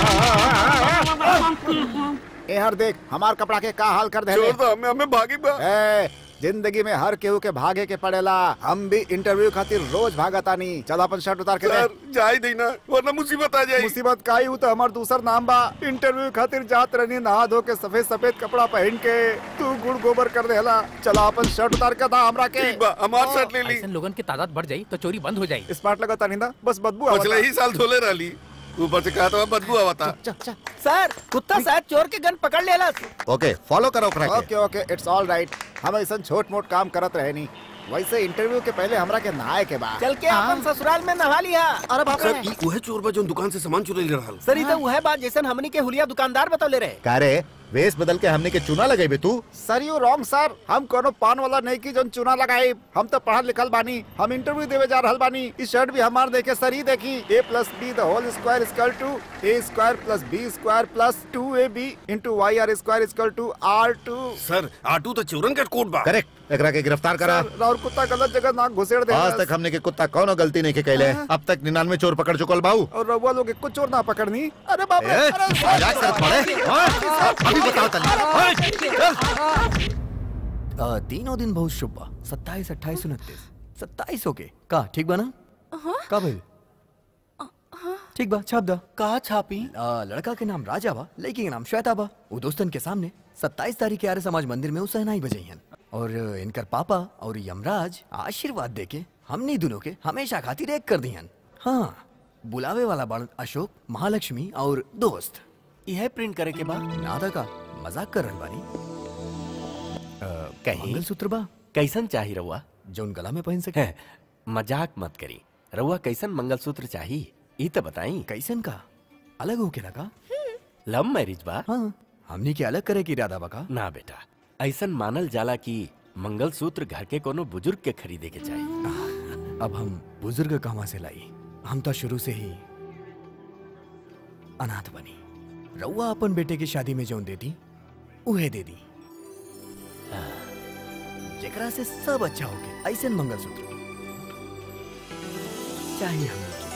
ए हर देख हमार कपड़ा के का हाल कर दे छोड़ दो हमें हमें भागी बा ए, जिंदगी में हर केहू के भागे के पड़ेला हम भी इंटरव्यू खातिर रोज भागतानी चल अपन शर्ट उतार के दे सर जा ही देना वरना मुसीबत आ जाएगी मुसीबत का ही तो हमार दूसर नाम बा इंटरव्यू खातिर जात रहनी नहा धो के सफेद सफेद कपड़ा पहन के तू गुड़ गोबर कर देला चला अपन शर्ट उतार के दा हमरा के ठीक बा हमार शर्ट ले ली ऐसन लोगन की तादाद बढ़ जाई तो चोरी बंद हो जाई स्मार्ट लगता नहीं ना बस बदबू आवता। पिछले ही साल धोले रही ऊपर से कहा था बदबू आवता सर कुत्ता शायद चोर के गन पकड़ लेला ओके फॉलो करो ओकरा के okay okay it's all right हम ऐसा छोट मोट काम करत रहे नहीं वैसे इंटरव्यू के पहले हमरा के नहाए के बाद चल के अपन ससुराल में नहा लिया अरे बाप रे सर ई वह चोर बा जो दुकान से सामान चुरा ले रहा सर इधर वह बात जैसन हमनी के हुलिया दुकानदार बतौले रहे कारे वेश बदल के हमने के चुना लगाई तू सर यू रॉन्ग सर हम कोनो पान वाला नहीं की जोन चुना लगाए हम तो पढ़ल लिखल बानी हम इंटरव्यू देवे जा रहल बानी इस शर्ट भी हमार देखे सर ही देखी ए plus B the whole square equal to A square plus B square plus two A B into Y R square equal to R two sir आटू तो चोरन का कोट बा करेक्ट एकरा के गिरफ्तार करा और कुत्ता गलत जगह नाक घुसेड़ दे आज तक हमने के कुत्ता कौनो गलती नहीं के कैले अब तक निन्यानवे चोर पकड़ चुकल बाऊ और रउआ लोग कुछ चोर ना पकड़नी अरे बाप रे ए, अरे मजाक करत पड़े हाँ? अभी बताओ तनी आ, तीनों दिन बहुत शुभ बा सत्ताईस अट्ठाईस उनतीस सत्ताईस हो के का ठीक बा ना का भइल ठीक बा छाप दा का छापी आ, लड़का के नाम राजा बा लड़की के नाम श्वेता बा वो दोस्तन के सामने सत्ताईस तारीख के आर्य समाज मंदिर में उसहनाई बजैहन और इनकर पापा और यमराज आशीर्वाद देके हमनी दोनों के हमेशा खातिर एक कर दिहन हाँ बुलावे वाला बड़ अशोक महालक्ष्मी और दोस्त यह प्रिंट करे के बाद नादा का मजाक कर रहल बानी कहीं मंगलसूत्र बा कैसन चाही रउआ जौन गला में पहन सके है, मजाक मत करी रउआ कैसन मंगलसूत्र चाही ई तो बताई कैसन का अलग होके लगा लव मैरिज बा हाँ हमनी के अलग करे की इरादा बा का ना बेटा ऐसन मानल जाला कि मंगलसूत्र घर के कोनो बुजुर्ग के खरीदे के चाहिए अब हम बुजुर्ग कहाँ से लाई हम तो शुरू से ही अनाथ बनी रउआ अपन बेटे की शादी में जौन दे दी उहे दे दी जेकरा से सब अच्छा होके ऐसे मंगलसूत्र चाहिए हमनी के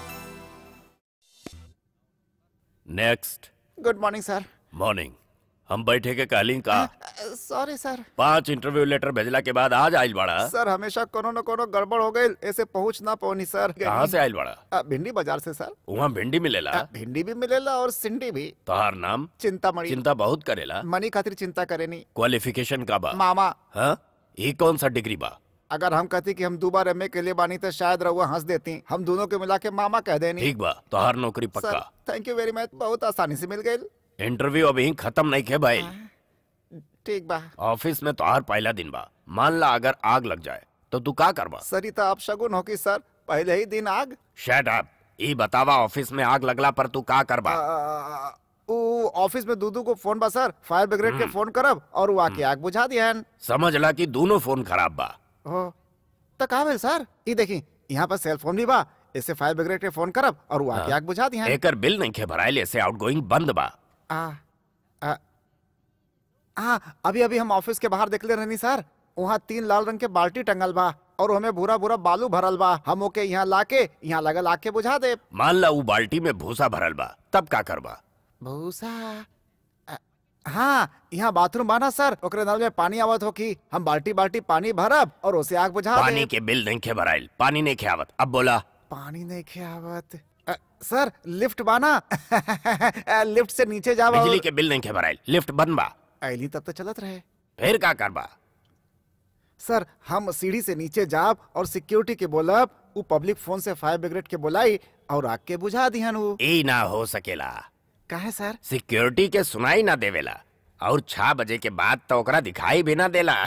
next good morning sir morning हम बैठे के कहली का सॉरी सर पांच इंटरव्यू लेटर भेजला के बाद आज आइल बाड़ा सर हमेशा कोनो न कोनो गड़बड़ हो गई ऐसे पहुंच ना पौनी सर कहाँ से आइल बाड़ा अ, भिंडी बाजार से सर वहाँ भिंडी मिलेला अ, भिंडी भी मिलेला और सिंडी भी तोहार नाम चिंतामणि चिंता बहुत करेला मनी खातिर चिंता करेनी क्वालिफिकेशन का बा मामा हाँ ये कौन सा डिग्री बा अगर हम कहती कि हम दो बार एमए के लिए बानी तो शायद रहुआ हंस देती हम दोनों के मिला के मामा कह देनी ठीक बा तोहार नौकरी पक्का थैंक यू वेरी मच बहुत आसानी से मिल गई इंटरव्यू अभी खत्म नहीं खे भाई ठीक बा ऑफिस में तोहार पहला दिन बा मान ला अगर आग लग जाए तो तू का करबा सरिता आप शगुन हो कि सर पहले ही दिन आग शट अप ई बतावा ऑफिस में आग लगला पर तू का करबा अ, ऊ ऑफिस में दूदू को फोन बा सर फायर ब्रिगेड के फोन करब और वो आके आग बुझा दिहन समझ ला कि दोनों फोन खराब बा हो तो का भेल सर ई देखी यहाँ पर सेल फोन भी बा ऐसे फायर ब्रिगेड के फोन करब और वो आके हाँ। आग बुझा दिया एकर बिल नहीं खे भराइल ऐसे आउटगोइंग बंद बा आ, आ, हाँ अभी अभी हम ऑफिस के बाहर देखले रहनी सर वहाँ तीन लाल रंग के बाल्टी टंगल बा और हमें भूरा भूरा बालू भरल बा हम ओके यहाँ लाके यहाँ लगल आके बुझा दे मान ला उ बाल्टी में भूसा भरल बा तब का करबा भूसा आ, हाँ यहाँ बाथरूम बा ना सर ओकरे नल में पानी आवत हो की हम बाल्टी बाल्टी पानी भरब और उसे आग बुझा पानी दे के बिल नहीं खे भराइल पानी नहीं खे आवत अब बोला पानी नहीं खे आवत आ, सर लिफ्ट बाना लिफ्ट से नीचे जावा और- बिजली के बिल नहीं खे भराइल लिफ्ट बंद बा ऐली तब तो चलत रहे फिर का करबा सर हम सीढ़ी से नीचे जाब और सिक्योरिटी के बोलब उ पब्लिक फोन से फायर ब्रिगेड के बोलाई और आग के बुझा दिहन उ ई ना हो सकेला काहे सर सिक्योरिटी के सुनाई ना देवेला और छह बजे के बाद तो ओकरा दिखाई भी ना देला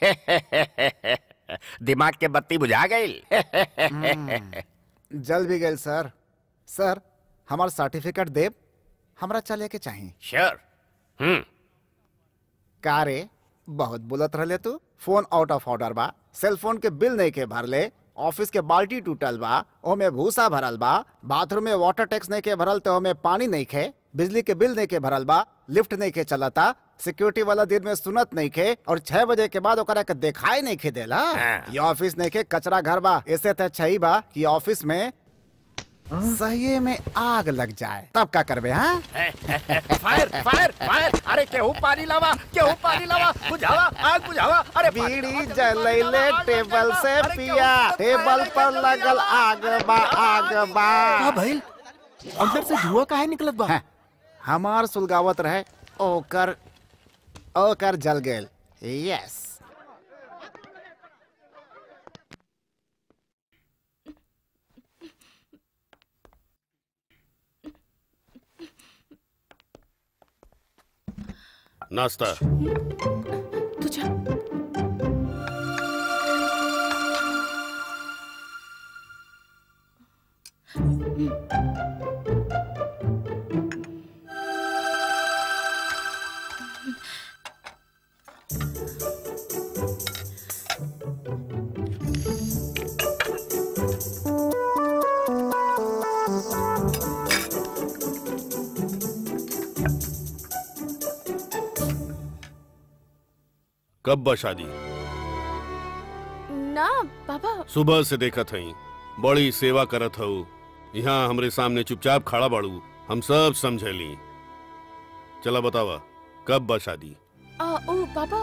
दिमाग के बत्ती बुझा गई जल भी गए सर सर हमार सर्टिफिकेट देब हमरा चले के चाहिए श्योर हम्म का रे बहुत बुलत रहले तू फोन आउट ऑफ ऑर्डर बा सेल फोन के बिल नहीं के भरले ऑफिस के बाल्टी टूटल बा ओमे भूसा भरल बा बाथरूम में वाटर टैक्स नहीं के भरल तो ओमे पानी नहीं खे बिजली के बिल नहीं के भरल बा लिफ्ट नहीं के चलता सिक्योरिटी वाला दिन में सुनत नहीं खे और छह बजे के बाद ओकरा के दिखाई नहीं खे देला ये ऑफिस नहीं के कचरा घर बा ऐसे तो अच्छा ही बा कि ऑफिस में सही में आग लग जाए तब का करबे हाँ फायर फायर फायर अरे केहू पानी लावा केहू पानी लावा बुझावा आग बुझावा अरे बीड़ी जलैले टेबल से पिया टेबल पर लगल आग बा आग बा का भइल अंदर से धुआं काहे निकलत बा हमार सुलगावत रहे ओकर ओकर जल गेल यस नाश्ता तू जा कब बा शादी ना पापा सुबह से देखत हई बड़ी सेवा करत हऊ यहाँ हमरे सामने चुपचाप खड़ा बाड़ू हम सब समझली चला बतावा कब बा शादी आ, ओ पापा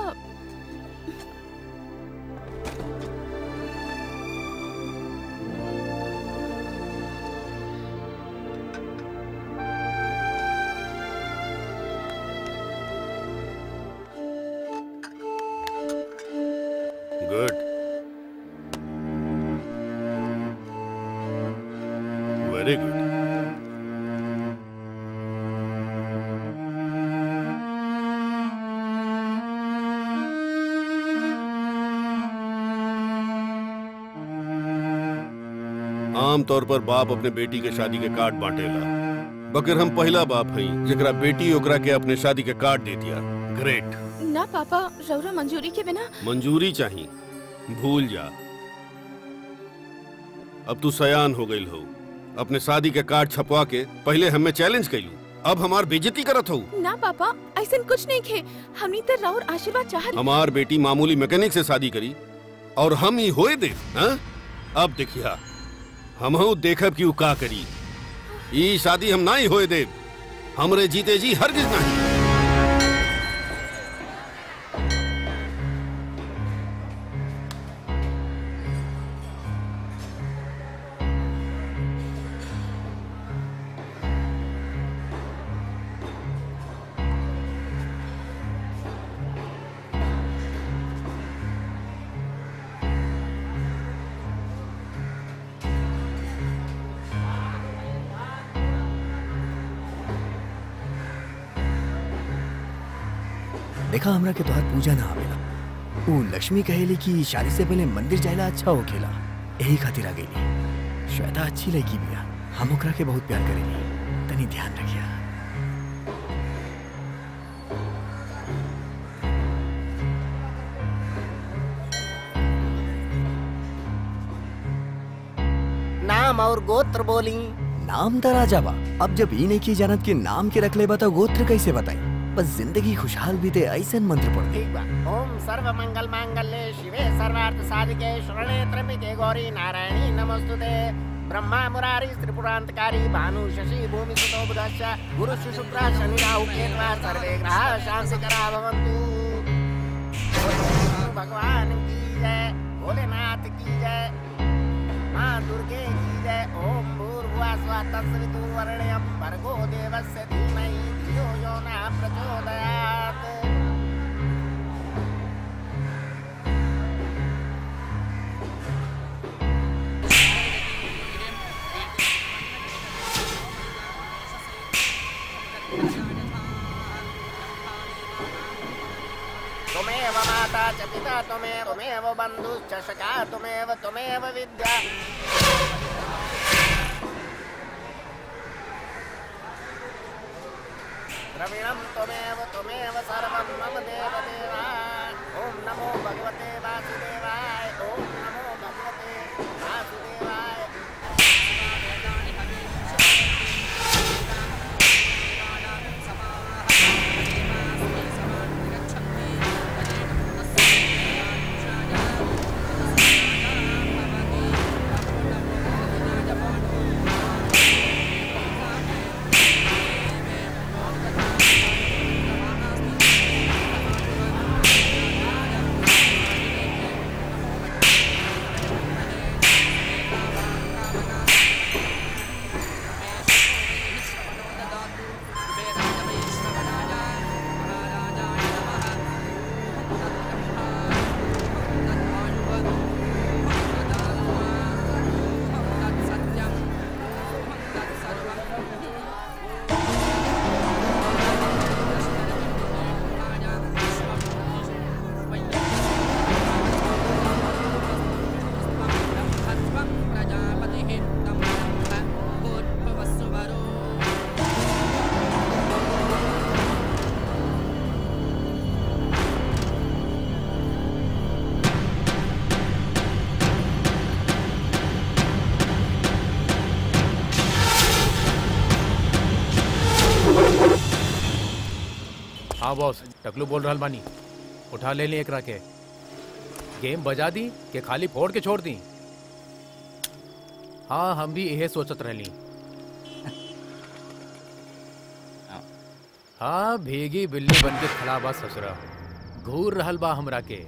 गुड वेरी गुड आमतौर पर बाप अपने बेटी के शादी के कार्ड बांटेला बकर हम पहला बाप हई जेकरा बेटी ओकरा के अपने शादी के कार्ड दे दिया ग्रेट ना पापा रौरा मंजूरी के बिना मंजूरी चाहिए भूल जा अब तू सयान हो गई हो अपने शादी के कार्ड छपवा के पहले हमें चैलेंज कैलू अब हमार बेइज्जती करत हो ना पापा ऐसा कुछ नहीं खे हमनी तो रौर आशीर्वाद चाहत हमार बेटी मामूली मैकेनिक से शादी करी और हम ही होए दे हाँ? अब देखिया हम देखब कि उ का करी ई शादी हम ना ही होए दे हमरे जीते जी हरगिज नहीं देखा हमरा के तोहार पूजा ना आवेला ऊ लक्ष्मी कहेली कि शादी से पहले मंदिर जाएला अच्छा होखेला यही खातिर आ गईली श्वेता अच्छी लड़की बिया हम ओकरा के बहुत प्यार करेली तनी ध्यान रखिया नाम नाम और गोत्र बोली नाम त राजा बा अब जब ई नहीं की जानत के नाम के रख ले बता गोत्र कैसे बताई बस जिंदगी खुशहाल बीते ऐसे मंत्र पढ़ दे ठीक बा ओम सर्व मंगल मांगल्ये शिवे सर्वार्थ साधिके शरणे त्र्यंबके गौरी नारायणी नमस्तुते ब्रह्मा मुरारी त्रिपुरांतकारी भानु शशि भूमि सुतो बुधश्च गुरु शुक्र शनि राहु केतवा सर्वे ग्रह शांतिकरा भवन्तु भगवान की जय भोलेनाथ की जय माँ दुर्गे की जय ओम भूर्भुवः स्वः तत्सवितुर्वरेण्यं भर्गो देवस्य धीमहि धियो यो न प्रचोदयात् त्वमेव माता च पिता त्वमेव त्वमेव बन्धुश्च सखा त्वमेव त्वमेव विद्या द्रविणं त्वमेव त्वमेव सर्वं मम देव देवा ॐ नमो भगवते वासुदेवाय ॐ नमो भगवते वासुदेवाय हाँ बॉस टकलू बोल रहल बानी उठा ले ली एकरा के गेम बजा दी के खाली फोड़ के छोड़ दी हाँ हम भी यही सोचत रहली हाँ भीगी बिल्ली बन के खड़ा बा ससुरा घूर रहल बा हमरा के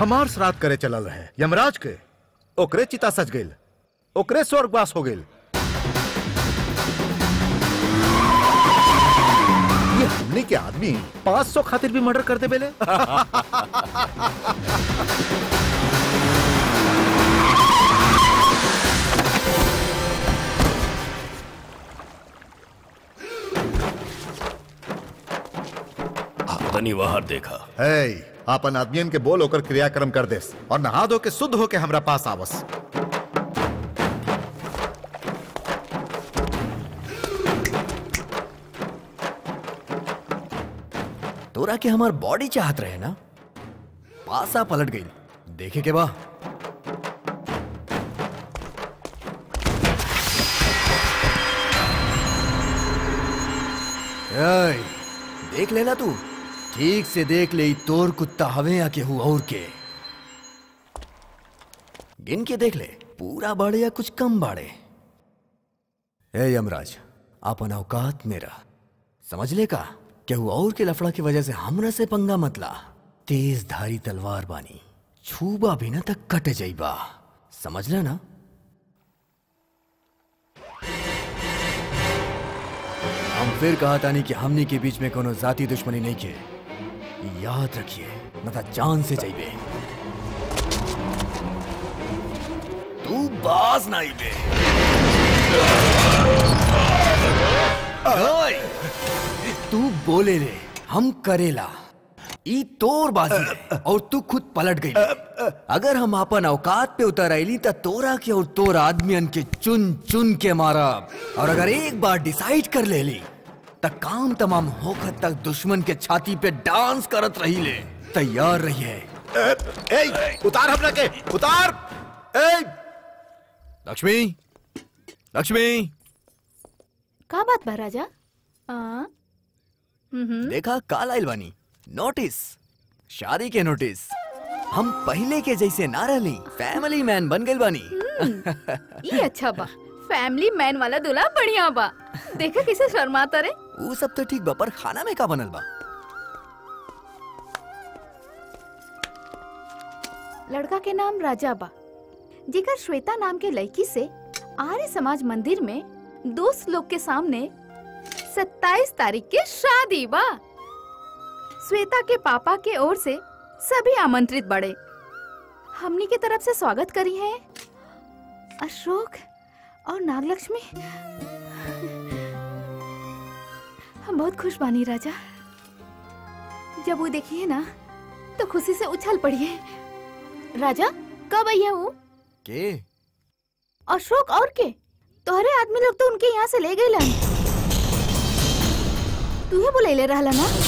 हमार श्राद्ध करे चलल रहे यमराज के ओकरे चिता सज गईल ओकरे स्वर्गवास हो गईल ये हमने के आदमी 500 खातिर भी मर्डर करते बेले तनी बाहर देखा है आपन आदमियन के बोल होकर क्रियाक्रम कर देस और नहा धो के शुद्ध होके हमरा पास आवस तोरा के हमार बॉडी चाहत रहे ना पासा पलट गई देखे के बा एय, देख लेना तू ठीक से देख ले ई तोर कुत्ता हवे या केहू और के गिन के देख ले पूरा बाड़े या कुछ कम बाड़े ए यमराज आपन औकात मेरा समझ ले का केहू और के लफड़ा की वजह से हमरा से पंगा मतला तेज धारी तलवार बानी छूबा भी ना तक कट जाइबा समझ ले ना हम फिर कहा तानी कि हमनी के बीच में कोनो जाति दुश्मनी नहीं के याद रखिए न तो जान से जाइबे तू बाज ना आइबे ओए, तू बोले रे हम करेला ई तोर बाजी है और तू खुद पलट गई अगर हम अपन औकात पे उतर आईली त तोरा के और तोर आदमियन के चुन चुन के मारा और अगर एक बार डिसाइड कर ले ली त काम तमाम होकर तक दुश्मन के छाती पे डांस करत रही ले तैयार रहिए ए, उतार हमरा के उतार ए लक्ष्मी लक्ष्मी का बात बा राजा आ? हम्म देखा काल आइल बानी नोटिस शादी के नोटिस हम पहले के जैसे ना रहली फैमिली मैन बन गइल बानी ये अच्छा बा फैमिली मैन वाला दूल्हा बढ़िया बा देखा कैसे शर्माता रे ऊ सब तो ठीक बा पर खाना में का बनल बा लड़का के नाम राजा बा जेकर श्वेता नाम के लड़की से आर्य समाज मंदिर में दोस्त लोग के सामने 27 तारीख के शादी बा श्वेता के पापा के ओर से सभी आमंत्रित बड़े हमनी के तरफ से स्वागत करी है अशोक और नागलक्ष्मी हम बहुत खुश बानी राजा जब वो देखिए ना तो खुशी से उछल पड़िए राजा कब आई है वो के अशोक और के तोहरे आदमी लोग तो उनके यहाँ से ले गए लन तू ही बुले ले रहा ना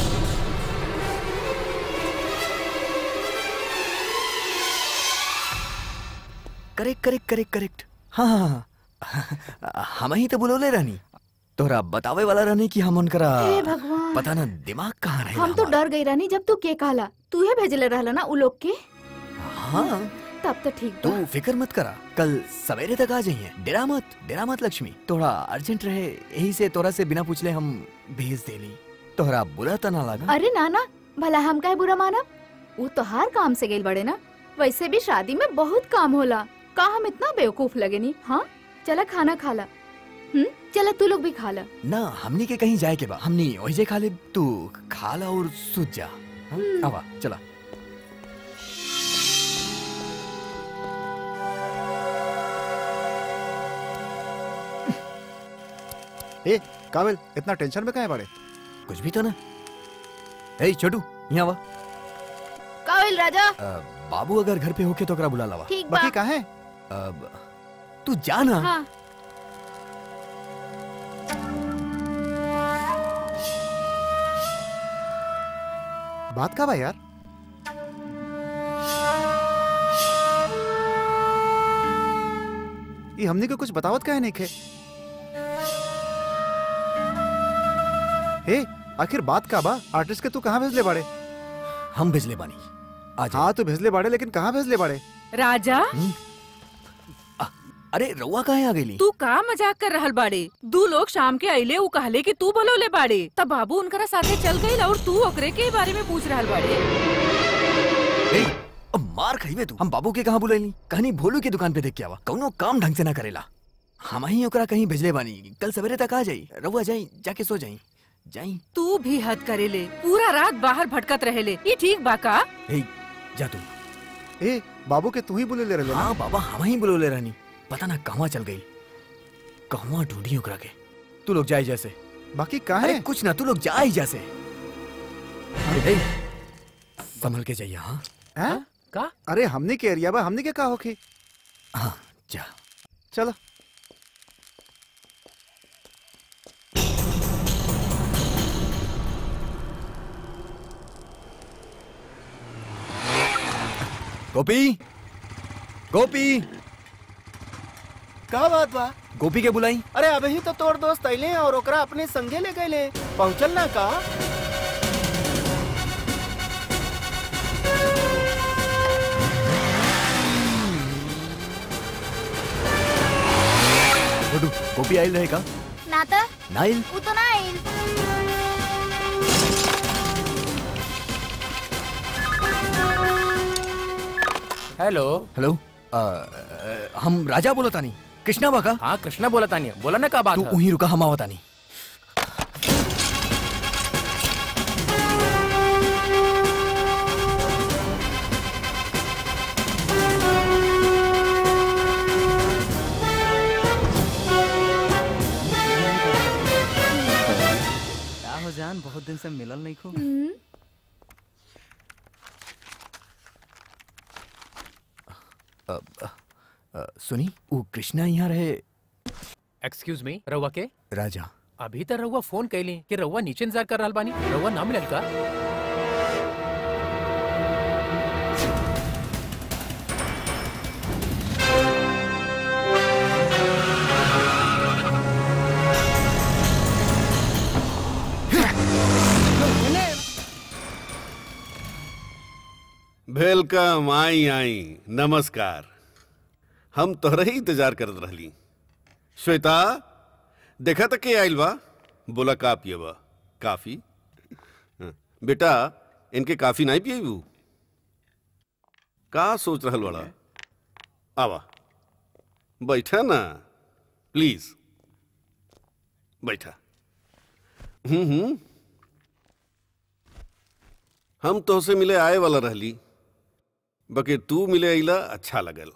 करेक्ट करेक्ट करेक्ट करेक्ट हाँ हाँ हाँ हम ही तो बुलोले रहनी तोरा बतावे वाला रहनी कि हम उनकरा हे भगवान पता ना दिमाग कहाँ रहे हम तो डर गई रानी जब तू के कहला तू ही भेजले रहला ना उ लोग के हाँ तब तो ठीक तू बा फिक्र मत करा कल सवेरे तक आ जाइए डेरा मत डेरा मत लक्ष्मी थोड़ा अर्जेंट रहे यही से तोरा से बिना पूछले हम भेज देली तोहरा बुरा तो ना लगा अरे ना ना भला हम काहे बुरा मानब वो तो हर काम से गेल बड़े ना वैसे भी शादी में बहुत काम होला का हम इतना बेवकूफ लगे नी हाँ चला खाना खा ला हम्म चला तू लोग भी खा ला ना हमनी के कहीं जाए के बा हमनी वही खा ले तू खा ला और सूत जा हाँ? आवा चला ए काबिल इतना टेंशन में कहाँ है बड़े कुछ भी तो ना ए छोटू यहाँ वा काबिल राजा अ, बाबू अगर घर पे होके तो ओकरा बुला लावा ठीक बा बाकी कहाँ है अब तू जा ना हाँ बात का बा यार ये हमने को कुछ बतावत का है नहीं खे हे आखिर बात का बा आर्टिस्ट के तू कहाँ भेजले बाड़े हम भेजले बानी आज हाँ तू भेजले बाड़े लेकिन कहाँ भेजले बाड़े राजा अरे रउआ कहाँ आ गई तू का मजाक कर रहल बाड़े दू लोग शाम के अइले उ कहले कि तू बोलोले बाड़े तब बाबू उनकरा साथे चल गईल और तू ओकरे के बारे में पूछ रहल बाड़े अब मार खाइबे तू हम बाबू के कहाँ बुलाइली कहानी भोलू की दुकान पे देख के आवा कौनो काम ढंग से ना करेला हम ही ओकरा कहीं भेजले बानी कल सवेरे तक आ जाई रहुआ जाई जाके सो जाई जाई तू भी हद करेले पूरा रात बाहर भटकत रहेले ये ठीक बा का ए जा तू ए बाबू के तू ही बुले ले रहे हाँ बाबा हम ही बुलोले रहनी पता ना कहवा चल गई कहवा ढूंढी ओकरा के तू लोग जाए जैसे बाकी कहाँ अरे कुछ ना तू लोग जा ही जैसे ए, संभल के जाइए हाँ हैं? का अरे हमने के एरिया बा हमने के का होके हाँ जा चलो गोपी गोपी का बात बा गोपी के बुलाई अरे अबे ही तो तोर दोस्त अइले और ओकरा अपने संगे ले गए पहुंचल ना का छोटू गोपी आयल रहेगा ना तो नाइल वो तो ना आइल हेलो हेलो अ, अ, हम राजा बोला तानी कृष्णा बा का हाँ कृष्णा बोला तानी बोला ना का बात तू है? वहीं रुका हम आवतानी क्या हो जान बहुत दिन से मिलल नहीं खो अ, अ, अ, सुनी वो कृष्णा यहाँ रहे एक्सक्यूज मी रउआ के राजा अभी तक रउआ फोन कैली कि रउआ नीचे इंतजार कर रहल बानी रउआ ना मिलल का वेलकम आई आई नमस्कार हम तोहरे ही इंतजार करत रहली श्वेता देखा तक के आइल बा बोला का पियबा काफी हाँ, बेटा इनके काफी नहीं पियबू का सोच रहल बड़ा आवा बैठा ना प्लीज बैठा हम्म हम्म हम तोहसे मिले आए वाला रहली बके तू मिले अइला अच्छा लगल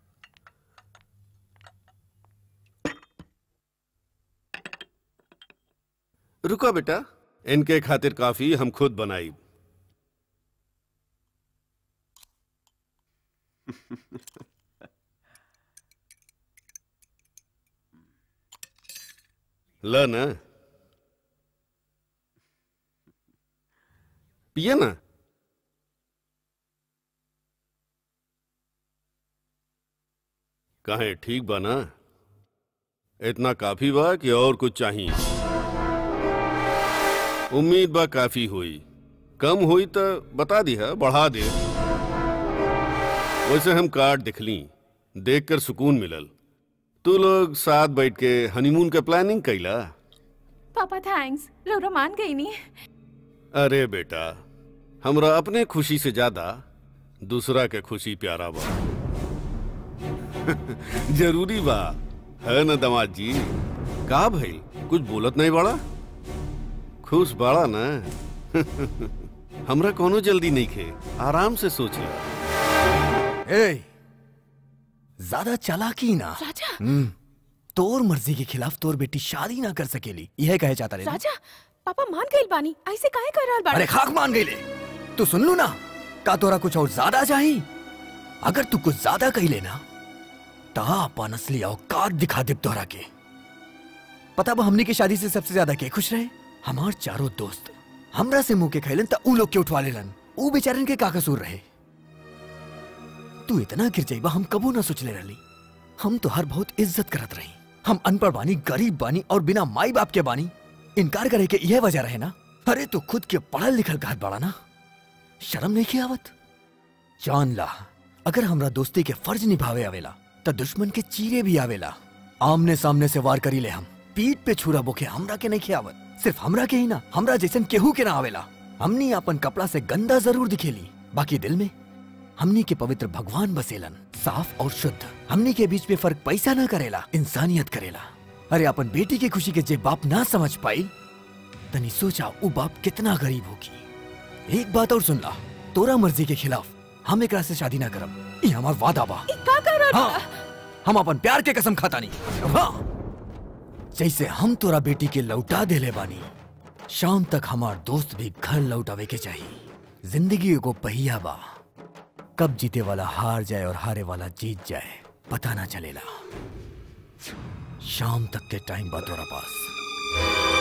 रुका बेटा इनके खातिर काफी हम खुद बनाई ल ना पिए ना कहे ठीक बा ना इतना काफी बा कि और कुछ चाहिए उम्मीद बा काफी हुई कम हुई तो बता दिया बढ़ा दे वैसे हम कार्ड दिखली देखकर सुकून मिलल तू लोग साथ बैठ के हनीमून के प्लानिंग कैला पापा थैंक्स रौरा मान गई नहीं अरे बेटा हमरा अपने खुशी से ज्यादा दूसरा के खुशी प्यारा बा जरूरी बा है न दमाद जी का भइल कुछ बोलत नहीं बड़ा खुश बड़ा ना हमरा कोनो जल्दी नहीं खे आराम से सोच ले ए ज्यादा चालाकी ना राजा हम्म तोर मर्जी के खिलाफ तोर बेटी शादी ना कर सकेली यह कहे चाहता रे ना? राजा पापा मान गई बानी ऐसे काहे कर रहल बाड़े अरे खाक मान गई ले तू सुन लू ना का तोरा कुछ और ज्यादा चाहिए अगर तू कुछ ज्यादा कही लेना ता अपन असली औकात दिखा दे तोरा के पता बा हमनी के शादी से सबसे ज्यादा के खुश रहे हमार चारों दोस्त हमरा से मुंह के खैलन त ऊ लोग के उठवा लेलन ऊ बेचारन के का कसूर रहे तू इतना गिर जाइबा हम कबू ना सोचले रहली हम तो हर बहुत इज्जत करत रही हम अनपढ़ बानी गरीब बानी और बिना माई बाप के बानी इनकार करे के यह वजह रहे ना अरे तो खुद के पढ़ल लिखल कहत बड़ा ना शर्म नहीं की आवत जान ला अगर हमरा दोस्ती के फर्ज निभावे आवेला त दुश्मन के चीरे भी आवेला आमने सामने से वार करी ले हम पीठ पे छुरा बोके हमरा के नहीं खियावत सिर्फ हमरा के ही ना हमरा जैसन केहू के ना आवेला हमनी अपन कपड़ा से गंदा जरूर दिखेली बाकी दिल में हमनी के पवित्र भगवान बसेलन साफ और शुद्ध हमनी के बीच में फर्क पैसा ना करेला इंसानियत करेला अरे अपन बेटी की खुशी के जे बाप ना समझ पाई तनी सोचा वो बाप कितना गरीब होगी एक बात और सुन ला तोरा मर्जी के खिलाफ हम एकरा से शादी ना करब ये हमार वादा बा का कर हाँ, हम अपन प्यार के कसम खाता नहीं हाँ जैसे हम तोरा बेटी के लौटा देले बानी शाम तक हमार दोस्त भी घर लौटावे के चाहिए जिंदगी एगो पहिया बा कब जीते वाला हार जाए और हारे वाला जीत जाए पता ना चलेला शाम तक के टाइम बा तोरा पास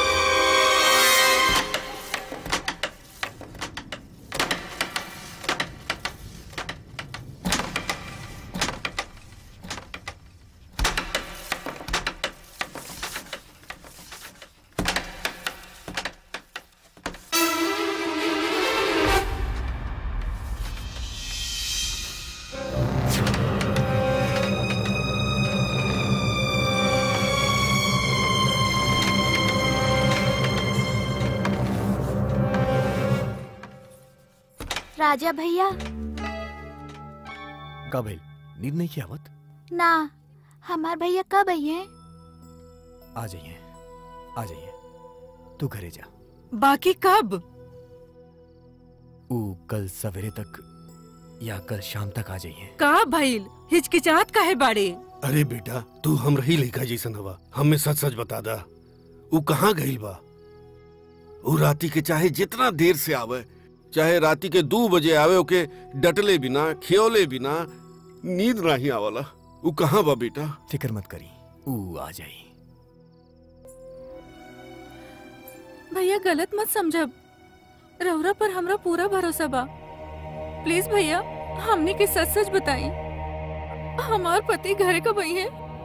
राजा भैया का भइल नींद नहीं की आवत ना हमार भैया कब आई है आ जाइए आ जाइए तू घरे जा बाकी कब ऊ कल सवेरे तक या कल शाम तक आ जाइए का भइल हिचकिचाहट काहे बाड़े अरे बेटा तू हम रही लड़का जैसन हवा हमें सच सच बता दा ऊ कहाँ गइल बा ऊ राती के चाहे जितना देर से आवे चाहे राती के दो बजे आवे ओके डटले बिना खियोले बिना नींद नहीं आवला ऊ कहाँ बा बेटा फिक्र मत करी ऊ आ जाई भैया गलत मत समझब रौरा पर हमरा पूरा भरोसा बा प्लीज भैया हमने के सच सच बताई हमार पति घरे कब आई है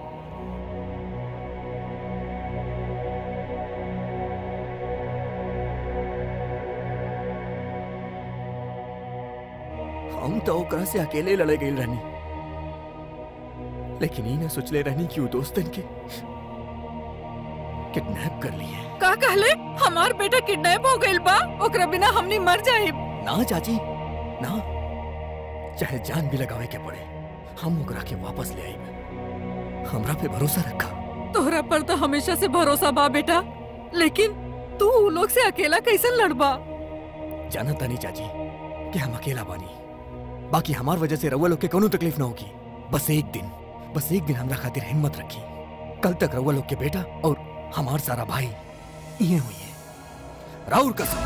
हम तो ओकरा से अकेले लड़े गई रहनी लेकिन ई ना सोचले रहनी कि ऊ दोस्तन के किडनैप कर लिए का कहले हमार बेटा किडनैप हो गइल बा ओकरा बिना हमनी मर जाए ना चाची ना चाहे जान भी लगावे के पड़े हम ओकरा के वापस ले आई हमरा पे भरोसा रखा तोहरा पर तो हमेशा से भरोसा बा बेटा लेकिन तू उ लोग से अकेला कैसे लड़बा जाना तानी चाची कि हम अकेला बानी बाकी हमार वजह से रउआ लोग के कोनो तकलीफ ना होगी बस एक दिन बस एक दिन हमरा खातिर हिम्मत रखी कल तक रउआ लोग के बेटा और हमार सारा भाई ये हुई है राउर कसम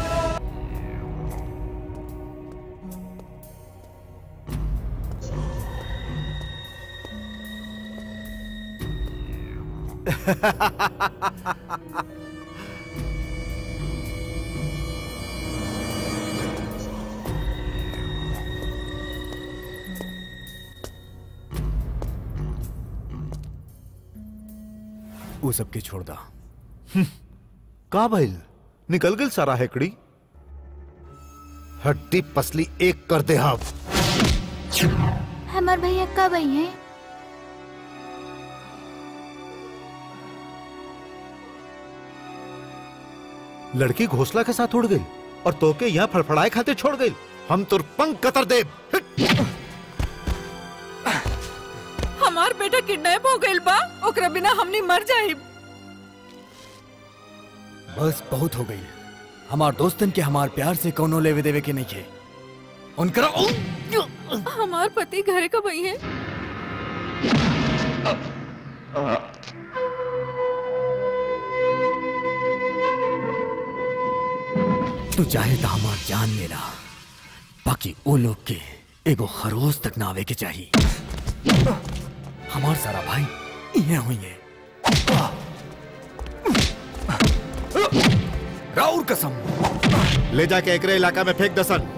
वो सबके छोड़ दा का भइल निकल गई सारा हेकड़ी हड्डी पसली एक कर दे हम हमार भैया कब आई है लड़की घोसला के साथ उड़ गई और तोके यहाँ फड़फड़ाए खाते छोड़ गई हम तुर पंख कतर दे हमार बेटा किडनैप हो गइल बा ओकरा बिना हमनी मर जाए बस बहुत हो गई हमार दोस्तन के हमार प्यार से कोनो लेवे देवे के नहीं खे उनकरा हमार पति घरे कब आई है तू चाहे तो हमार जान लेला बाकी वो लोग के एगो खरोस तक ना आवे के चाहिए हमार सारा भाई ये हुई है राउर कसम ले जाके एकरे इलाका में फेंक दसन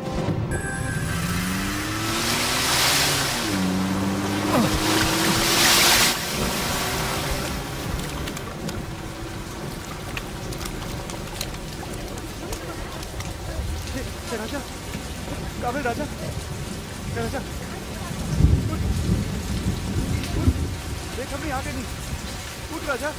राजा काबिल राजा ए, राजा उठ, उठ, देख हमने आगे नहीं उठ राजा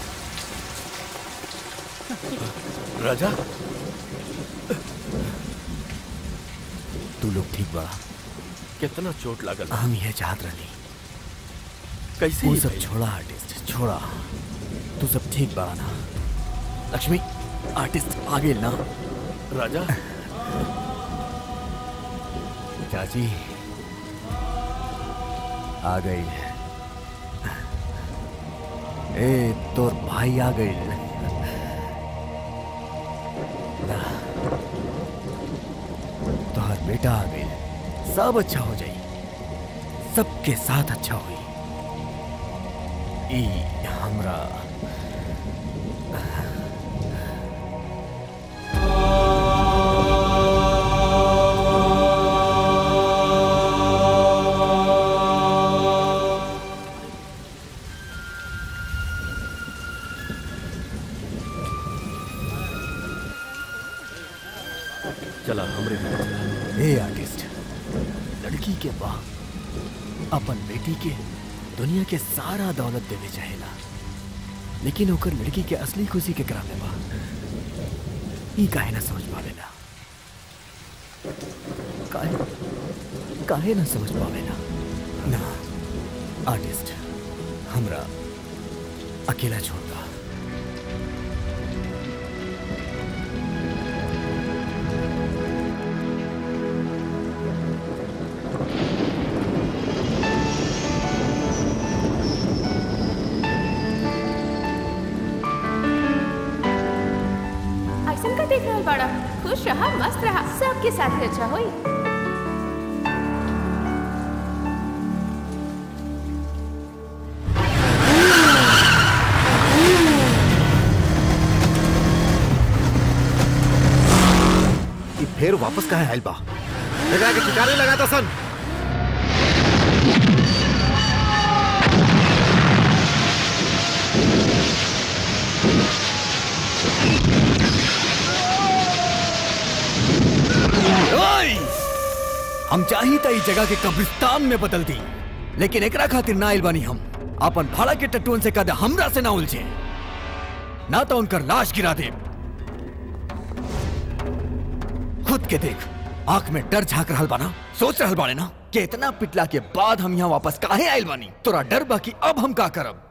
राजा तू लोग ठीक बा कितना चोट लागल हम ये चाहत रही कैसे वो ये सब भइल? छोड़ा आर्टिस्ट छोड़ा तू सब ठीक बड़ा ना लक्ष्मी आर्टिस्ट आ गेल ना राजा चाची आ गई ए तोर भाई आ गई ना तोहर बेटा आ गई सब अच्छा हो जाई सबके साथ अच्छा हुई ई हमरा चला हमरे घर चला ए आर्टिस्ट लड़की के बाप अपन बेटी के दुनिया के सारा दौलत देवे चाहेला लेकिन ओकर लड़की के असली खुशी के करा बा ई काहे ना समझ पावेला काहे काहे ना समझ पावेला ना आर्टिस्ट हमरा अकेला छोड़ दा ऐसन का देख रहल बाड़ा खुश रहा मस्त रहा सबके साथ अच्छा होई ई फिर वापस कहाँ आयल बा लगा के ठिकाने लगाता सन ओए! हम चाही त ई जगह के कब्रिस्तान में बदल दी लेकिन एकरा खातिर ना आइल बानी हम अपन भाड़ा के टट्टुअन से कद हमरा से ना उलझे ना तो उनकर लाश गिरा दे खुद के देख आंख में डर झांक रहल बाना सोच रहल बाने ना कि इतना पिटला के बाद हम यहाँ वापस काहे आइल बानी तोरा डर बा कि अब हम का करब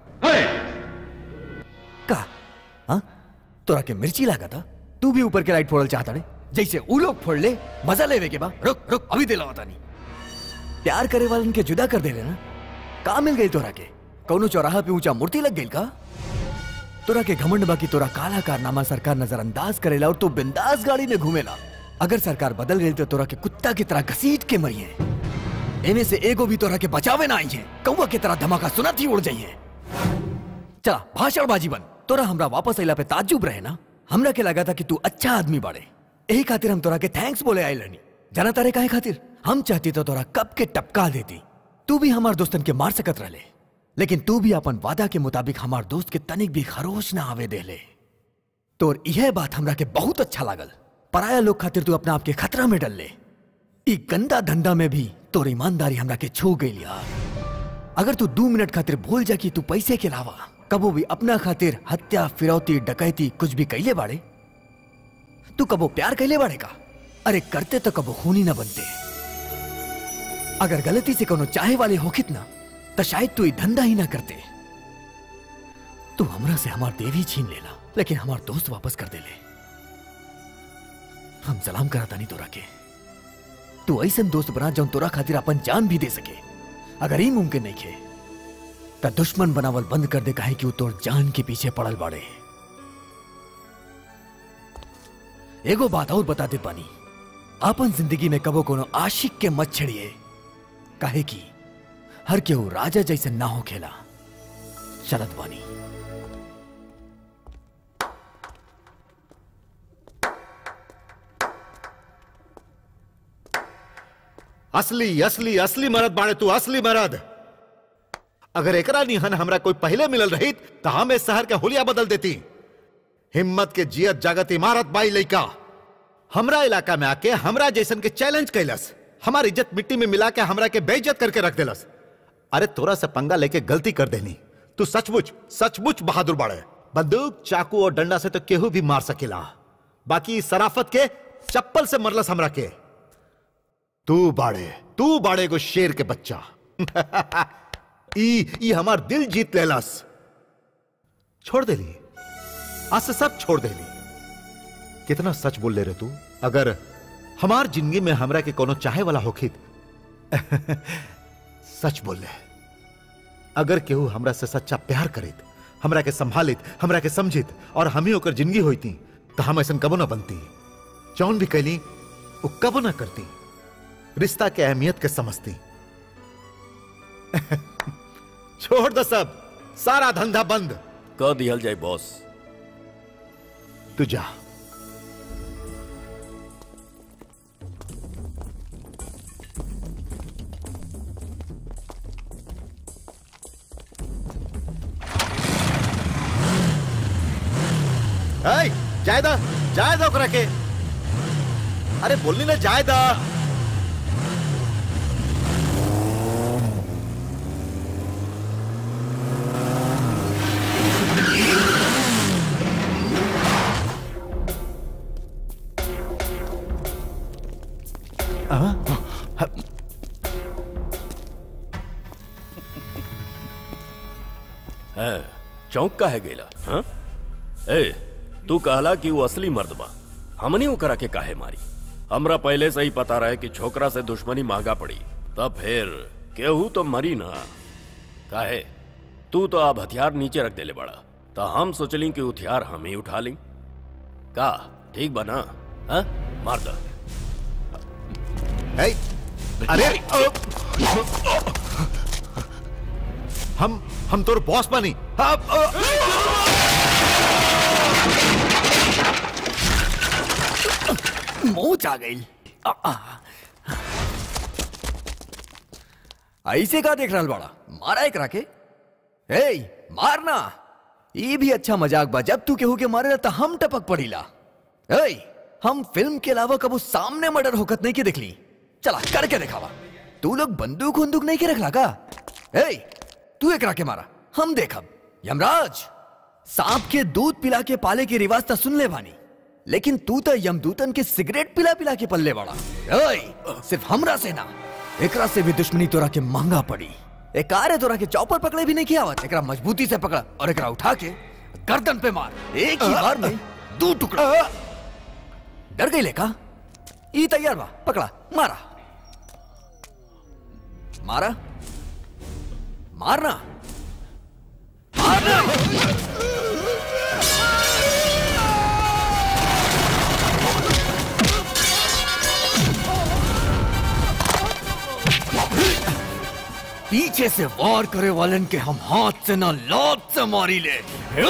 का हाँ तोरा के मिर्ची लागा था तू भी ऊपर के लाइट फोड़ल चाहता रे जैसे ऊ लोग फोड़ ले मजा लेवे के बा रुक रुक अभी दिला होता नहीं प्यार करे वालन के जुदा कर दे ना का मिल गई तोरा के कौनो चौराहा पे ऊंचा मूर्ति लग गई का तोरा के घमंड बा कि तोरा काला कारनामा सरकार नजरअंदाज करेला और तू बिंदास गाड़ी में घूमेला अगर सरकार बदल गई तो तोरा के कुत्ता की तरह घसीट के मरी है एमे से एगो भी तोरा के बचावे ना आई है कौवा की तरह धमाका सुनत ही उड़ जाइए चला भाषणबाजी बन तोरा हमरा वापस अइला पे ताज्जुब रहे ना हमरा के लगा था कि तू अच्छा आदमी बाड़े यही खातिर हम तोरा के थैंक्स बोले आए रहनी जाना तारे काहे खातिर हम चाहती तो तोरा कब के टपका देती तू भी हमार दोस्तन के मार सकत रहले लेकिन तू भी अपन वादा के मुताबिक हमार दोस्त के तनिक भी खरोच ना आवे देले तोर यह बात हमरा के बहुत अच्छा लागल पराया लोग खातिर तू अपना आप के खतरा में डल ले ई गंदा धंधा में भी तोर ईमानदारी हमरा के छू गई यार अगर तू दो मिनट खातिर भूल जा कि तू पैसे के अलावा कबो भी अपना खातिर हत्या फिरौती डकैती कुछ भी कैले बाड़े तू कबो प्यार कैले बाड़े का अरे करते तो कबो खूनी ना बनते अगर गलती से कोनो चाहे वाले होखित ना तो शायद तू ई धंधा ही ना करते तू हमरा से हमार देवी छीन लेला लेकिन हमार दोस्त वापस कर देले हम सलाम कराता नहीं तोरा के तू ऐसन दोस्त बना जौन तोरा खातिर अपन जान भी दे सके अगर ई मुमकिन नहीं खे त दुश्मन बनावल बंद कर दे काहे कि वो तोर जान के पीछे पड़ल बाड़े एगो बात और बता दे पानी आपन जिंदगी में कबो कोनो आशिक के मत छड़िए काहे कि हर केहू राजा जैसे ना हो खेला चलत बानी असली असली असली मरद बाड़े तू असली मरद अगर एकरा निहन हमरा कोई पहले मिलल रही तो हम इस शहर के हुलिया बदल देती हिम्मत के जियत जागत इमारत बाई लइका हमरा इलाका में आके हमरा जैसन के चैलेंज कैलस हमार इज्जत मिट्टी में मिला के हमरा के बेइज्जत करके रख देलस अरे तोरा से पंगा लेके गलती कर देनी तू सचमुच सचमुच बहादुर बाड़े बंदूक चाकू और डंडा से तो केहू भी मार सकेला बाकी इस सराफत के चप्पल से मरलस हमरा के तू बाड़े तू बाड़े को शेर के बच्चा ई ई हमार दिल जीत लेलस छोड़ दे ली आज से सब छोड़ दे ली कितना सच बोल ले रे तू अगर हमार जिंदगी में हमरा के कोनो चाहे वाला होखित सच बोल ले अगर केहू हमरा से सच्चा प्यार करित हमरा के संभालित हमरा के समझित और हम ही ओकर जिंदगी होती तो हम ऐसा कबो ना बनती जौन भी कैली वो कबो ना करती रिश्ता के अहमियत के समझती छोड़ दो सब सारा धंधा बंद कह दिहल जाए बॉस तू जा ऐ, जायदा जायदा ओकरा के अरे बोलनी ना जायदा है चौंक का है गेला हाँ? ए तू कहला कि वो असली मर्द बा हमनी ओकरा के काहे मारी हमरा पहले से ही पता रहे कि छोकरा से दुश्मनी महंगा पड़ी तब फिर केहू तो मरी ना काहे तू तो अब हथियार नीचे रख देले बड़ा तो हम सोचली कि हथियार हम ही उठा ली का ठीक बना हाँ? मार दा ऐ, अरे हम हम तोर बॉस बनी मोच आ गई आ, आ। ऐसे का देख रहा बड़ा मारा एक राके ए मारना ये भी अच्छा मजाक बा जब तू केहू के मारे तो हम टपक पड़ीला ए हम फिल्म के अलावा कबो सामने मर्डर होकत नहीं के देखली चला करके दिखावा तू लोग बंदूक वंदूक नहीं के रखला का ए तू एक राके मारा हम देखब यमराज सांप के दूध पिला के पाले के रिवाज तो सुन ले भानी लेकिन तू तो यमदूतन के सिगरेट पिला पिला के पल्ले बड़ा ओए सिर्फ हमरा से ना एकरा से भी दुश्मनी तोरा के महंगा पड़ी एक कार है तोरा के चौपर पकड़े भी नहीं किया आवत एकरा मजबूती से पकड़ा और एकरा उठा के गर्दन पे मार एक ही बार में दो टुकड़ा डर गई लेका ई तैयार बा पकड़ा मारा मारा मारना पीछे से वार करे वालन के हम हाथ से ना लात से मारी ले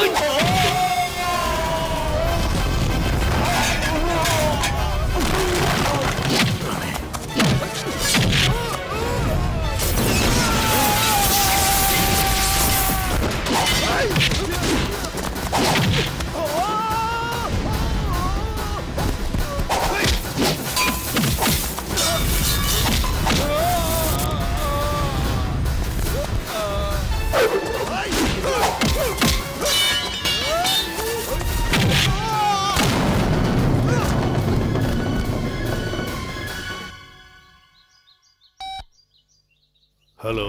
हेलो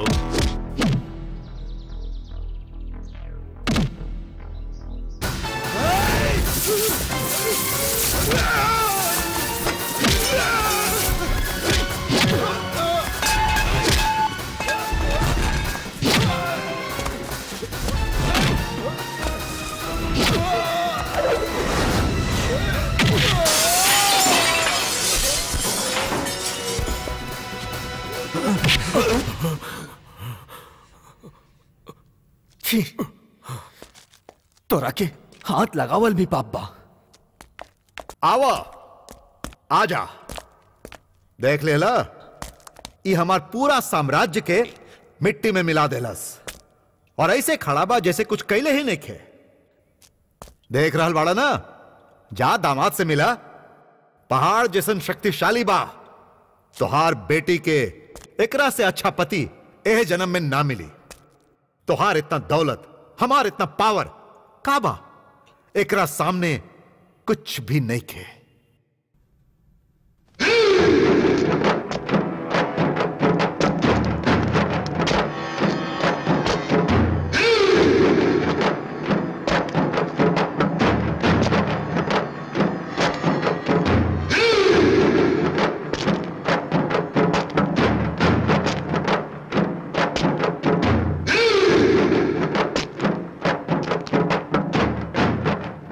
छी तोरा के हाथ लगावल भी पाप बा आवा आजा देख लेला ई हमार पूरा साम्राज्य के मिट्टी में मिला देलस और ऐसे खड़ा बा जैसे कुछ कैले ही नहीं खे देख रहल बाड़ा ना जा दामाद से मिला पहाड़ जैसन शक्तिशाली बा तोहार बेटी के एकरा से अच्छा पति एह जन्म में ना मिली तोहार इतना दौलत हमार इतना पावर का बा एकरा सामने कुछ भी नहीं खे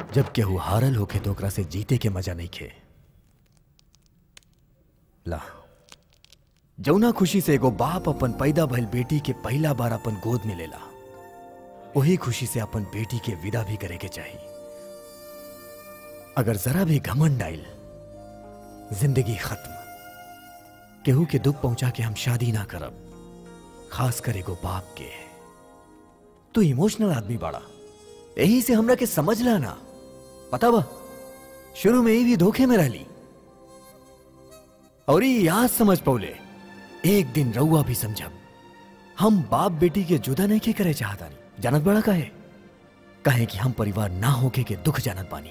जब केहू हारल होके तो ओकरा से जीते के मजा नहीं खे ला जौना खुशी से एगो बाप अपन पैदा भइल बेटी के पहला बार अपन गोद में लेला वही खुशी से अपन बेटी के विदा भी करे के चाहिए अगर जरा भी घमंड आइल जिंदगी खत्म केहू के दुख पहुंचा के हम शादी ना करब खास कर एगो बाप के तू इमोशनल आदमी बाड़ा यही से हमरा के समझ ला ना पता बा शुरू में ही भी धोखे में रहली और ये याद समझ पौले एक दिन रउआ भी समझब हम बाप बेटी के जुदा नहीं के करे चाहता नहीं जानत बड़ा काहे कहे कि हम परिवार ना होके के दुख जानत बानी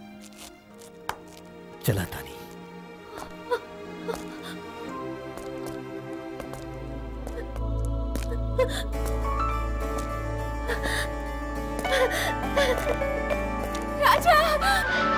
चला तानी राजा